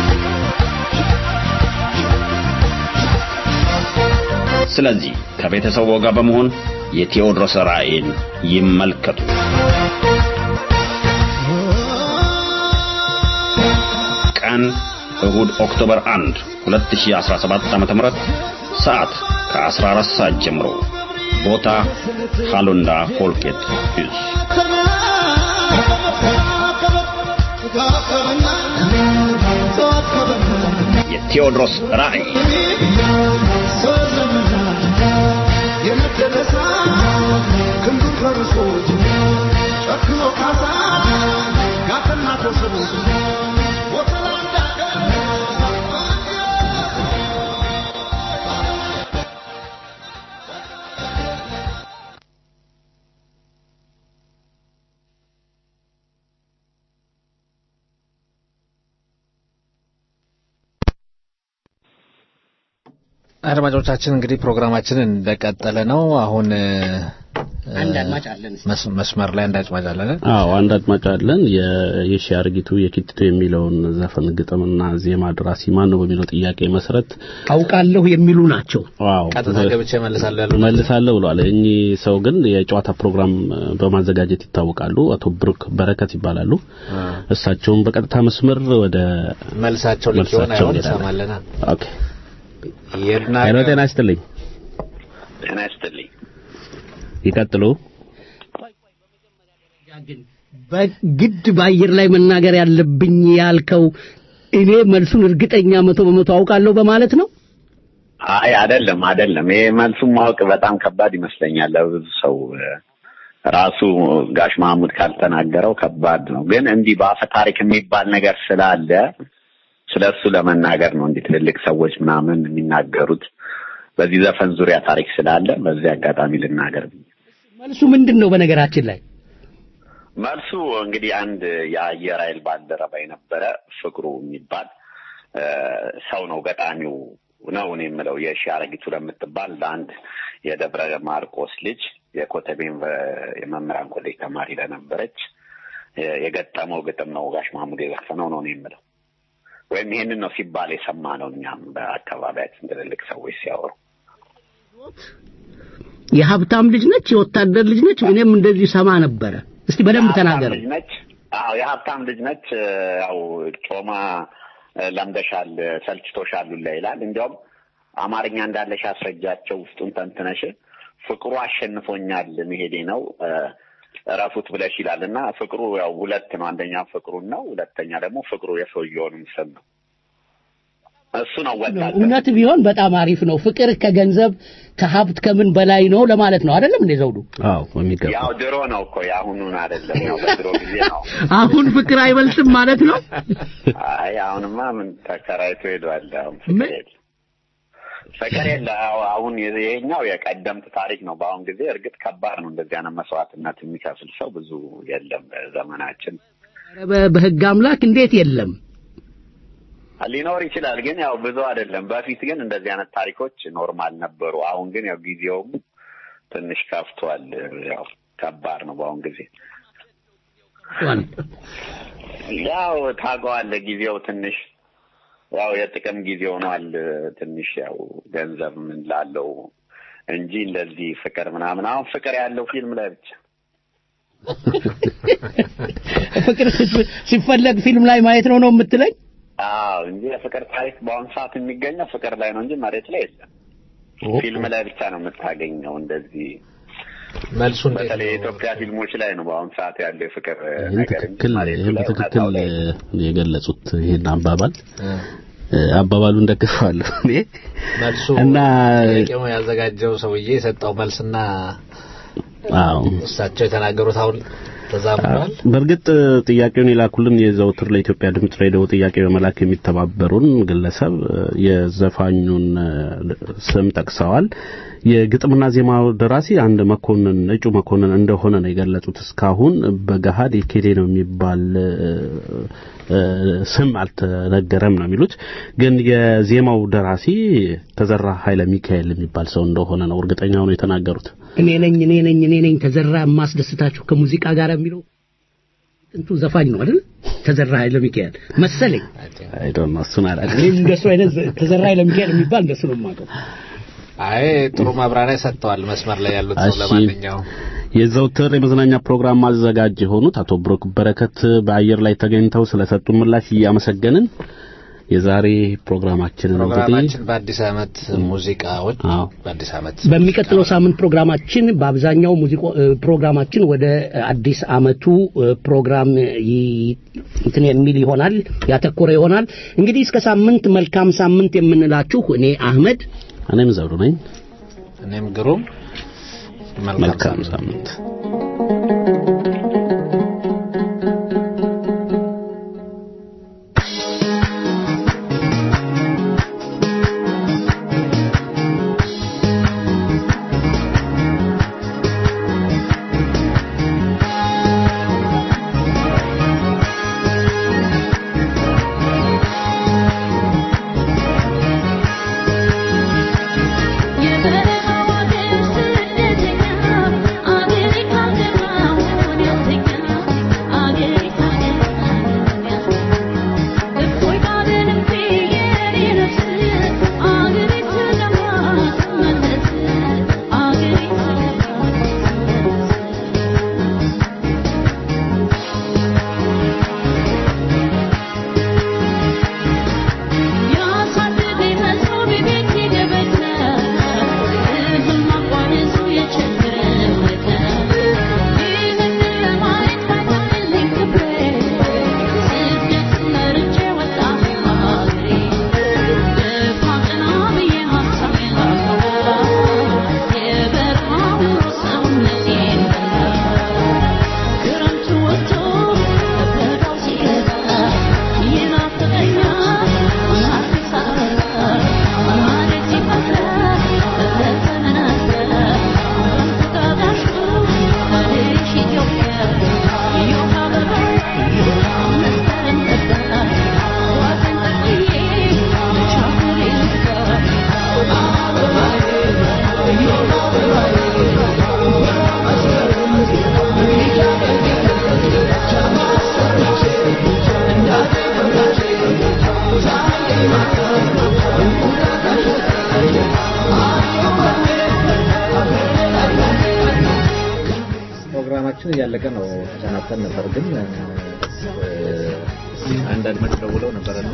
ስለዚህ ከቤተሰቡ ጋር በመሆን የቴዎድሮስ ራእይን ይመልከቱ። ቀን እሁድ ኦክቶበር 1 2017 ዓ.ም ሰዓት ከ14 ሰዓት ጀምሮ ቦታ ሃሎንዳ ፎልኬት ዩዝ የቴዎድሮስ ራእይ አድማጮቻችን እንግዲህ ፕሮግራማችንን እንደቀጠለ ነው። አሁን አንድ አድማጭ አለን። መስ- መስመር ላይ አንድ አድማጭ አለን። አዎ አንድ አድማጭ አለን። የ- የሺ አርጊቱ የኪትቶ የሚለውን ዘፈን ግጥምና ዜማ ደራሲ ማን ነው በሚለው ጥያቄ መሰረት አውቃለሁ የሚሉ ናቸው። ዋው ቀጥታ ገብቼ እመልሳለሁ ያሉ መልሳለሁ ብለዋል። እኚህ ሰው ግን የጨዋታ ፕሮግራም በማዘጋጀት ይታወቃሉ። አቶ ብሩክ በረከት ይባላሉ። እሳቸውም በቀጥታ መስመር ወደ መልሳቸው ልክ ይሆን አይሆን እንሄዳለን። እንሰማለና ኦኬ ይርና ሄሎ፣ ጤና ይስጥልኝ። ጤና ይስጥልኝ። ይቀጥሉ። በግድ በአየር ላይ መናገር ያለብኝ ያልከው እኔ መልሱን እርግጠኛ መቶ በመቶ አውቃለሁ በማለት ነው። አይ አይደለም አይደለም። ይሄ መልሱን ማወቅ በጣም ከባድ ይመስለኛል ለብዙ ሰው እ፣ ራሱ ጋሽ ማህሙድ ካልተናገረው ከባድ ነው። ግን እንዲህ በአፈ ታሪክ የሚባል ነገር ስላለ ስለ እሱ ለመናገር ነው እንዲህ ትልልቅ ሰዎች ምናምን የሚናገሩት በዚህ ዘፈን ዙሪያ ታሪክ ስላለ በዚህ አጋጣሚ ልናገር ብዬ መልሱ ምንድን ነው? በነገራችን ላይ መልሱ እንግዲህ አንድ የአየር ኃይል ባልደረባ የነበረ ፍቅሩ የሚባል እ፣ ሰው ነው ገጣሚው ነው እኔ የምለው የሺ አረጊቱ ለምትባል ለአንድ የደብረ ማርቆስ ልጅ የኮተቤ ዩኒቨ- የመምህራን ኮሌጅ ተማሪ ለነበረች እ፣ የገጠመው ግጥም ነው ጋሽ ማሙድ የዘፈነው ነው እኔ የምለው ወይም ይሄንን ነው ሲባል የሰማ ነው እኛም በአካባቢያችን ትልልቅ ሰዎች ሲያወሩ የሀብታም ልጅ ነች፣ የወታደር ልጅ ነች። እኔም እንደዚህ ሰማ ነበረ። እስቲ በደንብ ተናገር። ልጅ ነች። አዎ የሀብታም ልጅ ነች። ያው ጮማ እ፣ ለምደሻል፣ ሰልችቶሻል ሁላ ይላል። እንዲያውም አማርኛ እንዳለሽ አስረጃቸው ውስጡን ተንትነሽ ፍቅሩ አሸንፎኛል መሄዴ ነው እ፣ እረፉት ብለሽ ይላል እና ፍቅሩ ያው ሁለት ነው። አንደኛ ፍቅሩን ነው፣ ሁለተኛ ደግሞ ፍቅሩ የሰውየውንም ስም ነው። እሱ ነው ወጣት እውነት ቢሆን በጣም አሪፍ ነው። ፍቅር ከገንዘብ ከሀብት ከምን በላይ ነው ለማለት ነው አይደለም እንዴ ዘውዱ? አዎ በሚገባ ያው ድሮ ነው እኮ የአሁኑን አይደለም። ያው በድሮ ጊዜ ነው። አሁን ፍቅር አይበልጥም ማለት ነው። አይ አሁንማ ምን ተከራይቶ ሄዷል። አሁን ፍቅር የለ ፍቅር የለ። አዎ፣ አሁን ይሄኛው የቀደምት ታሪክ ነው። በአሁን ጊዜ እርግጥ ከባድ ነው። እንደዚህ አይነት መስዋዕትነት የሚከፍል ሰው ብዙ የለም በዘመናችን። ኧረ በ- በህግ አምላክ እንዴት የለም? ሊኖር ይችላል፣ ግን ያው ብዙ አይደለም። በፊት ግን እንደዚህ አይነት ታሪኮች ኖርማል ነበሩ። አሁን ግን ያው ጊዜውም ትንሽ ከፍቷል። ያው ከባድ ነው በአሁን ጊዜ። ያው ታውቀዋለህ፣ ጊዜው ትንሽ ያው የጥቅም ጊዜ ሆኗል። ትንሽ ያው ገንዘብ ምን ላለው እንጂ እንደዚህ ፍቅር ምናምን አሁን ፍቅር ያለው ፊልም ላይ ብቻ ፍቅር ሲፍ- ሲፈለግ ፊልም ላይ ማየት ነው ነው የምትለኝ? አዎ እንጂ የፍቅር ታሪክ በአሁኑ ሰዓት የሚገኘው ፍቅር ላይ ነው እንጂ መሬት ላይ የለም። ፊልም ላይ ብቻ ነው የምታገኘው። እንደዚህ መልሱ በተለይ የኢትዮጵያ ፊልሞች ላይ ነው በአሁኑ ሰዓት ያለው የፍቅር ይህን ነገር እንጂ ትክክል መሬት ይህን ላይ በትክክል እውነታው ላይ እ፣ የገለጹት ይህን አባባል አባባሉን ደግፈዋለሁ እኔ መልሱ እና ጥያቄው ያዘጋጀው ሰውዬ የሰጠው መልስና አዎ እሳቸው የተናገሩት አሁን ተዛምዷል። በእርግጥ ጥያቄውን የላኩልን የዘውትር ለኢትዮጵያ ድምጽ ሬዲዮ ጥያቄ በመላክ የሚተባበሩን ግለሰብ የዘፋኙን ስም ጠቅሰዋል። የግጥምና ዜማው ደራሲ አንድ መኮንን እጩ መኮንን እንደሆነ ነው የገለጹት። እስካሁን በገሃድ የኬሌ ነው የሚባል ስም አልተነገረም ነው የሚሉት። ግን የዜማው ደራሲ ተዘራ ኃይለ ሚካኤል የሚባል ሰው እንደሆነ ነው እርግጠኛ ሆነው የተናገሩት። እኔ ነኝ እኔ ነኝ እኔ ነኝ ተዘራ የማስደስታችሁ ከሙዚቃ ጋር የሚለው ጥንቱ ዘፋኝ ነው አይደል? ተዘራ ኃይለ ሚካኤል መሰለኝ። አይ ዶንት ኖ እሱን አላውቅም። እኔ እንደሱ አይነት ተዘራ ኃይለ ሚካኤል የሚባል እንደሱ ነው የማውቀው። አይ ጥሩ ማብራሪያ ሰጥተዋል መስመር ላይ ያሉት ሰው። እሺ። ለማንኛውም የዘውትር የመዝናኛ ፕሮግራም አዘጋጅ የሆኑት አቶ ብሩክ በረከት በአየር ላይ ተገኝተው ስለሰጡ ምላሽ እያመሰገንን የዛሬ ፕሮግራማችንን እንግዲህ ፕሮግራማችን በአዲስ ዓመት ሙዚቃዎች በአዲስ ዓመት በሚቀጥለው ሳምንት ፕሮግራማችን በአብዛኛው ሙዚቃ ፕሮግራማችን ወደ አዲስ አመቱ እ፣ ፕሮግራም ይ- እንትን የሚል ይሆናል ያተኮረ ይሆናል። እንግዲህ እስከ ሳምንት መልካም ሳምንት የምንላችሁ እኔ አህመድ እኔም ዘውዱ ነኝ። እኔም ግሩም መልካም ሳምንት ፕሮግራማችን እያለቀ ነው። ተሰናብተን ነበር ግን አንድ አድማጭ ደውለው ነበርና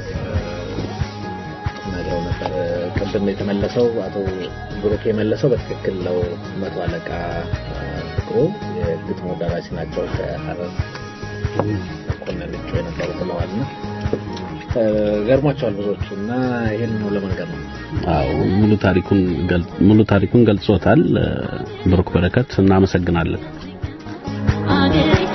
ነግረው ነበር። ቅድም የተመለሰው አቶ ብሩክ የመለሰው በትክክል ነው። መቶ አለቃ ፍቅሩ የግጥሙ ደራሲ ናቸው። ከሀረር መኮንን እጩ የነበሩ ብለዋል ነው ገርሟቸዋል ብዙዎቹ እና ይህን ነው ለመንገር ነው። አዎ ሙሉ ታሪኩን ገል- ሙሉ ታሪኩን ገልጾታል። ብሩክ በረከት እናመሰግናለን። አገሬ